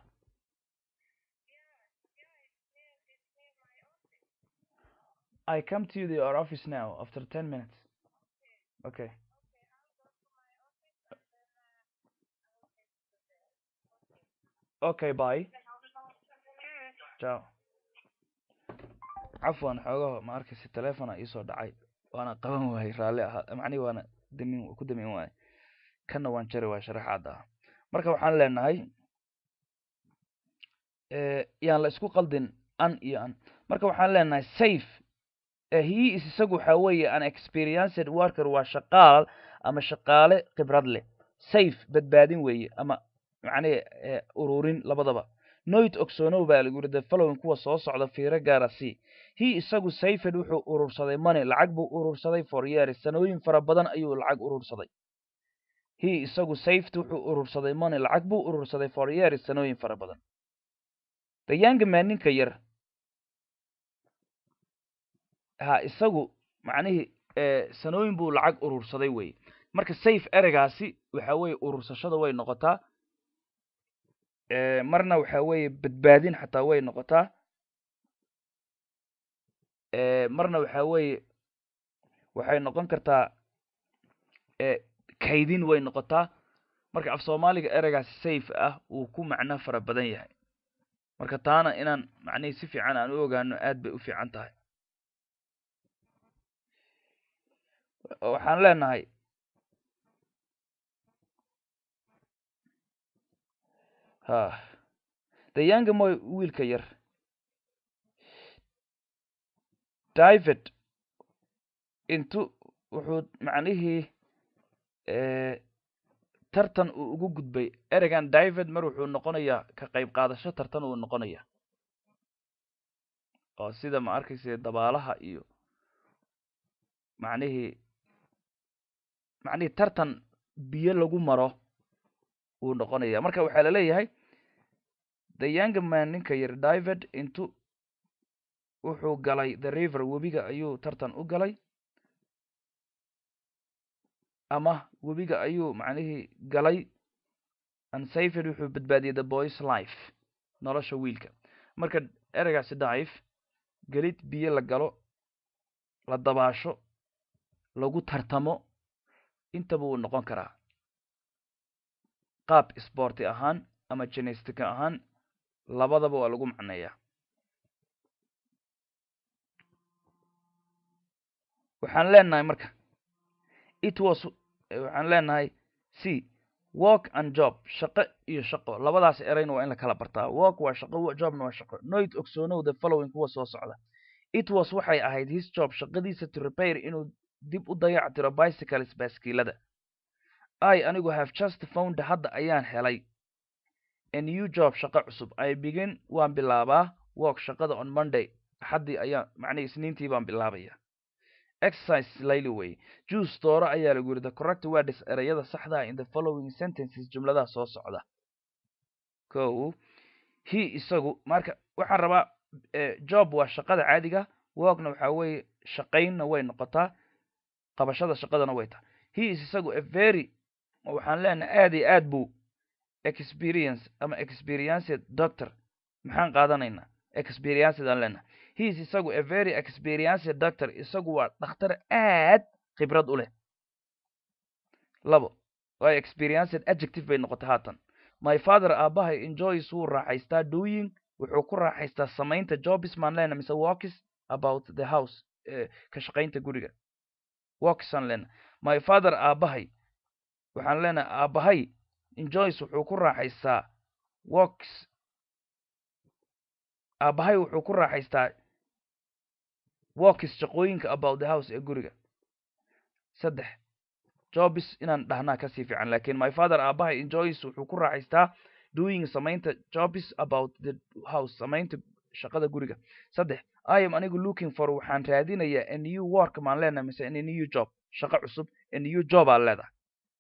I come to the, your office now after 10 minutes. Okay. Okay, bye. Ciao. cafwan xoogaho ma arkaysa telefona iisoo dhacay waana qaban waayey raalli ahaa macnihi waana damin ku damin waayey kanna waan jari waay sharaxaada ah marka waxaan leenahay yaan la isku qaldin an iyo an marka waxaan leenahay safe he is isagu waxaa weeye an experienced worker waa shaqaal ama shaqaale khibrad leh safe badbaadin weeye ama macnihi ururin labadaba noit ogsoonow baa lagu yidhi the following kuwa soo socda fiiro gaara c he isagu sayfed wuxuu urursaday money lacag buu urursaday for years sanooyin fara badan ayuu lacag urursaday he isagu safety wuxuu urursaday money lacag buu urursaday for years sanooyin fara badan the young man ninka yar ha isagu macnihii sanooyin buu lacag urursaday weye marka safe ereygaasi waxa weeye urursashada way noqotaa marna waxa weeye badbaadin xataa way noqotaa marna waxa weeye waxay noqon kartaa kaydin way noqotaa marka af soomaaliga ereygaasi safe ah uu ku macno fara badan yahay marka taana inaan macnihii si fiican aan u ogaano aad bay u fiican tahay waxaan leenahay ha the young moy wiilka yar david intu wuxuu macnihii tartan uu ugu gudbay ereygan david mar wuxuu noqonayaa ka qayb qaadasho tartan uu noqonaya oo sida ma arkaysa dabaalaha iyo macnihii macnihii tartan biyo lagu maro wuu noqonaya marka waxaa la leeyahay the young man ninka yar david intu wuxuu galay the river webiga ayuu tartan u galay ama webiga ayuu macnihii galay unsafed wuxuu badbaadiyey the boys life nolosha wiilka marka ereygaasi dive gelid biyo la galo la dabaasho lagu tartamo intaba wuu noqon karaa qaab sborti ahaan ama genestica ahaan labadaba waa lagu macneeyaa waxaan leenahay marka it was waxaan leenahay c work and job shaqo iyo shaqo labadaas ereyna waa in la kala bartaa work waa shaqo jobna waa shaqo noit ogsoonow the following kuwa soo socda it was waxay ahayd his job shaqadiisa to repair inuu dib u dayac tiro bicycles baaskiilada i anigu have just found hadda ayaan helay a new job shaqo cusub i begin waan bilaabaa work shaqada on monday axaddii ayaan macnii isniintii baan bilaabaya exercise layli way juice dooro ayaa lagu yidhi the correct words ereyada saxda in the following sentences jumladaha soo socda ko he isagu marka waxaan rabaa job waa shaqada caadiga workna waxaa weeye shaqaynna way noqotaa qabashada shaqadana way tahay he is isagu a very waxaan leenahay aad iyo aad buu experience ama experienced doctor maxaan qaadanaynaa experienced aan leenahay he is isagu a very experienced doctor isagu waa dhakhtar aad khibrad u leh labo waa experienced adjective bay noqotay haatan my father aabahay enjoys wuu raaxaystaa doing wuxuu ku raaxaystaa samaynta jobs maan leena mise walkis about the house ka shaqaynta guriga walkis aan leena my father aabahay waxaan leenahay aabahay enjoys wuxuu ku raaxaystaa walks aabahay wuxuu ku raaxaystaa walkis shaqooyinka about the house ee guriga saddex jobs inaan dhahnaa kasii fiican lakin my father aabahay enjoys wuxuu ku raaxaystaa doing samaynta jobs about the house samaynta shaqada guriga saddex i am anigu looking for waxaan raadinayaa a new work maan leenahay mise a new job shaqo cusub a new job aan leedahay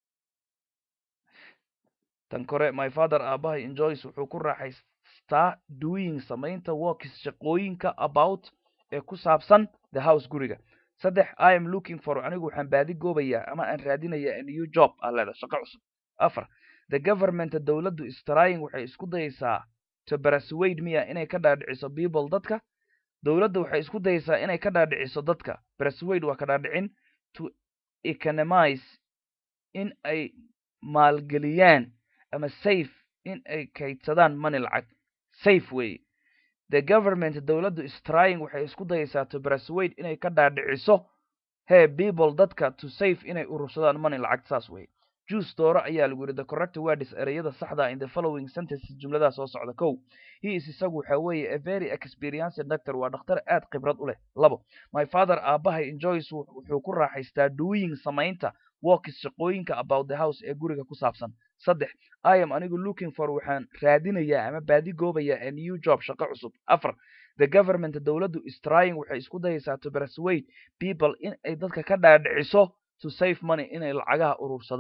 tan kore my father aabahay enjoys wuxuu ku raaxaystaa doing samaynta workis shaqooyinka about ee ku saabsan the house guriga saddex i am looking for anigu waxaan baadi goobayaa ama aan raadinayaa a new job aan leedahay shaqo cusub afar the government dowladdu strying waxay isku dayaysaa to persuade miya inay ka dhaadhiciso people dadka dowladda waxay isku dayaysaa inay ka dhaadhiciso dadka persuade waa ka dhaadhicin to economize in ay maalgeliyaan ama safe in ay kaydsadaan money lacag safe wey the government dowladdu strying waxay isku dayaysaa to persuade inay ka dhaadhiciso he people dadka to safe inay urursadaan money lacag saas wey juice dooro ayaa lagu yidhi the correct words ereyada saxda in the following sentences jumladaha soo socda kow he is isagu waxa weeye a very experienced doctor waa dhakhtar aad khibrad u leh labo my father aabahay enjoys wuxuu ku raaxaystaa doing samaynta workis shaqooyinka about the house ee guriga ku saabsan saddex i am anigu looking for waxaan raadinayaa ama baadi goobayaa a new job shaqo cusub afar the government dowladdu strying waxay isku dayaysaa to persuade people in ay dadka ka dhaadhiciso to save money inay lacagaha urursadaan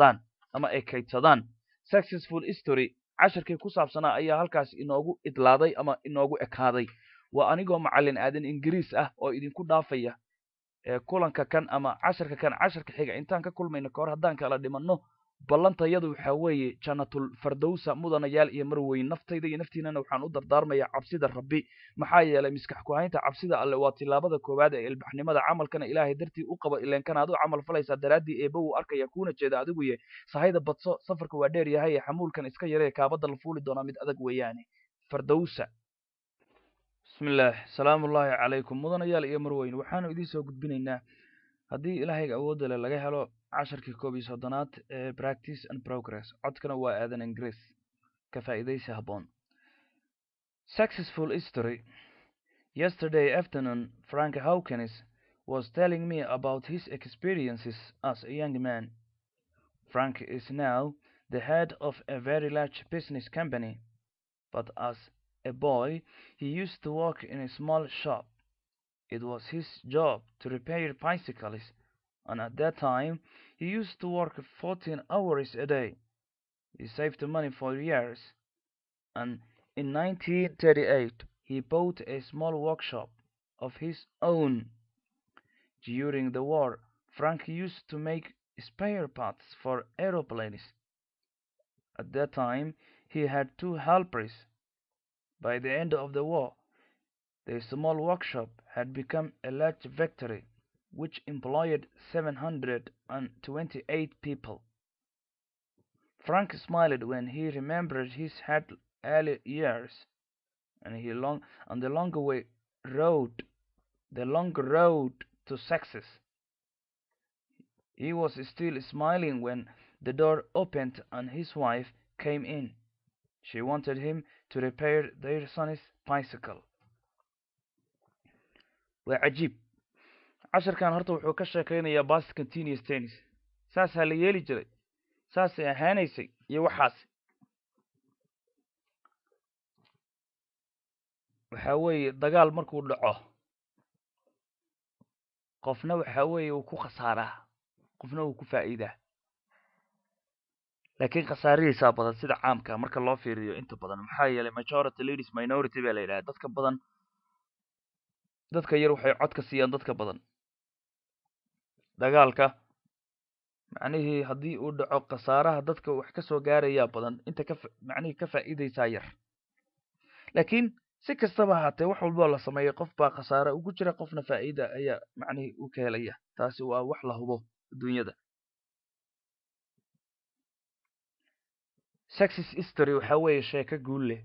ama ay kaydsadaan successful history casharkii ku saabsanaa ayaa halkaas inoogu idlaaday ama inoogu ekaaday waa anigoo macallin aadan ingiriis ah oo idinku dhaafaya kulanka kan ama casharka kan casharka xiga intaan ka kulmayno kahor haddaan kala dhimanno ballantayadu waxaa weeye jannatul fardowsa mudanayaal iyo marweyn naftayda iyo naftiinana waxaan u dardaarmayaa cabsida rabbi maxaa yeelay miskax ku-haynta cabsida alle waa tilaabada koowaad ee ilbaxnimada camalkana ilaahay dartii u qaba ileenkanaad u camal falaysaa daraaddii eeba wuu arkaya kuuna jeeda adigu ye sahayda badso safarka waa dheer yahay ee xamuulkan iska yaree kaabadda la fuuli doonaa mid adag weeyaane fardowsa bismillaah salaamu ullaahi calaykum mudanayaal iyo marweyn waxaanu idiin soo gudbinaynaa haddii ilaahayga awoodda leh laga helo casharkii koob iyo soddonaad ee practice and progress codkana waa aadan ingiriis ka faa'iidaysi habboon successful history yesterday afternoon frank hawkins was telling me about his experiences as a young man frank is now the head of a very large business company but as a boy he used to work in a small shop it was his job to repair bicycles and at that time he used to work 14 hours a day. He saved money for years, and in 1938 he bought a small workshop of his own. During the war, Frank used to make spare parts for aeroplanes. At that time, he had two helpers. By the end of the war, the small workshop had become a large factory which employed 728 people. Frank smiled when he remembered his early years and he long on the long way road the long road to success. He was still smiling when the door opened and his wife came in. She wanted him to repair their son's bicycle. waa cajiib casharkan horta wuxuu ka sheekaynayaa bast continuous tennis saasaa la yeeli jiray saasay ahaanaysay iyo waxaas waxa weeye dagaal markuu dhaco qofna waxa weeye uu ku khasaaraa qofna uu ku faa'iidaa laakiin khasaarihiisaa badan sida caamka marka loo fiiriyo inta badan maxaa yeelay majority leaders minority baa la yidhaha dadka badan dadka yar waxay codka siiyaan dadka badan dagaalka macnihii haddii uu dhaco khasaaraha dadka wax ka soo gaarayaa badan inta ka macnihii ka faa'iidaysaa yar laakiin si kastaba ahaatee wax walboo la sameeyo qof baa khasaare ugu jira qofna faa'iida ayaa macnihii u ka helaya taasi waa wax la hubo adduunyada sexis history waxa weeye sheeko guul leh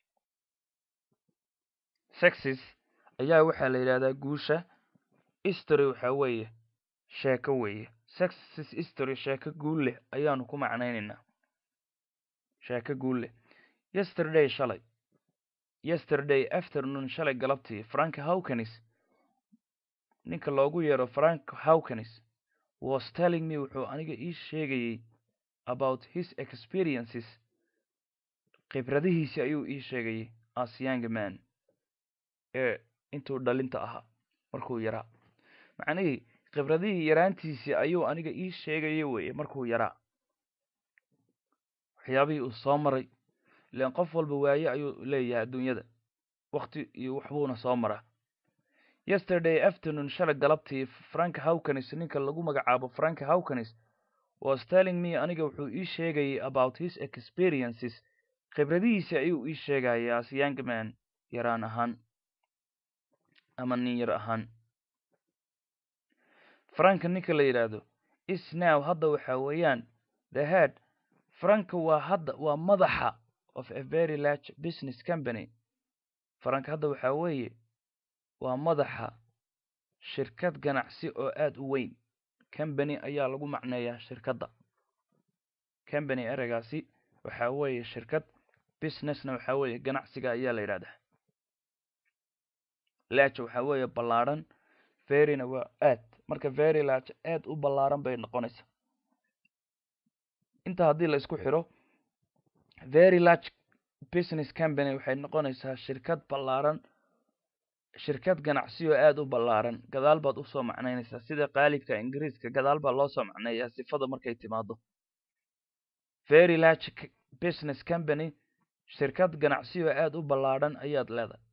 sexis ayaa waxaa la yidhahdaa guusha history waxa weeye sheeko weeye sexis history sheeko guul leh ayaanu ku macnaynaynaa sheeko guul leh yesterday shalay yesterday afternoon shalay galabtii frank hawkins ninka loogu yeero frank hawkins was telling me wuxuu aniga ii sheegayey about his experiences khibradihiisi ayuu ii sheegayey as young man ee intuu dhalinta ahaa markuu yaraa macnihii khibradihii yaraantiisii ayuu aniga ii sheegaya weye markuu yaraa waxyaabihii uu soo maray ilaan qof walba waaye ayuu leeyahay adduunyada wakti iyo waxbuuna soo maraa yesterday afternoon shalay galabtii frank hawkins ninka lagu magacaabo frank hawkins was telling me aniga wuxuu ii sheegayay about his experiences khibradihiisi ayuu ii sheegaya as young man yaraan ahaan ama nin yar ahaan franka ninka la yidhaahdo is now hadda waxa weeyaan the head franka waa hadda waa madaxa of a very large business company frank hadda waxa weeye waa madaxa shirkad ganacsi oo aada u weyn company ayaa lagu macneeyaa shirkadda company ereygaasi waxa weeye shirkad businessna waxa weeye ganacsiga ayaa la yidhahdaa large waxa weeye ballaadhan veryna waa aad marka very large aad u ballaaran bay noqonaysaa inta haddii la isku xiro very large business company waxay noqonaysaa shirkad ballaaran shirkad ganacsi oo aada u ballaaran gadaal baad usoo macnaynaysaa sida qaalibka ingiriiska gadaal baa loo soo macneeyaa sifada markay timaado very large business company shirkad ganacsiyo aad u ballaadhan ayaad leedahay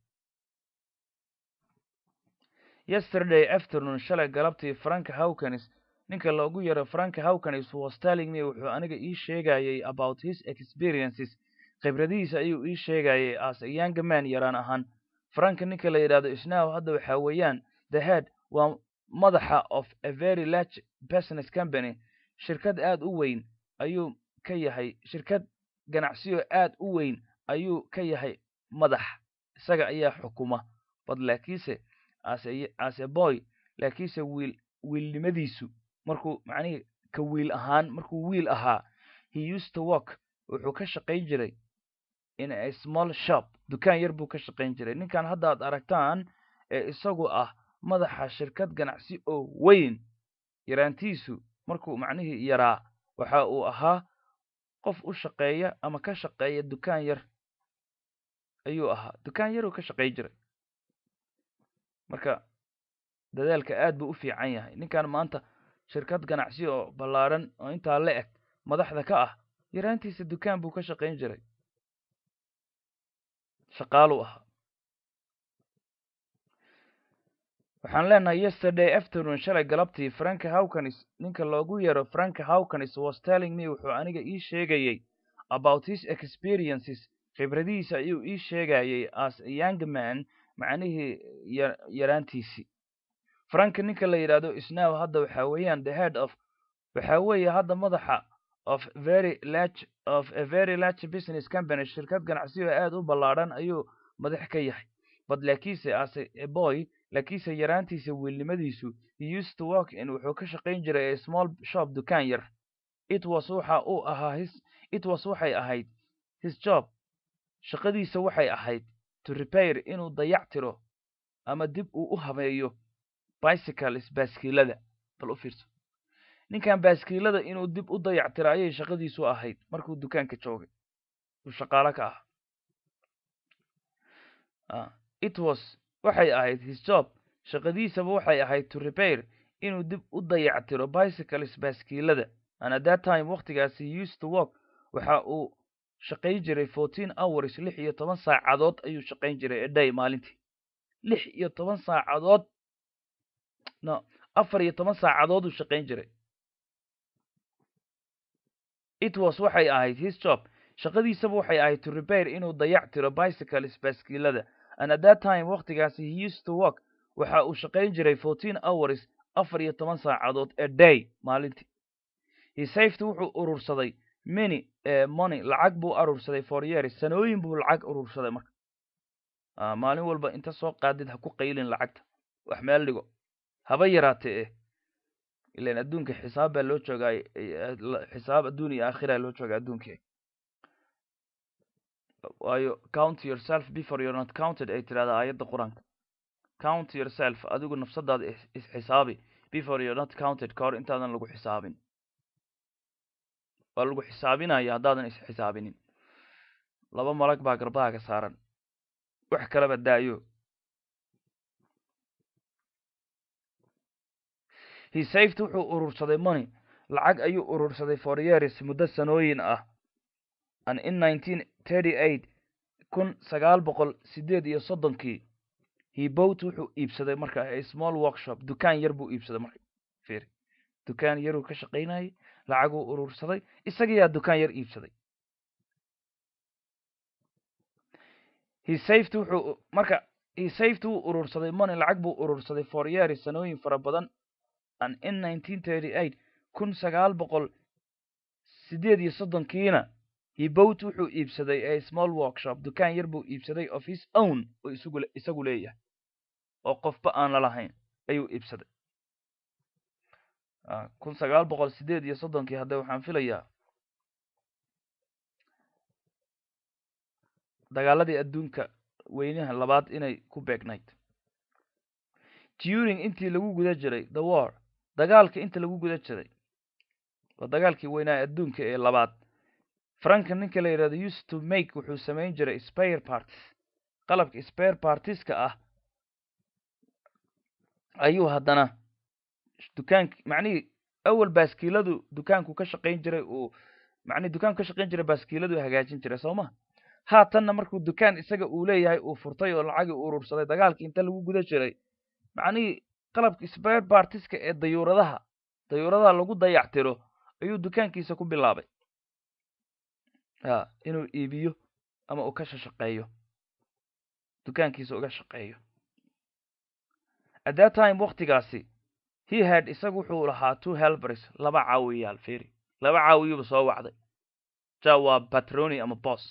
yesterday afternoon shalay galabtii frank hawkins ninka loogu yaro frank hawkins was telling me wuxuu aniga ii sheegayay about his experiences khibradihiisa ayuu ii sheegayay as a young man yaraan ahaan frank ninka la yidhahdo isnaw hadda waxaa weeyaan the head waa madaxa of a very large business company shirkad aad u weyn ayuu ka yahay shirkad ganacsiyo aad u weyn ayuu ka yahay madax isaga ayaa xukuma bad laakiinse as a boy laakiinse wiil wiilnimadiisu markuu macnihii ka wiil ahaan markuu wiil ahaa he used to work wuxuu ka shaqayn jiray in a small shop dukaan yar buu ka shaqayn jiray ninkan hadda ad aragtaan ee isagu ah madaxa shirkad ganacsi oo weyn yaraantiisu markuu macnihii yaraa waxa uu ahaa qof u shaqeeya ama ka shaqeeya dukaan yar ayuu ahaa dukaan yaruu ka shaqayn jiray marka dadaalka aad buu u fiican yahay ninkan maanta shirkad ganacsi oo ballaadhan oo intaa la eg madaxda ka ah yaraantiisa dukaan buu ka shaqayn jiray shaqaaluu ahaa waxaan leenahay yesterday afternoon shalay galabtii frank hawkins ninka loogu yaro frank hawkins was telling me wuxuu aniga ii sheegayay about his experiences khibradihiisa ayuu ii sheegayay as a young man macnihii yaraantiisii frank ninka la yidhaahdo isnaw hadda waxaa weeyaan the head of waxaa weeye hadda madaxa of very large of a very large business company shirkad ganacsiyo aad u ballaadhan ayuu madax ka yahay but laakiinse as a boy laakiinse yaraantiisa wiilnimadiisu he used to work in wuxuu ka shaqayn jiray a small shop dukaan yar it was waxa uu ahaa his it was waxay ahayd his job shaqadiisa waxay ahayd to repair inuu dayac tiro ama dib uu u habeeyo bicycles baaskiilada bal u fiirso ninkan baaskiilada inuu dib u dayac tiro ayay shaqadiisu ahayd markuu dukaanka joogay uu shaqaalo ka ah it was waxay ahayd his job shaqadiisaba waxay ahayd to repair inuu dib u dayac tiro bicycles baaskiilada and at that time waktigaasi he used to work waxa uu shaqayn jiray fourteen hours lix iyo toban saacadood ayuu shaqayn jiray eday maalintii lix iyo toban saacadood no afar iyo toban saacadood uu shaqayn jiray it was waxay ahayd his job shaqadiisaba waxay ahayd to repair inuu dayac tiro bicycles baaskiilada and at that time waktigaasi he used to work waxa uu shaqayn jiray fourteen hours afar iyo toban saacadood a day maalintii he saved wuxuu urursaday many money lacag buu urursaday for years sanooyin buu lacag urursaday marka maalin walba inta soo qaadid ha ku qaylin lacagta wax meel dhigo haba yaraatee eh ilan adduunka xisaab baa loo joogaa xisaab adduun iyo aakhira loo joogaa adduunka waayo count yourself before you're not counted ay tirahdaa aayadda qur-aanka count yourself adigu nafsadaada isxisaabi before you're not counted ka hor intaadan lagu xisaabin waa lagu xisaabinaya haddaadan isxisaabinin laba malag baa garbahaaga saaran wax kalaba daayo he saved wuxuu urursaday money lacag ayuu urursaday for years muddo sanooyin ah and in nineteen thirty eight kun sagaal boqol sideed iyo soddonkii he bought wuxuu iibsaday marka a small workshop dukaan yar buu iibsaday marka fir dukaan yaruu ka shaqaynayay lacaguu urursaday isagayaa dukaan yar iibsaday he saved wuxuu marka he saved wuu urursaday money lacag buu urursaday for years sanooyin fara badan and in nineteen thirty eight kun sagaal boqol sideed iyo soddonkiina he bought wuxuu iibsaday a small workshop dukaan yar buu iibsaday of his own oo isagu isagu leeyahay oo qofba aan la lahayn ayuu iibsaday kun sagaal boqol sideed iyo soddonkii hadda waxaan filayaa dagaaladii adduunka weynaha labaad inay ku beegnayd during intii lagu guda jiray the war dagaalka inta lagu guda jiray waa dagaalkii weynaa adduunka ee labaad franka ninka la yidhahdo used to make wuxuu samayn jiray spare parties qalabka spare partieska ah ayuu haddana dukaank macnihii awal baaskiiladu dukaanku ka shaqayn jiray uu macnihi dukaan ka shaqayn jiray baaskiiladu hagaajin jiray soo ma haatanna markuu dukaan isaga uu leeyahay uu furtay oo lacagii u urursaday dagaalkii inta lagu guda jiray macnihii qalabka spare bartiska ee dayuuradaha dayuuradaha lagu dayactiro ayuu dukaankiisa ku bilaabay a inuu iibiyo ama uu ka shashaqeeyo dukaankiisa uga shaqeeyo at that time waktigaasi he had isagu wuxuu lahaa two helbers laba caawiyaal feri laba caawiyuba soo wacday ja waa patroni ama bos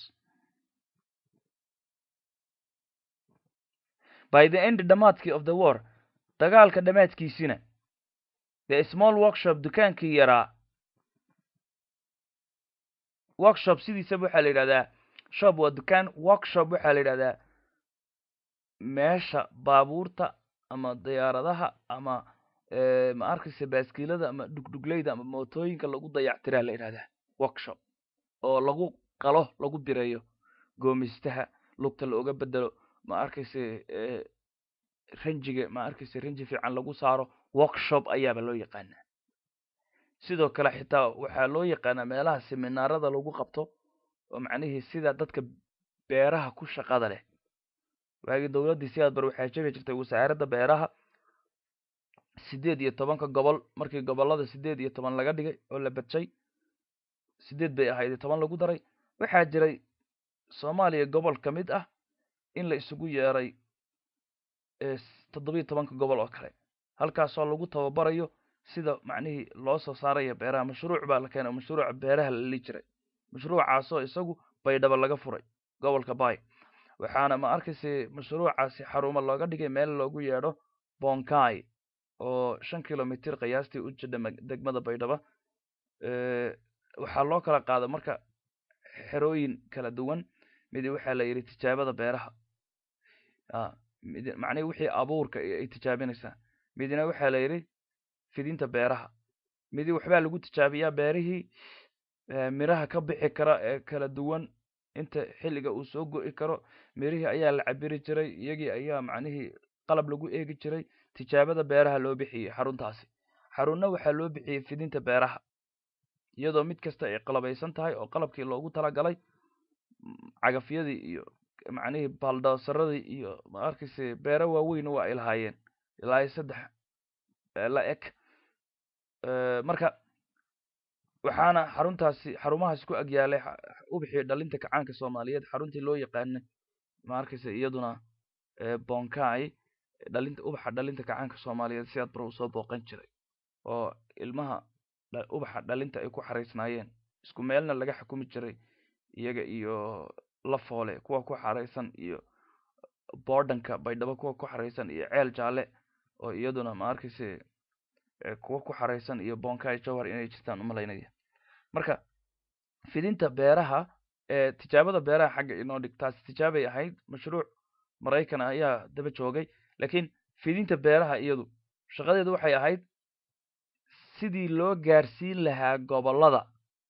by the end dhamaadkii of the war dagaalka dhamaadkiisina the small workshop dukaankii yaraa workshop sidiisaba waxaa la yidhahdaa shop waa dukaan workshop waxaa la yidhahdaa meesha baabuurta ama diyaaradaha ama ma arkaysa baaskiilada ama dhugdhugleyda ama mootooyinka lagu dayactiraa la yidhahdaa workshop oo lagu qalo lagu bireeyo goomistaha lugta looga bedelo ma arkayse ranjiga ma arkayse ranji fiican lagu saaro workshop ayaaba loo yaqaanaa sidoo kale xitaa waxaa loo yaqaanaa meelaha seminaarada lagu qabto oo macnihii sida dadka beeraha ku shaqada leh waagii dowladdii sidaad bar waxaa jiri jirtay wasaaradda beeraha siddeed iyo tobanka gobol markii gobollada siddeed iyo toban laga dhigay oo la badjay siddeed bay ahayd iyo toban lagu daray waxaa jiray soomaaliya gobol ka mid ah in la isugu yeeray toddobiyo tobanka gobol oo kale halkaasoo lagu tababarayo sida macnihii loo soo saaraya beeraha mashruuc baa la keenay mashruuca beeraha la li jiray mashruucaasoo isagu baydhaba laga furay gobolka bay waxaana ma arkayse mashruucaasi xarumo looga dhigay meel loogu yeedho bonkai oo shan kilomitr qiyaastii u jidha degmada baydhaba waxaa loo kala qaada marka xerooyin kala duwan midi waxaa la yidhi tijaabada beeraha macnihi wixii abuurka ay tijaabinaysaa midina waxaa la yidhi fidinta beeraha midi waxbaa lagu tijaabiyaa beerihii miraha ka bixi kara ee kala duwan inta xilliga uu soo go'i karo mirihii ayaa la cabiri jiray iyagii ayaa macnihii qalab lagu eegi jiray tijaabada beeraha loo bixiyey xaruntaasi xarunna waxaa loo bixiyey fidinta beeraha iyadoo mid kasta ay qalabaysan tahay oo qalabkii loogu talagalay cagafyadii iyo macnihii baldoosaradii iyo ma arkayse beero waaweyn waa ay lahaayeen ilaa iyo saddex la eg marka waxaana xaruntaasi xarumahaas ku agyaalay ubixii dhalinta kacaanka soomaaliyeed xaruntii loo yaqaanay ma arkayse iyaduna bonkai dhalinta ubaxa dhalinta kacaanka soomaaliyeed sidaad bar usoo booqan jiray oo ilmaha ubaxa dhalinta ay ku xaraysnaayeen isku meelna laga xukumi jiray iyaga iyo lafoole kuwa ku xaraysan iyo bordanka baydhabo kuwa ku xaraysan iyo ceel jaale oo iyaduna ma arkayse kuwa ku xaraysan iyo bonkai jowhar inay jirtaan umalaynaya marka fidinta beeraha ee tijaabada beeraha xagga inoo dhig taasi tijaabay ahayd mashruuc maraykan ayaa daba joogay lakiin fidinta beeraha iyadu shaqadeedu waxay ahayd sidii loo gaarsiin lahaa gobollada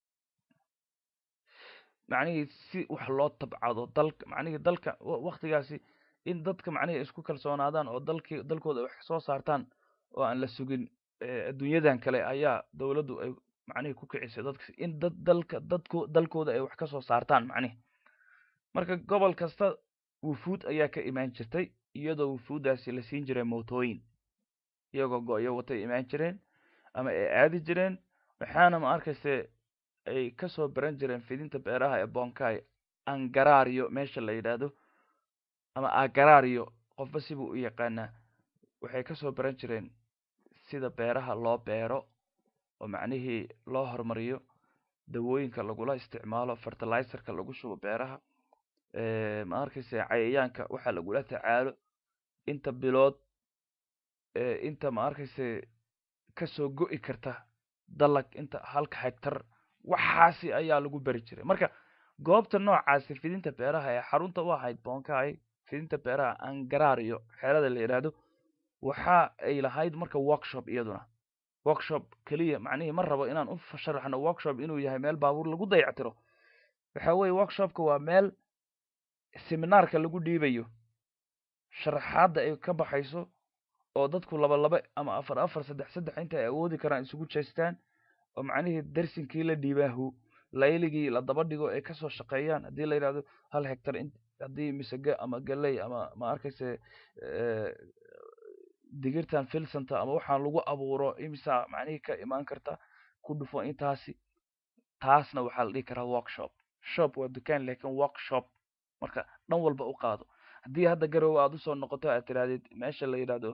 macnihii si wax loo tabcado dalka macnihii dalka waktigaasi in dadka macnihii isku kalsoonaadaan oo dalkii dalkooda wax soo saartaan oo aan la sugin adduunyadan kale ayaa dowladdu ay macnihii ku kicisay dadka in dad dalka dadko dalkooda ay wax ka soo saartaan macnihi marka gobol kasta wufuud ayaa ka imaan jirtay iyadoo wufuuddaasi la siin jiray mootooyin iyagoo go-yo watay imaan jireen ama ay aadi jireen waxaana ma arkayse ay kasoo baran jireen fidinta beeraha ee bonkai angarario meesha la yidhaahdo ama agarario qofba sibuu u yaqaanaa waxay kasoo baran jireen sida beeraha loo beero oo macnihii loo horumariyo dawooyinka lagula isticmaalo fertilizerka lagu shubo beeraha ma arkayse cayayaanka waxaa lagula tacaalo inta bilood inta ma arkayse kasoo go'i karta dalag inta halka hegtar waxaasi ayaa lagu beri jiray marka goobta noocaasi fidinta beeraha ee xarunta u ahayd bonkai fidinta beeraha angarario xeelada la yidhaahdo waxa ay lahayd marka workshop iyaduna workshop keliya macnihii ma rabo inaan u sharaxno workshop inuu yahay meel baabuur lagu dayactiro waxa weye workshopka waa meel seminaarka lagu dhiibayo sharaxaadda ay ka baxayso oo dadku laba laba ama afar afar saddex saddex inta ay awoodi karaan isugu jeestaan oo macnihii darsinkii la dhiibaahu layligii la daba dhigo ay kasoo shaqeeyaan haddii la yidhahdo hal hectar haddii misege ama galey ama ma arkayse digirtan filsanta ama waxaan lagu abuuro imisa macnihii ka imaan karta ku dhufo intaasi taasna waxaa la dhihi karaa workshop shop waa dukaan lakin workshop marka dhan walba u qaado haddii hadda garowe aad usoo noqoto aad tirahdid meesha la yidhahdo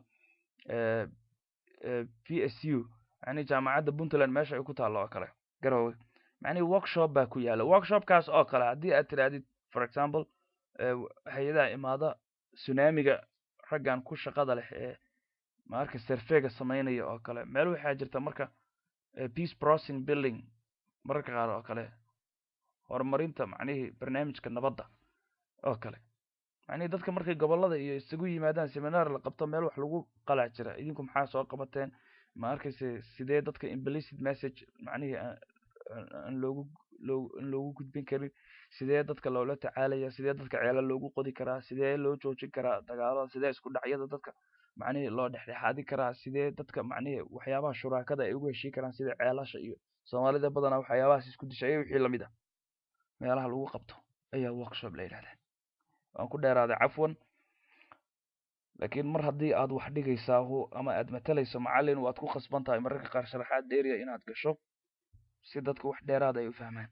p s u yani jaamacadda puntland meesha ay ku taallo oo kale garowe macnihi workshop baa ku yaala workshopkaas oo kale haddii aad tirahdid for example hay-adaha imaada tsunamiga raggan ku shaqada leh ee maarka serfega samaynaya oo kale meel waxaa jirta marka peace processing building mararka qaar oo kale horumarinta macnihii barnaamijka nabadda oo kale macnihii dadka markay gobollada iyo isugu yimaadaan seminar la qabto meel wax lagu qalac jira idinku maxaa soo qabateen ma arkayse sidee dadka implicit message macnihii aan loogu loo aan loogu gudbin karin sidee dadka loola tacaalaya sidee dadka ceela loogu qodi karaa sidee loo joojin karaa dagaalada sidee isku dhacyada dadka macnihii loo dhexdhexaadi karaa sidee dadka macnihii waxyaabaha shuraakada ay ugu heshii karaan sida ceelasha iyo soomaalida badanaa waxyaabahaas isku dishay wixii lamid ah meelaha lagu qabto ayaa workshop la yidhahdaa waan ku dheeraaday cafwan laakiin mar haddii aad wax dhigaysaa ama aad matalayso macallin waad ku khasban tahay mararka qaar sharaxaad dheeriya inaad gasho si dadku wax dheeraada ay u fahmaan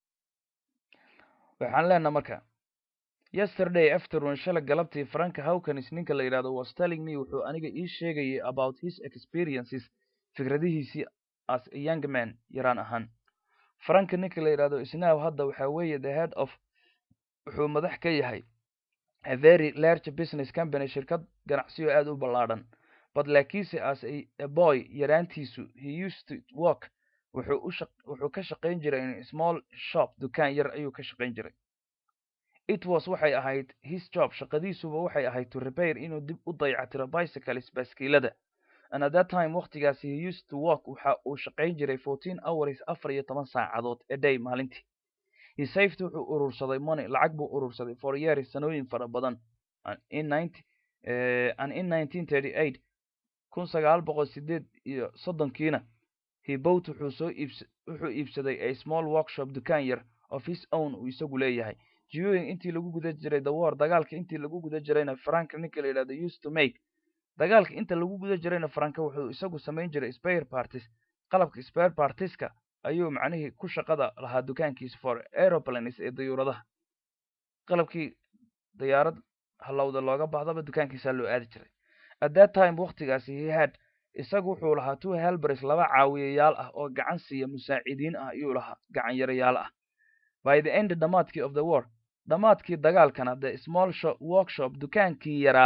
waxaan leenaha marka yesterday afternoon shala galabtii franka hawkins ninka la yidhahdo was telling me wuxuu aniga ii sheegayay about his experiences fikradihiisii as a young man yaraan ahaan franka ninka la yidhahdo isnaw hadda waxaa weeye the head of wuxuu madax ka yahay a very large business company shirkad ganacsiyo aad u ballaadhan but laakiinse as a boy yaraantiisu he used to work wuxuu u wuxuu ka shaqayn jiray in small shop dukaan yar ayuu ka shaqayn jiray it was waxay ahayd his job shaqadiisuba waxay ahayd to repair inuu dib u dayactiro bicycles baaskiilada and at that time waqtigaasi he used to work waxa uu shaqayn jiray fourteen hours afar iyo toban saacadood a day maalintii he saved wuxuu urursaday money lacag buu urursaday for years sanooyin fara badan in ninety and in nineteen thirty eight kun sagaal boqol sideed iyo soddonkiina he bought wuxuu soo iibs wuxuu iibsaday a small workshop dukaan yar of his own uu isagu leeyahay during intii lagu guda jiray the war dagaalka intii lagu guda jirayna frank ninka la yidhahdo used to make dagaalka inta lagu guda jirayna franka wuxuu isagu samayn jiray spare parties qalabka spare partieska ayuu macnihii ku shaqada lahaa dukaankiisa for aeroplanes ee dayuuradaha qalabkii dayaarad halowda looga baahdaba dukaankiisaa loo aadi jiray at that time waqtigaasi he had isagu wuxuu lahaa two helbers laba caawiyayaal ah oo gacan siiya musaacidiin ah ayuu lahaa gacan yarayaal ah by the end dhamaadkii of the war dhamaadkii dagaalkana the small shop workshop dukaankii yaraa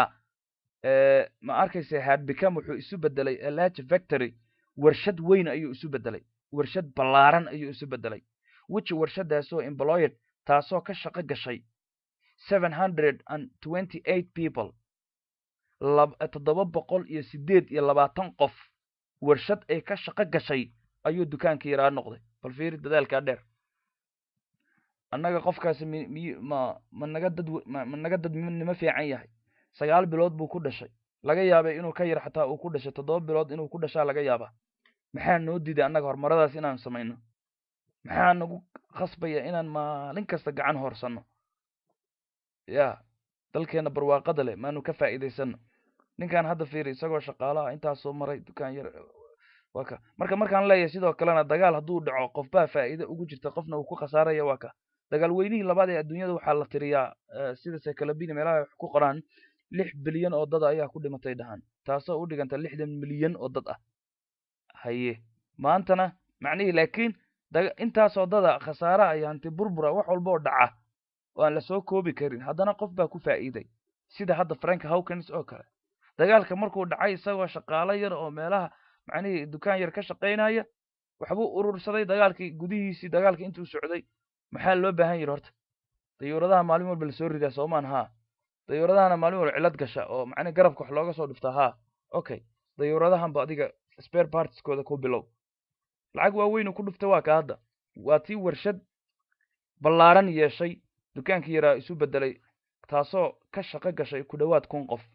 ma arkaysa had become wuxuu isu bedelay a large factory warshad weyn ayuu isu bedelay warshad ballaaran ayuu isu bedelay which warshadaasoo employed taasoo ka shaqo gashay seven hundred and twenty eight people toddoba boqol iyo sideed iyo labaatan qof warshad ay ka shaqo gashay ayuu dukaankii yaraa noqday bal fiiri dadaalkaa dheer annaga qofkaasi mi ma ma naga dad ma naga dad nimo fiican yahay sagaal bilood buu ku dhashay laga yaabay inuu ka yar xataa uu ku dhashay toddoba bilood inuu ku dhashaa laga yaabaa maxaa noo diiday annaga horumaradaas inaan samayno maxaa nagu khasbaya inaan maalin kasta gacan horsanno ya dalkeena barwaaqada leh maanu ka faa'iidaysano ninkan hadda fiiri isagoo shaqaalaha intaasoo maray dukaan yar waa ka marka markaan leeyahay sidoo kalena dagaal hadduu dhaco qofbaa faa'iido ugu jirta qofna uu ku khasaaraya waa ka dagaal weynihii labaad ee adduunyada waxaa la tiriyaa sida sekalabini meelaha wax ku qoraan lix bilyan oo dad ayaa ku dhimatay dhahaan taasoo u dhiganta lixdan milyan oo dad ah haye maantana macnihii laakiin intaasoo dada khasaara iyo hanti burbura wax walba oo dhaca oo aan lasoo koobi karin haddana qof baa ku faa'iiday sida hadda frank hawkins oo kale dagaalka markuu dhacay isagoo shaqaalo yar oo meelaha macnihii dukaan yar ka shaqaynaya waxbuu urursaday dagaalkii gudihiisii dagaalka intuu socday maxaa loo baahan yidhi horta dayuuradaha maalin walba lasoo ridaa soomaan haa dayuuradahana maalin walba cilad gasha oo macnihi garabka wax looga soo dhuftaa haa okay dayuuradahanba adiga spare partieskooda ku bilow lacag waaweynu ku dhuftay waa ka hadda waa tii warshad ballaaran yeeshay dukaankii yaraa isu bedelay taasoo ka shaqo gashay ku dhowaad kun qof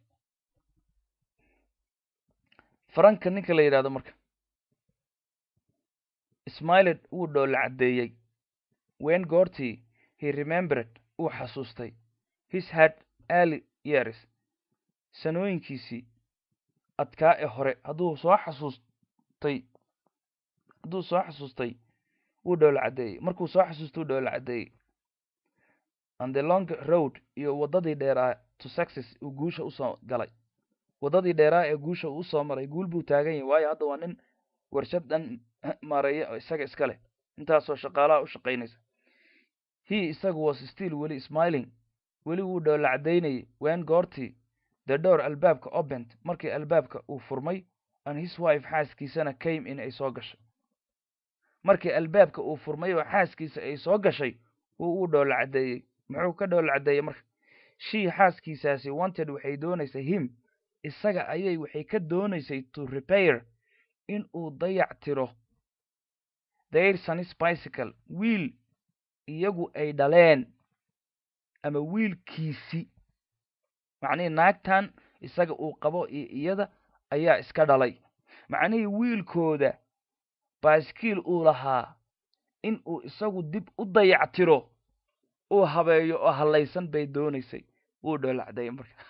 faranka ninka la yidhahdo marka smiled wuu dhoolla caddeeyey when goortii he remembered uu xasuustay his had early years sanooyinkiisii adkaa ee hore hadduu soo xasuustay hadduu soo xasuustay wuu dhoola caddeeyey markuu soo xasuustay wuu dhoola caddeeyey and the long road iyo waddadii dheeraa to success uu guusha usoo galay waddadii dheeraa ee guusha uu usoo maray guul buu taagan yahay waayo hadda waa nin warshad dhan maareeya oo isaga iska leh intaasoo shaqaalaha u shaqaynaysa he isagu was still weli smiling weli wuu dhoola caddaynayay wen goortii the door albaabka opent markii albaabka uu furmay and his wife xaaskiisana came in ay soo gashay markii albaabka uu furmay oo xaaskiisa ay soo gashay wuu u dhoola caddeeyey muxuu ka dhoola caddeeyey marka shii xaaskiisaasi wanted waxay doonaysay him isaga ayay waxay ka doonaysay to repair in uu dayac tiro their sonis bicycle wiil iyagu ay dhaleen ama wiilkiisi macnihii naagtan isaga uu qabo iyo iyada ayaa iska dhalay macnihii wiilkooda baaskiil uu lahaa in uu isagu dib u dayac tiro uu habeeyo oo hallaysan bay doonaysay wuu dhoolacday marka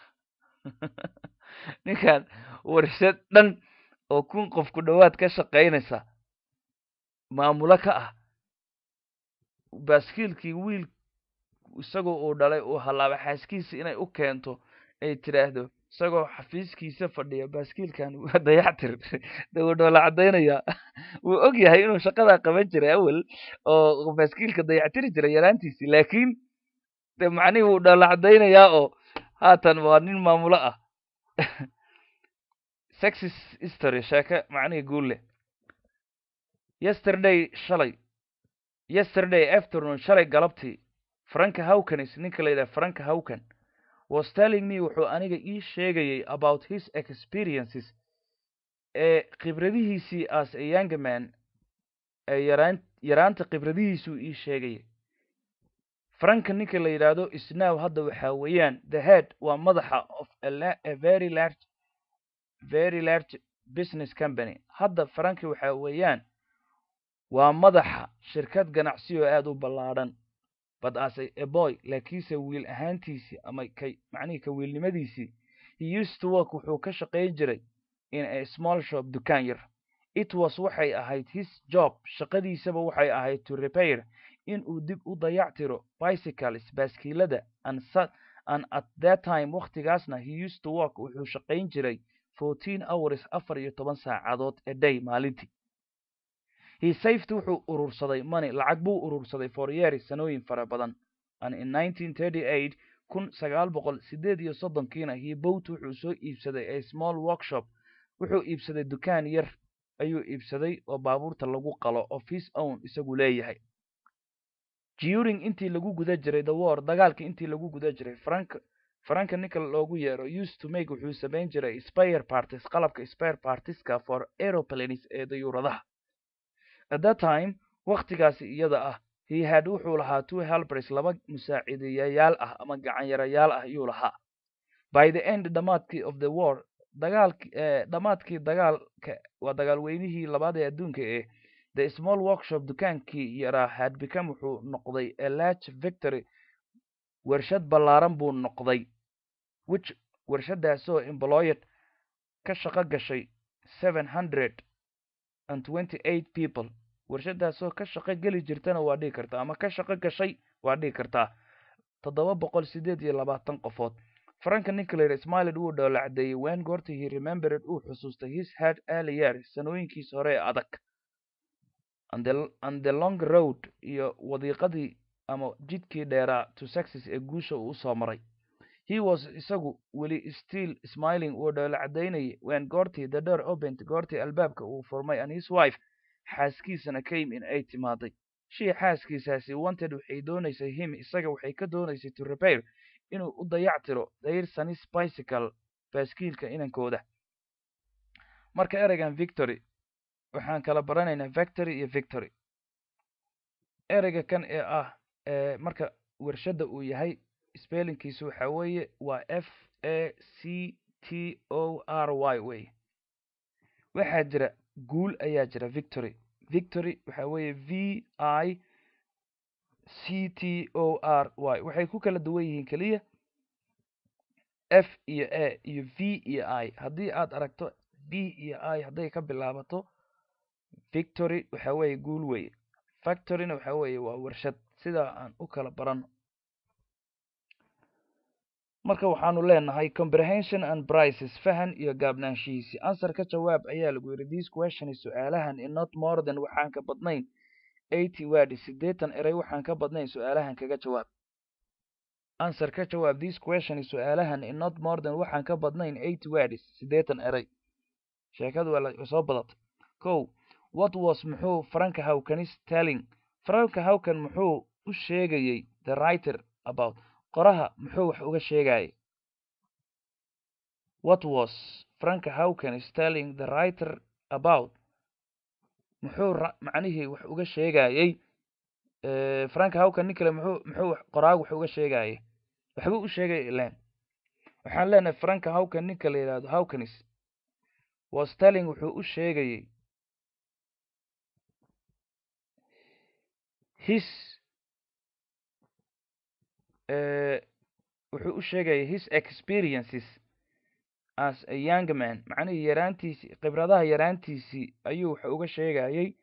ninkan warshad dhan oo kun qof ku dhowaad ka shaqaynaysa maamulo ka ah baaskiilkii wiil isagoo uu dhalay uu hallaaba xaaskiisa inay u keento ay tidhaahdo isagoo xafiiskiisa fadhiya baaskiilkan waa dayactir de wuu dhoola caddaynayaa wuu og yahay inuu shaqadaa qaban jiray awel oo baaskiilka dayactiri jiray yaraantiisii laakiin de macnihii wuu dhoola caddaynayaa oo haatan waa nin maamulo ah sexis history sheeke macnihii guul leh yesterday shalay yesterday afternoon shalay galabtii franka hawkanis ninka la yidhaha franka hawkan was telling me wuxuu aniga ii sheegayay about his experiences ee khibradihiisii as a young man ee yaraan yaraanta khibradihiisuu ii sheegayay franka ninka la yidhaahdo isnow hadda waxaa weeyaan the head waa madaxa of a very large very large business company hadda franki waxaa weeyaan waa madaxa shirkad ganacsi oo aada u ballaadhan but as a boy laakiinse wiil ahaantiisii ama kay macnihii ka wiilnimadiisii he used to work wuxuu ka shaqayn jiray in a small shop dukaan yar it was waxay ahayd his job shaqadiisaba waxay ahayd to repair in uu dib u dayactiro bicycles baaskiilada and and at that time wakhtigaasna he used to work wuxuu shaqayn jiray fourteen hours afar iyo toban saacadood a day maalintii he saved wuxuu urursaday money lacag buu urursaday for years sanooyin fara badan and in nineteen thirty eight kun sagaal boqol sideed iyo soddonkiina he bought wuxuu soo iibsaday a small workshop wuxuu iibsaday dukaan yar ayuu iibsaday oo baabuurta lagu qalo of his own isagu leeyahay during intii lagu guda jiray the war dagaalka intii lagu guda jiray frank franka ninka loogu yeero used to make wuxuu samayn jiray spare parties qalabka spare partieska for aeroplanes ee dayuuradaha at that time wakhtigaasi iyada ah he had wuxuu lahaa two helpers laba musaaciidayayaal ah ama gacanyarayaal ah ayuu lahaa by the end dhamaadkii of the war dagaalki dhamaadkii dagaalka waa dagaalweynihii labaad ee adduunka ee the small workshop dukaankii yaraa had become wuxuu noqday a large victory warshad ballaaran buu noqday which warshadaasoo employed ka shaqo gashay seven hundred and twenty eight people warshadaasoo ka shaqo geli jirtana waa dhigi kartaa ama ka shaqo gashay waa dhigi kartaa toddoba boqol sideed iyo labaatan qofood franka nicolar smiled wuu dhoola caddeeyey wen goortii he remembered uu xusuustay his head early years sanooyinkiis hore ee adag and the, and the long road iyo wadiiqadii ama jidkii dheeraa to success ee guusha uu usoo maray he was isagu weli still smiling wuu dhoola caddaynayay wen goortii the door opent goortii albaabka uu furmay and his wife xaaskiisana came in ay timaaday shii xaaskiisaasi wanted waxay doonaysay him isaga waxay ka doonaysay to repair inuu u dayactiro their sonis bicycle baaskiilka inankooda marka ereygan victory waxaan kala baranaynaa victory iyo victory ereyga kan ee ah marka warshadda uu yahay spellingkiisu waxa weeye waa f a c t o r y wey waxaa jira guul ayaa jira victory victory waxa weeye v i c t o r y waxay ku kala duwan yihiin keliya f iyo a iyo v iyo i haddii aad aragto b iyo i hadday ka bilaabato victory waxa weeye guul weye factoryna waxa weeye waa warshad sidaa aan u kala barano marka waxaanu leenahay comprehension and prices fahan iyo gaabnaanshihiisi answer ka jawaab ayaa lagu yidhi this question su-aalahan in not more than waxaan ka badnayn eighty word siddeetan erey waxaan ka badnayn su-aalahan kaga jawaab answer ka jawaab this question su-aalahan in not more than waxaan ka badnayn eighty words siddeetan erey sheekadu waa soo badatay kow what was muxuu franka hawkanis telling franka hawkan muxuu u sheegayey the writer about qoraha muxuu wax uga sheegayay what was franka hawkan is telling the writer about muxuu macnihii wax uga sheegayey franka hawkan nin kale muxuu muxuu qoraagu wax uga sheegayay waxbuu u sheegay ilan waxaan leenahay franka hawkan ninka la yidhahdo hawkanis was telling wuxuu u sheegayey his wuxuu u sheegayay his experiences as a young man macnihii yaraantiisii khibradaha yaraantiisii ayuu wax uga sheegayey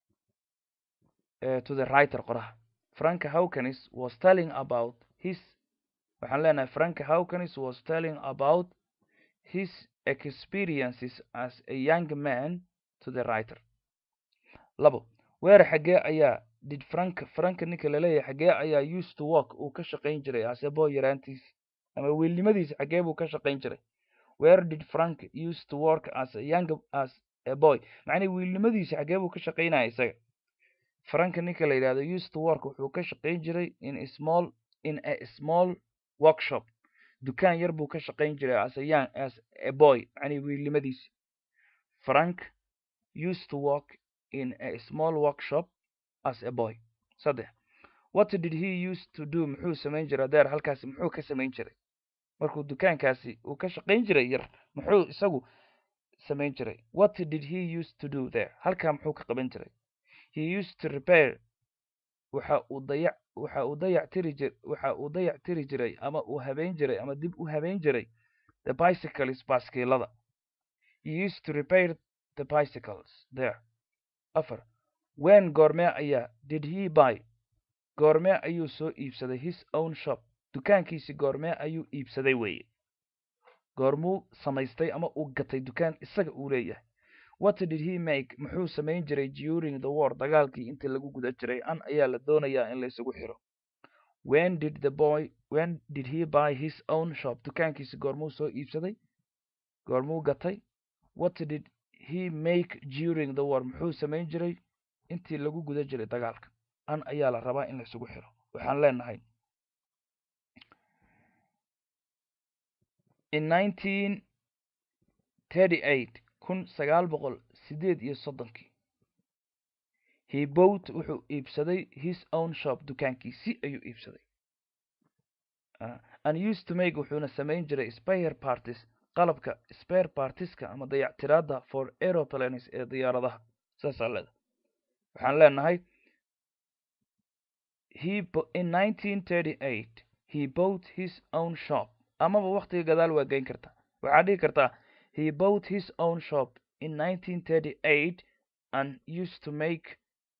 to the writer qoraha franka hawkanis was telling about his waxaan leenahay franka hawkanis was telling about his experiences as a young man to the writer labo weer xaggee ayaa did frank franka ninka laleeyahay xaggee ayaa used to work uu ka shaqayn jiray asebo yaraantiisi ama wiilnimadiisa xaggee buu ka shaqayn jiray where did frank used to work as a young as a boy macnii wiilnimadiisa xaggee buu ka shaqaynaya isaga franka ninka la yidhahdo used to work wuxuu ka shaqayn jiray in a small in a small workshop dukaan yar buu ka shaqayn jiray as a young as a boy macnii wiilnimadiisi frank used to work in a small workshop as a boy saddex what did he used to do muxuu samayn jiray adeer halkaasi muxuu ka samayn jiray markuu dukaankaasi uu ka shaqayn jiray yar muxuu isagu samayn jiray what did he used to do there halkaa muxuu ka qaban jiray he used to repair waxa uu dayac waxa uu dayac tiri jir waxa uu dayac tiri jiray ama uu habeyn jiray ama dib u habeyn jiray the bicycles baaskiilada he used to repair the bicycles there afar wen goormee ayaa did he buy goormee ayuu soo iibsaday his own shop dukaankiisi goormee ayuu iibsaday weeye goormuu samaystay ama uu gatay dukaan isaga uu leeyahay what did he make muxuu samayn jiray during the war dagaalkii intii lagu guda jiray an ayaa la doonayaa in laysugu xiro when did the boy when did he buy his own shop dukaankiisi goormuu soo iibsaday goormuu gatay what did he make during the war muxuu samayn jiray intii lagu guda jiray dagaalka an ayaa la rabaa in laysugu xiro waxaan leenahay in nineteen thirty eight kun sagaal boqol sideed iyo soddonkii he bought wuxuu iibsaday his own shop dukaankiisi ayuu iibsaday and used to make wuxuuna samayn jiray spare parties qalabka spare partiska ama dayactiraada for aeroplanes ee diyaaradaha saasaa leeda waxaan leenahay he in nineteen thirty eight he bought his own shop amaba waktiga gadaal waa geyn kartaa waxaa dhihi kartaa he bought his own shop in nineteen thirty eight and used to make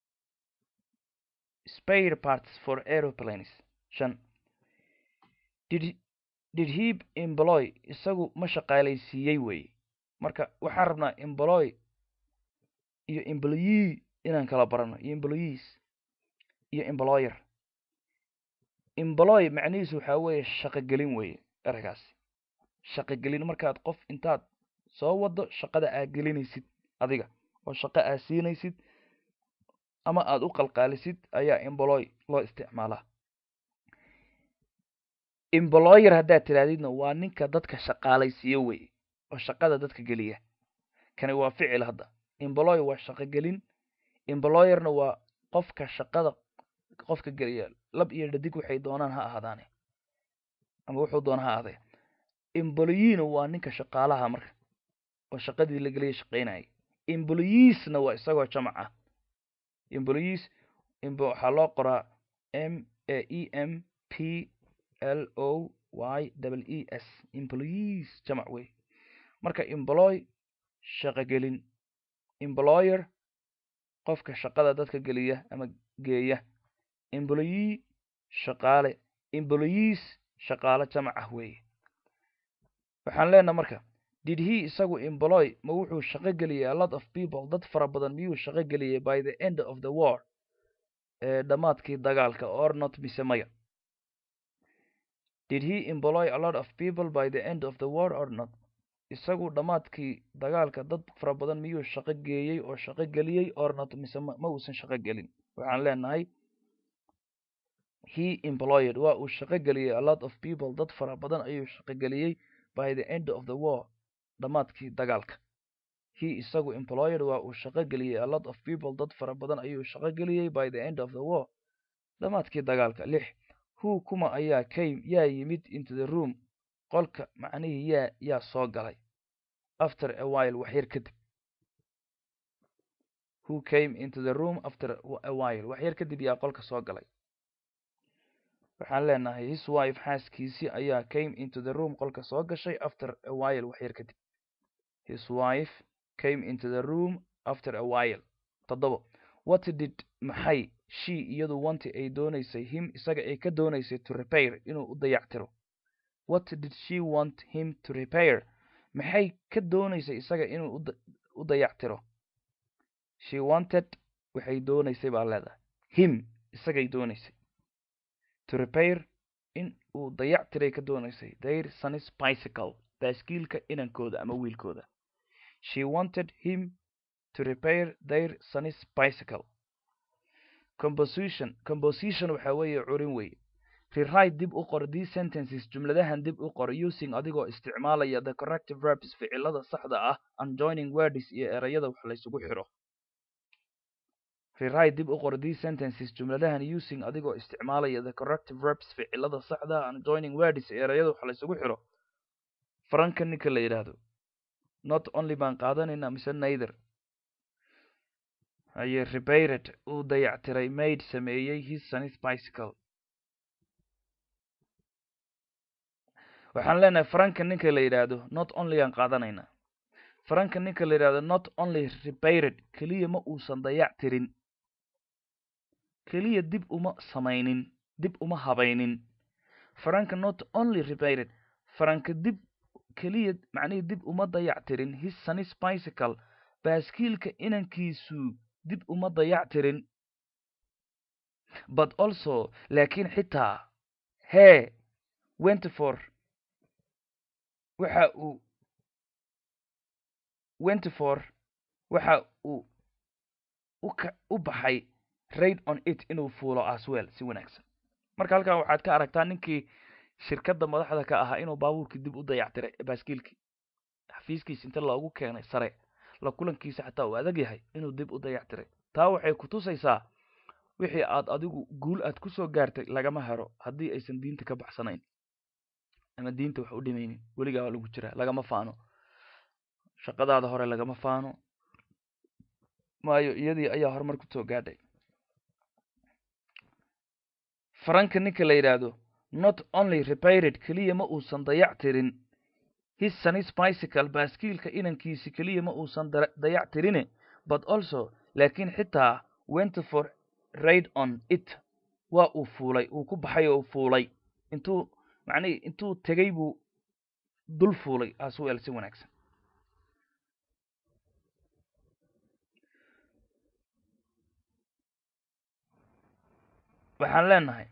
spare parts for aeroplanes shan did did he employ isagu ma shaqaalaysiiyey weeye marka waxaan rabnaa employ iyo employee inaan kala barano iyo employees iyo employer employ macnihiisu waxaa weeye shaqogelin weeye eragaasi shaqogelin markaad qof intaad soo wado shaqada aad gelinaysid adiga oo shaqo aad siinaysid ama aad u qalqaalisid ayaa employ loo isticmaalaa employer haddaad tirahdidna waa ninka dadka shaqaalaysiiyo weye oo shaqada dadka geliya kani waa ficil hadda employ waa shaqogelin employerna waa qofka shaqada qofka geliya lab iyo dhadig waxay doonaan ha ahaadaane ama wuxuu doona ha ahaadee employeena waa ninka shaqaalaha marka oo shaqadii la geliya shaqaynayay employeesna waa isagoo jamac ah employees waxaa loo qoraa m e m p l o y double e s employees jamac wey marka employ shaqogelin employer qofka shaqada dadka geliya ama geeya employee shaqaale employees shaqaale jamac ah weeye waxaan leenaha marka did he isagu employ ma wuxuu shaqo geliyey a lot of people dad fara badan miyuu shaqo geliyey by the end of the war ee dhammaadkii dagaalka or not mise maya did he employ a lot of people by the end of the war or not isagu dhammaadkii dagaalka dad fara badan miyuu shaqo geeyey oo shaqo geliyey or not mise ma uusan shaqo gelin waxaan leenahay he employed waa uu shaqo geliyey a lot of people dad fara badan ayuu shaqo geliyey by the end of the war dhammaadkii dagaalka he isagu employed waa uu shaqo geliyey a lot of people dad fara badan ayuu shaqo geliyey by the end of the war dhammaadkii dagaalka lix who kuma ayaa came yaa yimid into the room qolka macnihii yaa yaa soo galay after a while waxyar kadib who came into the room after a while waxyar kadib yaa qolka soo galay waxaan leenahay his wife xaaskiisii ayaa came into the room qolka soo gashay after a while waxyar kadib his wife came into the room after a while toddobo what did maxay she iyadu wanti ay doonaysay him isaga ay ka doonaysay to repair inuu u dayactiro what did she want him to repair maxay ka doonaysay isaga inuu u dayactiro she wanted waxay doonaysay baa leedahay him isagay doonaysay to repair in uu dayactiray ka doonaysay their son's bicycle baaskiilka inankooda ama wiilkooda she wanted him to repair their son's bicycle composition composition waxa weeye curin wey rewrite dib u qor these sentences jumladahan dib u qor using adigoo isticmaalaya the corrective verbs ficilada saxda ah and joining words iyo erayada wax laysugu xiro rewrite dib u qor these sentences jumladahan using adigoo isticmaalaya the corrective verbs ficilada saxda ah and joining words iyo erayada wax laysugu xiro faranka ninka la yidhaahdo not only baan qaadanaynaa mise neither aye repaired uu dayactiray maid sameeyey his son's bicycle waxaan leenahay faranka ninka la yidhaahdo not only aan qaadanaynaa faranka ninka la yidhahdo not only repaired keliya ma uusan dayactirin keliya dib uma samaynin dib uma habaynin faranka not only repaired faranka dib keliya macnihii dib uma dayactirin his son's bicycle baaskiilka inankiisu dib uma dayactirin but also laakiin xitaa hee wentyfor waxa uu wentyfor waxa uu uka u baxay raid on it inuu fuulo aswell si wanaagsan marka halkan waxaad ka aragtaa ninkii shirkadda madaxda ka ahaa inuu baabuurkii dib u dayactiray baaskiilkii xafiiskiisa inta loogu keenay sare la kulankiisa xataa uu adag yahay inuu dib u dayactiray taa waxay ku tusaysaa wixii aad adigu guul aad kusoo gaartay lagama hero haddii aysan diinta ka baxsanayn ama diinta wax u dhimaynin weligaa waa lagu jiraa lagama faano shaqadaada hore lagama faano maayo iyadii ayaa horumar kusoo gaadhay faranka ninka la yidhaahdo not only repaired keliya ma uusan dayactirin his son's bicycle baaskiilka inankiisi keliya ma uusan dayactirine but also laakiin xitaa went for raid on it waa uu fuulay uu ku baxay oo fuulay intuu macnihi intuu tegey buu dul fuulay aswell si wanaagsan waxaan leenahay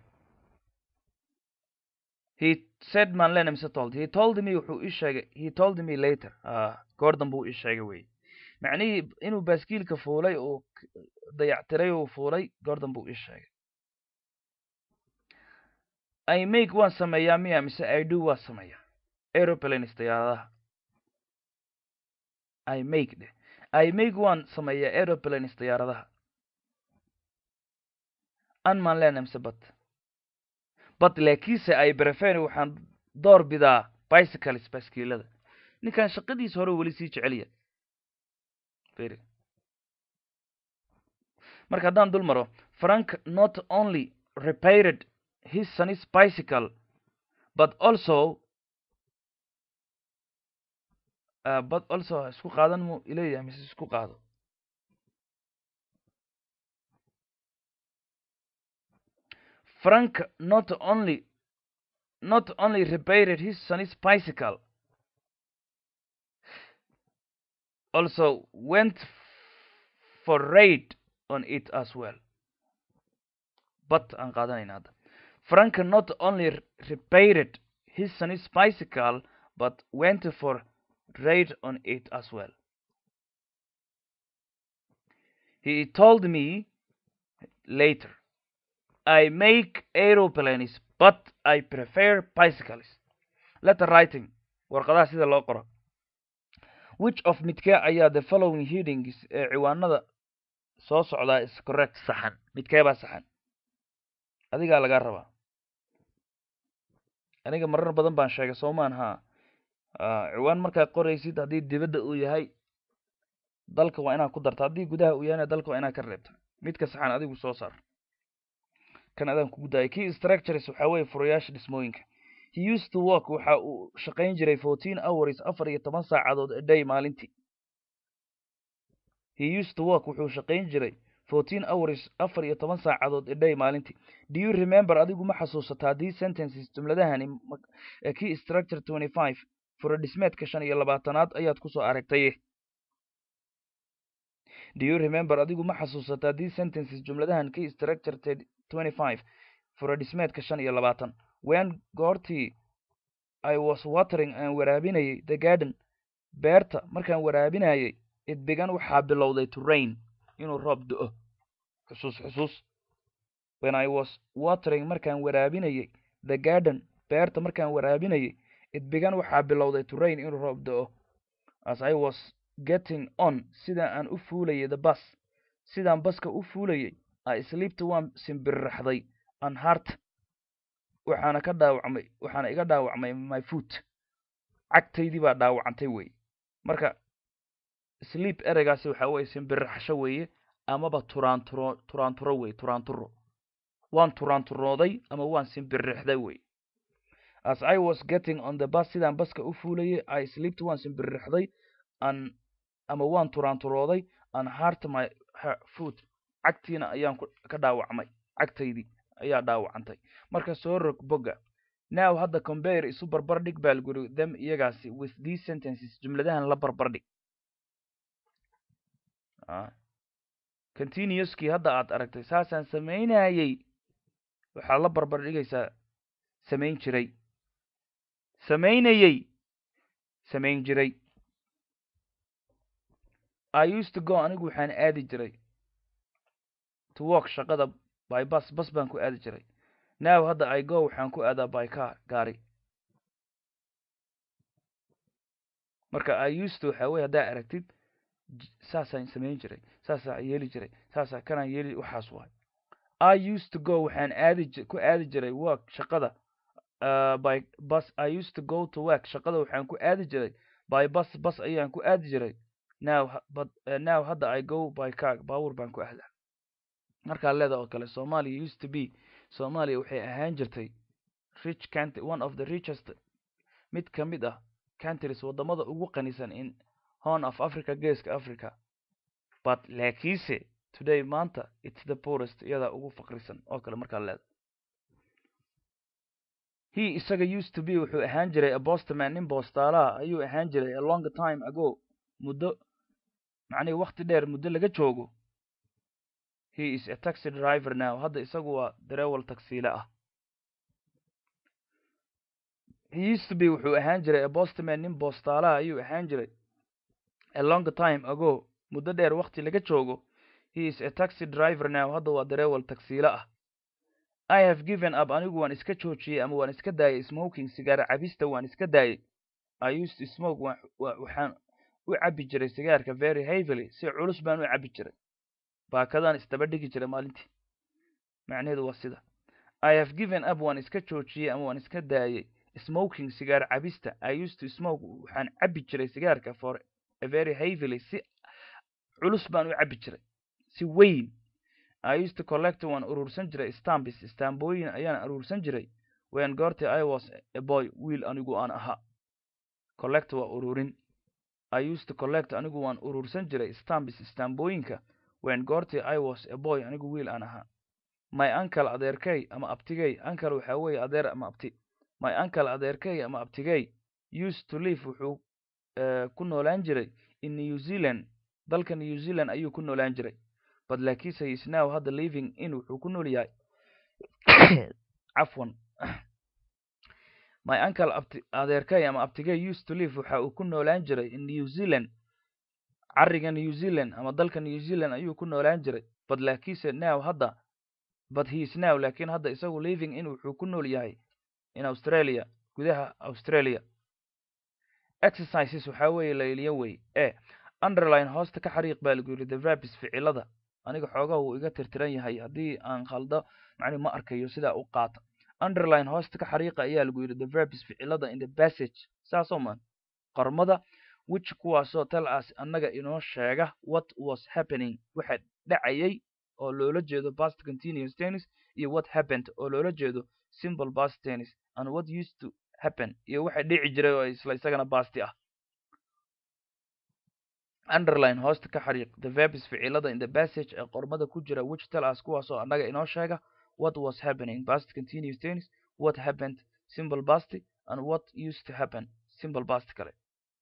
he said maan leenahay mise told he told me wuxuu ii sheegay he told me later goordan buu ii sheegay wey macnihii inuu baaskiilka fuulay oo dayactiray uu fuulay goordan buu ii sheegay i make waan sameeyaa miya mise i do waan sameeyaa aeroplanes diyaaradaha i make dheh i make waan sameeyaa aeroplanes diyaaradaha an maan leenahay mise bat but laakiinse ay brefen waxaan door bidaa bicycles baaskiilada ninkan shaqadiisa hore weli sii jeceliya marka haddaan dul maro frank not only repaired his son's bicycle but also uh, but also isku qaadan mu ileeyahay mise isku qaado frank not only not only repaired his son's bicycle also went for raid on it as well but aan qaadanayna hadda frank not only repaired his son's bicycle but went for raid on it as well he told me later I make aeroplanes but I prefer bicycles letter writing warqadaha sida loo qoro which of midkee ayaa the following headings ee ciwaanada soo socdaa is correct saxan midkee baa saxan adigaa lagaa rabaa aniga marar badan baan sheegay soomaan ha ciwaan markaad qoraysid haddii dibadda uu yahay dalka waa inaad ku darta haddii gudaha uu yahayna dalka waa inaad ka reebta midka saxan adigu soo saar kan adaan kugu daayay key structures waxaa weeye furayaasha dhismooyinka he used to work waxa uu shaqayn jiray fourteen hours afar iyo toban saacadood a day maalintii he used to work wuxuu shaqayn jiray fourteen hours afar iyo toban saacadood a day maalintii do you remember adigu ma xasuusataa these sentences jumladahani key structure twenty five fura dhismeedka shan iyo labaatanaad ayaad kusoo aragtay do you remember adigu ma xasuusataa these sentences jumladahan key structure twenty five fura dhismeedka shan iyo labaatan when goortii i was watering aan waraabinayay the garden beerta markaan waraabinayay it began waxaa bilowday to rain inuu roob do-o xusuus xusuus when i was watering markaan waraabinayay the garden beerta markaan waraabinayay it began waxaa bilowday to rain inuu roob do-o as i was getting on sidaan aan u fuulayay the bus sidaan baska u fuulayay i sleepta waan simbirraxday an heart waxaana ka dhaawacmay waxaana iga dhaawacmay my foot cagtaydii baa dhaawacantay weye marka sleep ereygaasi waxa weye simbirraxsho weeye amaba turaanturo turaanturo weye turaanturo waan turaanturooday ama waan simbirrixday weye as i was getting on the bus sidaan baska u fuulayay i sleepta waan simbirrixday an ama waan turaanturooday an heart my foot cagtiina ayaan ka dhaawacmay cagtaydii ayaa dhaawacantay marka soo rog bogga now hadda compare isu barbar dhig baal guri them iyagaasi with these sentences jumladahan la barbar dhig continuouskii hadda aad aragtay saasaan samaynayay waxaad la barbar dhigaysaa samayn jiray samaynayay samayn jiray i used to go anigu waxaan aadi jiray to work shaqada by bus bas baan ku aadi jiray now hadda i go waxaan ku aadaa by car gaari marka i used to waxaa weye haddaa aragtid saasaan samayn jiray saasaan yeeli jiray saasaa kanaan yeeli waxaas waay i used to go waxaan aadi ku aadi jiray work shaqada uh, by bus i used to go to work shaqada waxaan ku aadi jiray by bus bus ayaan ku aadi jiray now but uh, now hadda i go by car baawur baan ku aadaa markaa leeda oo kale somalia used to be somalia waxay ahaan jirtay rich country one of the richest mid ka mid ah countries waddamada ugu qanisan in horn of africa geeska africa but laakiinse today maanta it's the poorest iyadaa ugu faqrisan oo kale markaa leeda he isaga used to be wuxuu ahaan jiray a bostman nin boostaalaha ayuu ahaan jiray a long time ago muddo macnihi wakti dheer muddo laga joogo he is a taxi driver now hadda isagu waa darewal tagsiile ah he used to be wuxuu ahaan jiray a bostman nin boostaalaha ayuu ahaan jiray a long time ago muddo dheer wakti laga joogo he is a taxi driver now hadda waa darewal tagsiile ah i have given up anigu waan iska joojiyey ama waan iska daayay smoking sigaar cabista waan iska daayay i used to smoke waxaan u cabbi jiray sigaarka very heavily si culus baan u cabbi jiray baakadaan isdaba dhigi jiray maalintii macnaheedu waa sida i have given up waan iska joojiyey ama waan iska daayay smoking sigaar cabista i used to smoke waxaan cabbi jiray sigaarka for a very heavily si culus baan u cabbi jiray si weyn i used to collect waan urursan jiray stambis stambooyin ayaan urursan jiray when goortii i was a boy wiil anigu aan ahaa collect waa ururin i used to collect anigu waan urursan jiray stambis stambooyinka when goortii i was a boy anigu wiil aan ahaa my uncle adeerkay ama abtigay uncle waxaa weeye adeer ama abti my uncle adeerkay ama abtigay used to live wuxuu ku noolaan jiray in new zealand dalka new zealand ayuu ku noolaan jiray but laakiinse is now hadda living in wuxuu ku nool yahay cafwan my uncle abti adeerkay ama abtigay used to live waxa uu ku noolaan jiray in new zealand cariga new zealand ama dalka new zealand ayuu ku noolaan jiray but laakiinse now hadda but he is now laakiin hadda isagu living in wuxuu ku nool yahay in australia gudaha australia exercises waxaa weeye layliyo wey e underline hoosta ka xariiq baa lagu yidhi the verbs ficilada aniga xoogaha wuu iga tirtiran yahay haddii aan khaldo macni ma arkayo sidaa u qaata underline hoosta ka xariiqa ayaa lagu yidhi the verbs ficilada in the passage saasoo man qormada which kuwaasoo tell us annaga inoo sheega what was happening waxa dhacayay oo loola jeedo past continuous tennis iyo what happened oo loola jeedo simple past tennis and what used to happen iyo waxa dhici jiray oo isla isagana basti ah underline hoosta ka xariiq the verbs ficilada in the passage ee qormada ku jira which tell us kuwaasoo annaga inoo sheega what was happening past continuous tennis what happened simple past and what used to happen simple past kale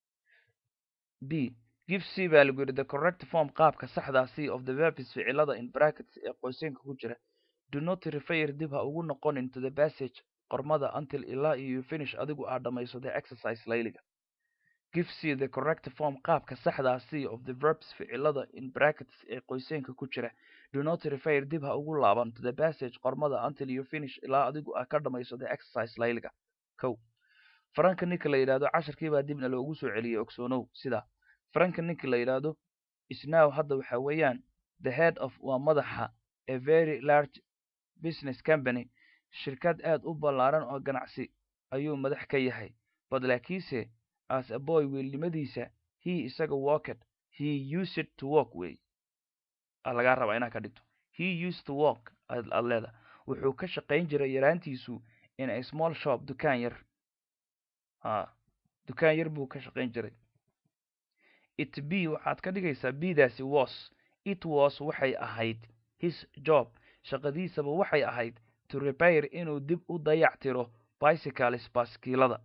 b give c baa lagu yidhi the correct form qaabka saxdaa c of the verbs ficilada in brackets ee qoyseenka ku jira do not refer dib ha ugu noqonin to the passage qormada until ilaa iyo you finish adigu aad dhammayso the exercise layliga give c the correct form qaabka saxdaa c of the verbs ficilada in brackets ee qoyseenka ku jira do not refer dib ha ugu laaban to the passage qormada until you finish ilaa adigu aad ka dhammayso the exercise layliga kow faranka ninka la yidhahdo casharkiibaa dibna loogu soo celiyey ogsoonow sidaa faranka ninka la yidhaahdo isnow hadda waxa weeyaan the head of waa madaxa a very large business company shirkad aad u ballaaran oo ganacsi ayuu madax ka yahay bad laakiinse as a boy wiilnimadiisa he isaga walked he used to walk way lagaa rabaa inaad ka dhigto he used to walk aad leeda wuxuu ka shaqayn jiray yaraantiisu in a small shop dukaan yar a dukaan yar buu ka shaqayn jiray it b waxaad ka dhigaysaa bdaasi was it was waxay ahayd his job shaqadiisaba waxay ahayd to repair inuu dib u dayac tiro bicycles baskiilada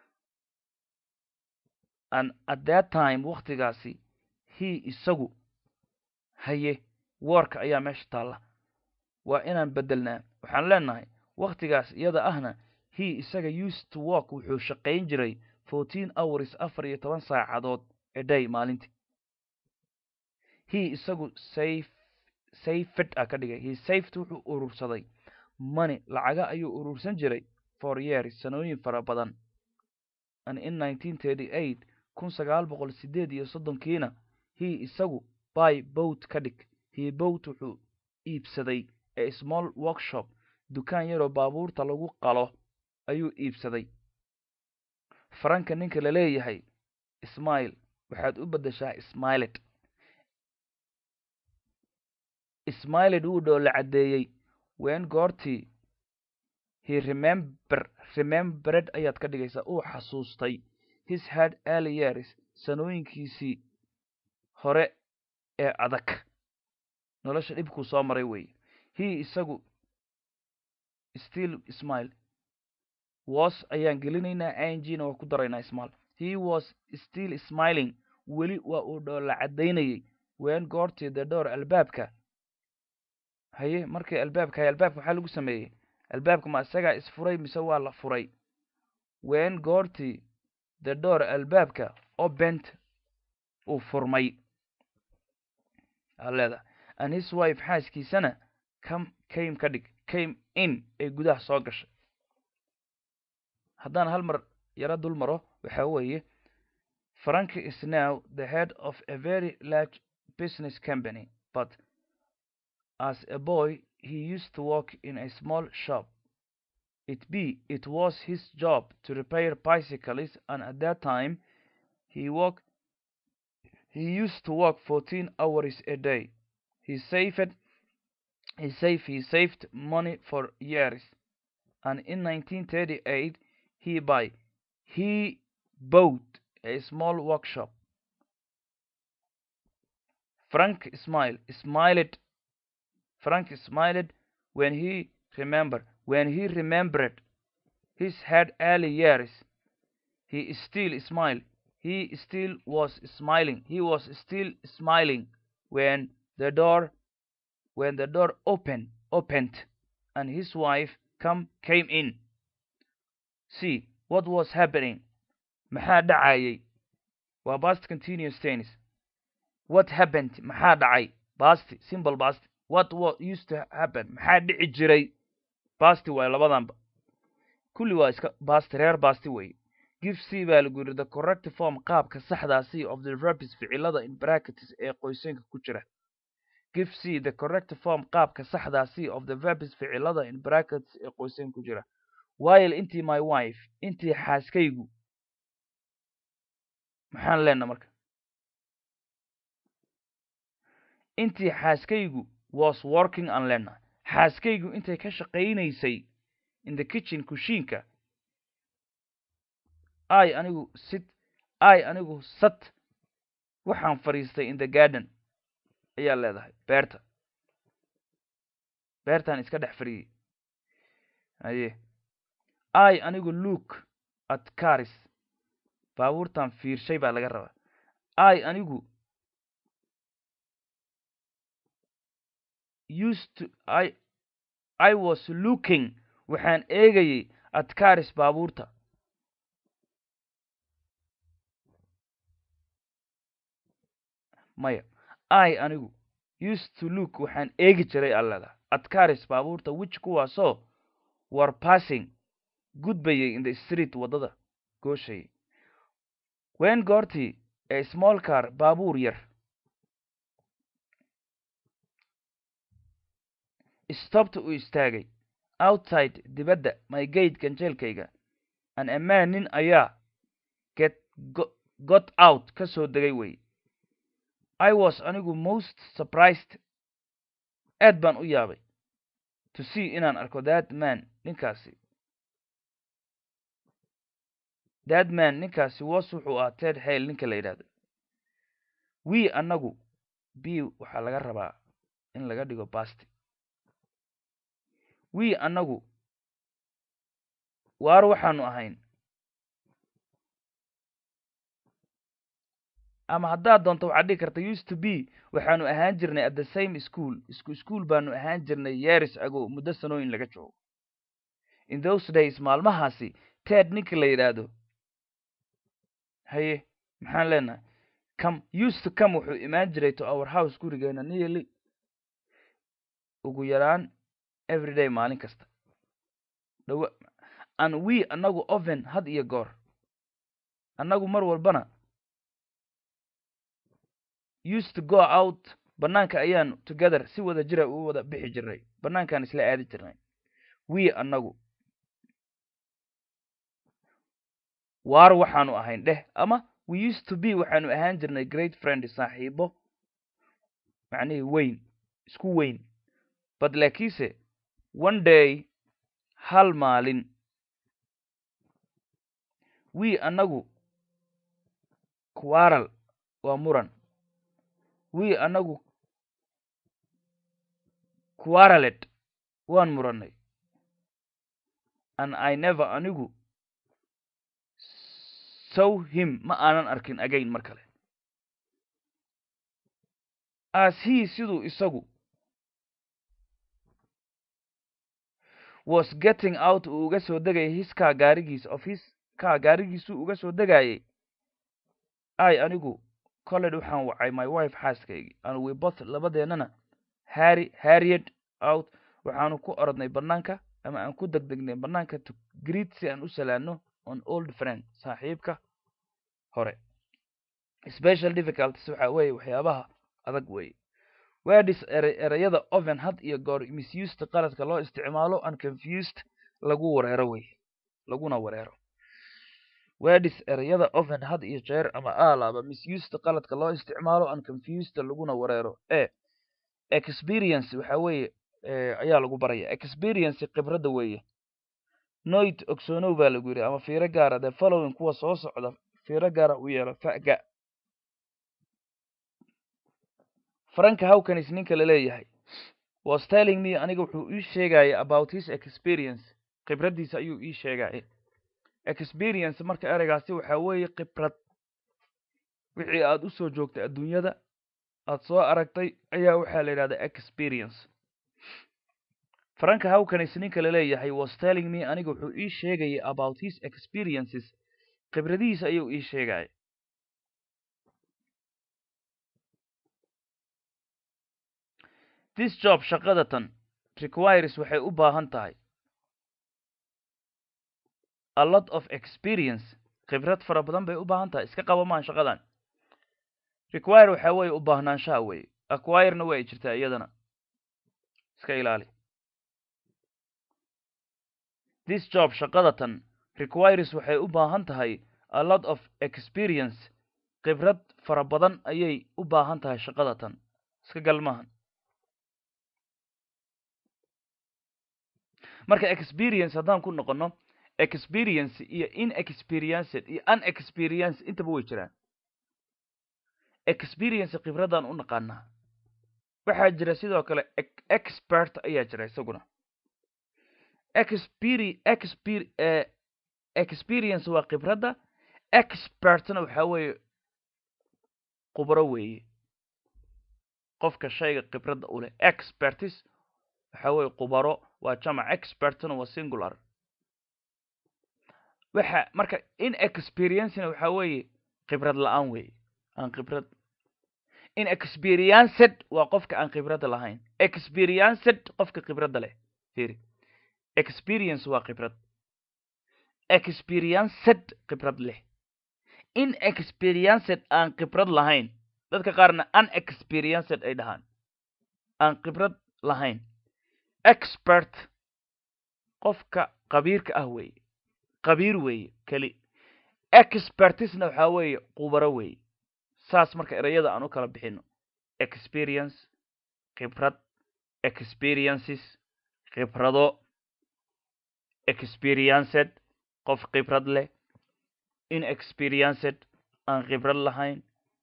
and at that time waktigaasi he isagu haye woorka ayaa meesha taalla waa inaan beddelnaa waxaan leenahay waktigaas iyada ahna he isaga used to walk wuxuu shaqayn jiray fourteen hours afar iyo toban saacadood a day maalintii he isagu safe safed a ka dhigay he safed wuxuu urursaday money lacaga ayuu urursan jiray for years sanooyin fara badan and in nineteen thirty eight kun sagaal boqol sideed iyo soddonkiina he isagu by boat ka dhig he boat wuxuu iibsaday a small workshop dukaan yaroo baabuurta lagu qalo ayuu iibsaday faranka ninka la leeyahay ismail waxaad u beddeshaa smiled smiled wuu dhoola caddeeyey wen goortii he remember remembered ayaad ka dhigaysaa uu xasuustay his head early years sanooyinkiisii hore ee adag nolosha dhibkuu soo maray weeye he isagu still smile was ayaan gelinaynaa ingna waa ku daraynaa smal he was still smiling weli waa uu dhoola caddaynayay wen goortii the door albaabka haye markii albaabka haye albaabka maxaa lagu sameeyey albaabka ma isagaa isfuray mise waa la furay wen goortii the door albaabka obent uu furmay aleeda and his wife xaaskiisana come came ka dhig came in ay gudaha soo gashay haddaan hal mar yaro dul maro waxa weeye frank is now the head of a very large business company but as a boy he used to work in a small shop it be it was his job to repair bicycles and at that time he worked he used to work 14 hours a day he saved he saved he saved money for years and in 1938 he buy he bought a small workshop frank smiled smiled frank smiled when he remembered when he remembered his had early years he still smiled he still was smiling he was still smiling when the door when the door opened opened and his wife come came in see what was happening maxaa dhacayay waa past continuous tense what happened maxaa dhacay past simple past what what used to happen maxaa dhici jiray past waay labadanba kulli waa iska past reer past weeye give c baa lagu yidhi the correct form qaabka saxdaa c of the verbs ficilada in brackets ee qoysanka ku jira give c the correct form qaabka saxdaa c of the verbs ficilada in brackets ee qoysanka ku jira while intii my wife intii xaaskaygu maxaan leenna marka intii xaaskaygu was working aan leenna xaaskaygu intay ka shaqaynaysay in the kitchen kushiinka i anigu sit i anigu sat waxaan fadhiistay in the garden ayaa leedahay beerta beertaan iska dhex fadhiyey haye i anigu look at caris baabuurtan fiirshay baa laga rabaa i anigu used to i i was looking waxaan eegayay at caris baabuurta maya i anigu used to look waxaan eegi jiray allada at caris baabuurta which kuwaasoo war passing gudbayay in the street waddada gooshayay wen goortii a small car baabuur yar stobta uu istaagay outside dibadda my gate ganjeelkayga an amaan nin ayaa get got out ka soo degay wey i was anigu most surprised aad baan u yaabay to see inaan arko that man ninkaasi that man ninkaasi was wuxuu ahaa ted hale ninka la yidhahdo we annagu b waxaa laga rabaa in laga dhigo basti we annagu waar waxaanu ahayn ama haddaad doonto waxaad dhigi karta used to be waxaanu ahaan jirnay at the same school isku school baanu ahaan jirnay yeris ago muddo sanooyin laga joogo in those days maalmahaasi ted ninka la yidhaahdo haye maxaan leenahay come used to come wuxuu imaan jiray to our house gurigeena nearly ugu yaraan everyday maalin kasta dhawa and we annagu oven had iyo goor annagu mar walbana used to go out bannaanka ayaanu together si wada jira u wada bixi jirnay bannaankaan isla aadi jirnay we annagu waar waxaanu ahayn dheh ama we used to be waxaanu ahaan jirnay great friend saaxiibo macnihii weyn isku weyn but laakiinse one day hal maalin we annagu quarrel waa muran we annagu quarrelet waan murannay and i never anigu saw him ma aanan arkin again mar kale as he siduu isagu was getting out uu uga soo degayay his kaa gaarigiisa of his kaa gaarigiisuu uga soo degayay i anigu colled waxaan wacay my wife xaaskaygii and we both labadeennana harry harried out waxaanu ku orodnay bannaanka ama aan ku degdegnay bannaanka to greet si aan u salaano on old friend saaxiibka hore special difficulties waxa weeye waxyaabaha adag weeye wedis ere ereyada oven had iyo goor misused qaladka loo isticmaalo and confused lagu wareero wey laguna wareero wedis ereyada oven had iyo jeer ama alaaba misused qaladka loo isticmaalo and confused laguna wareero e experience waxa weeye ayaa lagu baraya experience khibradda weeye noit ogsoonow baa lagu yidhi ama fiiro gaara the following kuwa soo socda fiiro gaara u yeelo faga franka hawkanis ninka la leeyahay was telling me aniga wuxuu ii sheegaya about his experience khibraddiisa ayuu ii sheegaya experience marka ereygaasi waxaa weeye khibrad wixii aada u soo joogtay adduunyada aada soo aragtay ayaa waxaa la yidhahdaa experience franka hawkanis ninka la leeyahay was telling me aniga wuxuu ii sheegaya about his experiences khibradihiisa ayuu ii sheegaya this job shaqadatan requires waxay u baahan tahay a lot of experience khibrad fara badan bay u baahan tahay iska qaba maan shaqadan require waxaa weeye u baahnaanshaha weeye acquirena waa ay jirtaa iyadana iska ilaali this job shaqadatan requires waxay u baahan tahay a lot of experience khibrad fara badan ayay u baahan tahay shaqadatan iska gal maahan marka experience haddaan ku noqono experience iyo inexperienced iyo unexperience intaba way jiraan experience khibraddan u naqaanaa waxaa jira sidoo kale expert ayaa jira isaguna experi exper experience waa khibradda expertna waxaa weeye khubro weeye qofka shayga khibradda u leh expertis waxaa weeye khubaro waa jamac expertna waa singular waxa marka inexperiencena waxaa weeye khibrad la-aan weeye aan khibrad inexperienced waa qofka aan khibradda lahayn experienced qofka khibradda leh firi experience waa khibrad experienced khibrad leh inexperienced aan khibrad lahayn dadka qaarna unexperienced ay dhahaan aan khibrad lahayn expert qofka qabiirka ah weeye qabiir weeye keli expertisna waxaa weeye khubaro weeye saas marka ereyada aan u kala bixino experience khibrad experiences khibrado experienced qof khibrad leh inexperienced aan khibrad lahayn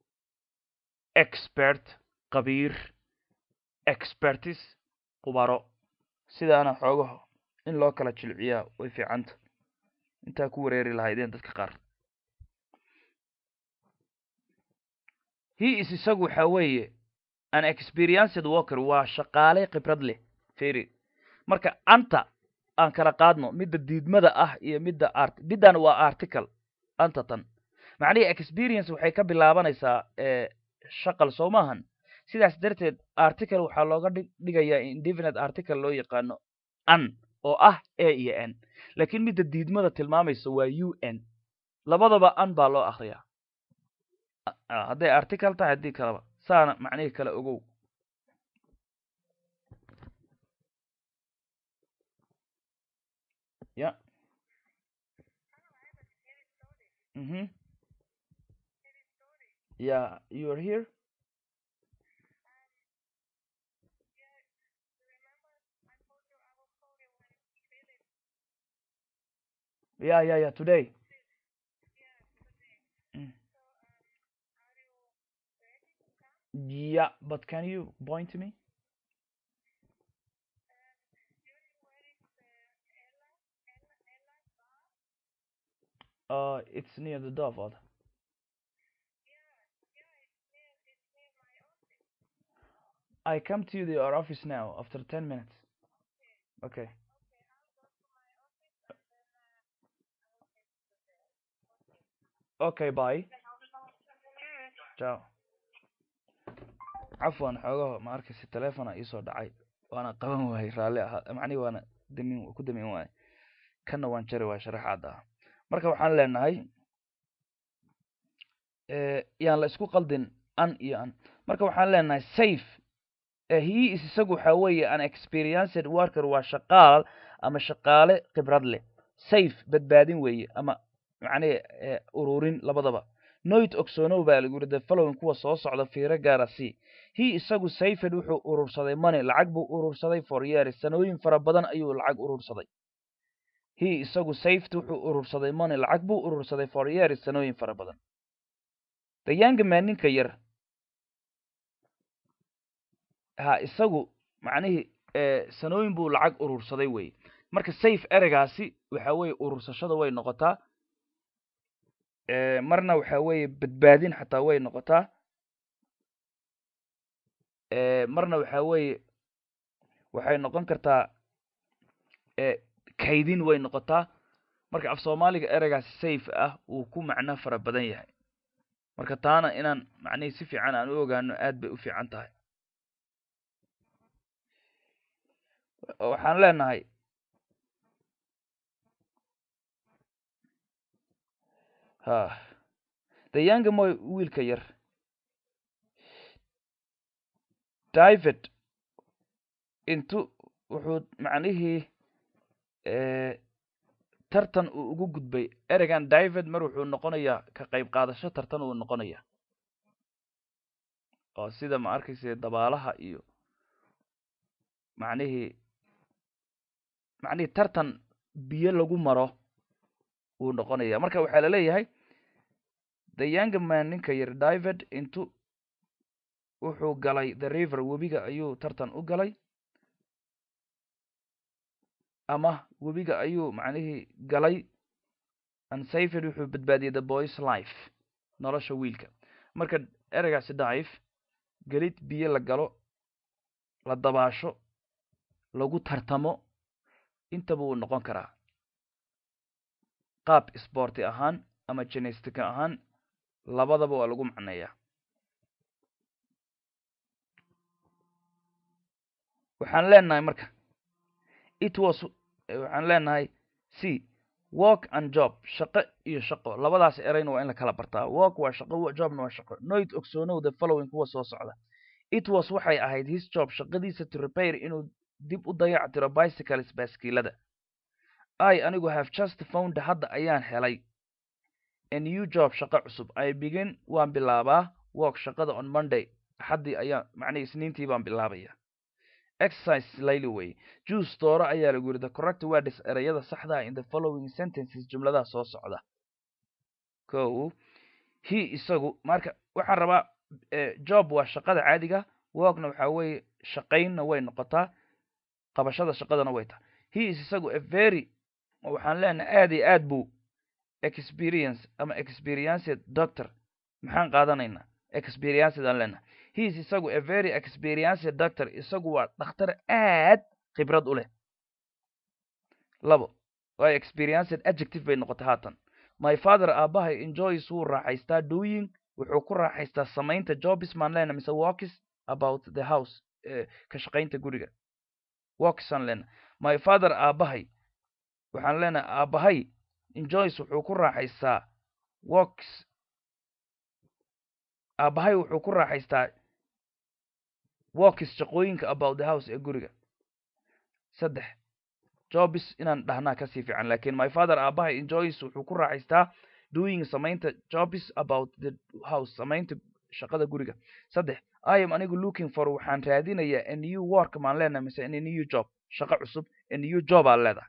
expert qabiir expertis khubaro sidaana xoogaho in loo kala jilciyaa way fiicanta intaa ku wareeri lahaydeen dadka qaar he is isagu waxaa weeye an experienced walker waa shaqaale khibrad leh feri marka anta aan kala qaadno midda diidmada ah iyo midda art middan waa article anta tan macnihii experience waxay ka bilaabanaysaa shaqal soo maahan sidaas darteed article waxaa looga dhigayaa indefinite article loo yaqaano an oo ah a iyo n laakiin midda diidmada tilmaamaysa waa u n labadaba an baa loo akriyaa hadday article tahay haddii kaleba saana macnihii kale ogow ya mhm yeah you are here Yeah, yeah, yeah, today. Mm. Yeah, but can you point to me? Uh, it's near the Dove. Odd. I come to your office now after 10 minutes. Okay. Okay, bye. Ciao. cafwan xoogaho ma arkaysa telefona iisoo dhacay waana qaban waayey raalli ahaa macnihi waana damin ku damin waayey kanna waan jari waay sharaxaad ah marka waxaan leenahay yaan la isku qaldin an iyo an marka waxaan leenahay safe he is isagu waxaa weeye an experienced worker waa shaqaal ama shaqaale khibrad leh safe badbaadin weeye ama macnihi ururin labadaba noit ogsonow baa lagu yidhi the following kuwa soo socda fiiro gaara c he isagu sayfed wuxuu urursaday money lacag buu urursaday for years sanooyin fara badan ayuu lacag urursaday he isagu safed wuxuu urursaday money lacag buu urursaday for years sanooyin fara badan the young man ninka yar ha isagu macnihii sanooyin buu lacag urursaday wey marka safe ereygaasi waxa weeye urursashada way noqotaa marna waxa weeye badbaadin xataa way noqotaa marna waxa weeye waxay noqon kartaa kaydin way noqotaa marka af soomaaliga ereygaasi safe ah uu ku macno fara badan yahay marka taana inaan macnihii si fiican aan u ogaano aad bay u fiican tahay waxaan leenahay ha the young moy wiilka yar david intu wuxuu macnihii tartan uu ugu gudbay ereygan david mar wuxuu noqonayaa ka qayb qaadasho tartan uu noqonaya oo sida ma arkaysa dabaalaha iyo macnihii macnihii tartan biyo lagu maro wuu noqonaya marka waxaa la leeyahay the young man ninka yar david intu wuxuu galay the river webiga ayuu tartan u galay ama webiga ayuu macnihii galay ansafed wuxuu badbaadiyey the boys life nolosha wiilka marka ereygaasi dive gelid biyo la galo la dabaasho lagu tartamo intaba wuu noqon karaa qaab sborti ahaan ama genestica ahaan labadaba waa lagu macneeyaa waxaan leenahay marka it was waxaan leenahay c work and job shaqo iyo shaqo labadaas ereyna waa in la kala bartaa work waa shaqo jobna waa shaqo noit ogsoonow the following kuwa soo socda it was waxay ahayd his job shaqadiisa to repair inuu dib u dayac tiro bicycles baaskiilada i anigu have just found hadda ayaan helay a new job shaqo cusub i begin waan bilaabaa work shaqada on monday axaddii ayaan macnihii isniintii baan bilaabaya exercise layli way juice dooro ayaa lagu yidhi the correct words ereyada saxda in the following sentences jumladaha soo socda ko he isagu marka waxaan rabaa job waa shaqada caadiga workna waxaa weeye shaqaynna way noqotaa qabashada shaqadana way tahay he is isagu a very waxaan leenahay aad iyo aad buu experience ama experienced doctor maxaan qaadanaynaa experienced aan leenahay he is isagu a very experienced doctor isagu waa dhakhtar aad khibrad u leh labo waa experienced adjective bay noqotay haatan my father aabahay enjoys wuu raaxaystaa doing wuxuu ku raaxaystaa samaynta jobs maan leenahay mise walkis about the house ka shaqaynta guriga walkis aan leenahay my father aabahay waxaan leenahay aabahay enjoys wuxuu ku raaxaystaa walks aabahay wuxuu ku raaxaystaa walkis shaqooyinka about the house ee guriga saddex jobs inaan dhahnaa kasii fiican lakin my father aabahay enjoys wuxuu ku raaxaystaa doing samaynta jobs about the house samaynta shaqada guriga saddex i am anigu looking for waxaan raadinayaa a new work maan leenahay mise a new job shaqo cusub a new job aan leedahay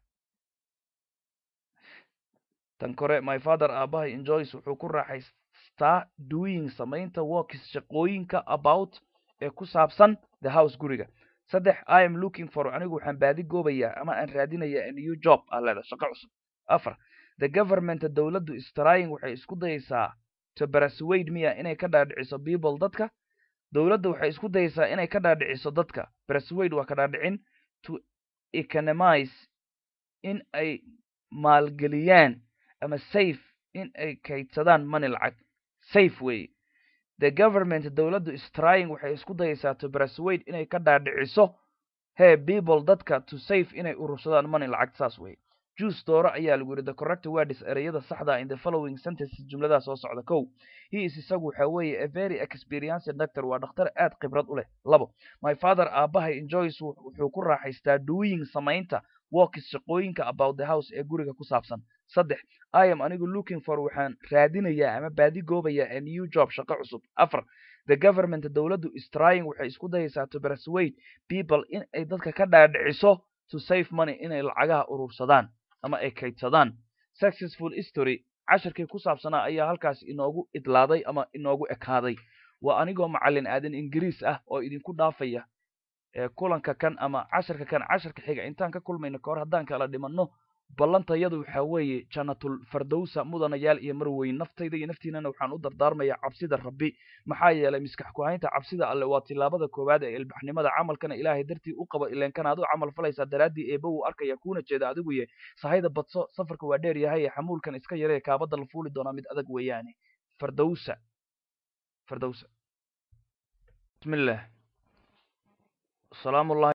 tan kore my father aabahay enjoys wuxuu ku raaxaystaa doing samaynta works shaqooyinka about ee ku saabsan the house guriga saddex i am looking for anigu waxaan baadi goobayaa ama aan raadinayaa a new job aan leedahay shaqo cusub afar the government dowladdu strying waxay isku dayaysaa to persuade miya inay ka dhaadhiciso people dadka dowladda waxay isku dayaysaa inay ka dhaadhiciso dadka persuade waa ka dhaadhicin to economize in ay maalgeliyaan ama safe in ay kaydsadaan money lacag safe wey the government dowladdu strying waxay isku dayaysaa to persuade inay ka dhaadhiciso he people dadka to safe inay urursadaan money lacag saas wey juice dooro ayaa lagu yidhi the correct words ereyada saxda in the following sentences jumladaha soo socda kow he is isagu waxa weeye a very experienced doctor waa dhakhtar aad khibrad u leh labo my father aabahay enjoys wuxuu ku raaxaystaa doing samaynta works shaqooyinka about the house ee guriga ku saabsan saddex i am anigu looking for waxaan raadinayaa ama baadi goobayaa a new job shaqo cusub afar the government dowladdu is trying waxay isku dayaysaa to persuade people in ay dadka ka dhaadhiciso to save money inay lacagaha urursadaan ama ay kaydsadaan successful history casharkii ku saabsanaa ayaa halkaas inoogu idlaaday ama inoogu ekaaday waa anigoo macallin aadan ingiriis ah oo idinku dhaafaya kulanka kan ama casharka kan casharka xiga intaan ka kulmayno kahor haddaan kala dhimanno ballantayadu waxaa weeye jannatul fardowsa mudanayaal iyo marweyn naftayda iyo naftiinana waxaan u dardaarmayaa cabsida rabbi maxaa yeelay miskax ku-haynta cabsida alle waa tilaabada koowaad ee ilbaxnimada camalkana ilaahay dartii u qabo ileenkana ad u camal falaysaa daraaddii eeba wuu arkaya kuuna jeeda adiguye sahayda badso safarka waa dheer yahay xamuulkan iska yaree kaabada la fuuli doonaa mid adag weeyaane fardowsa fardowsa bismillah salaamullahi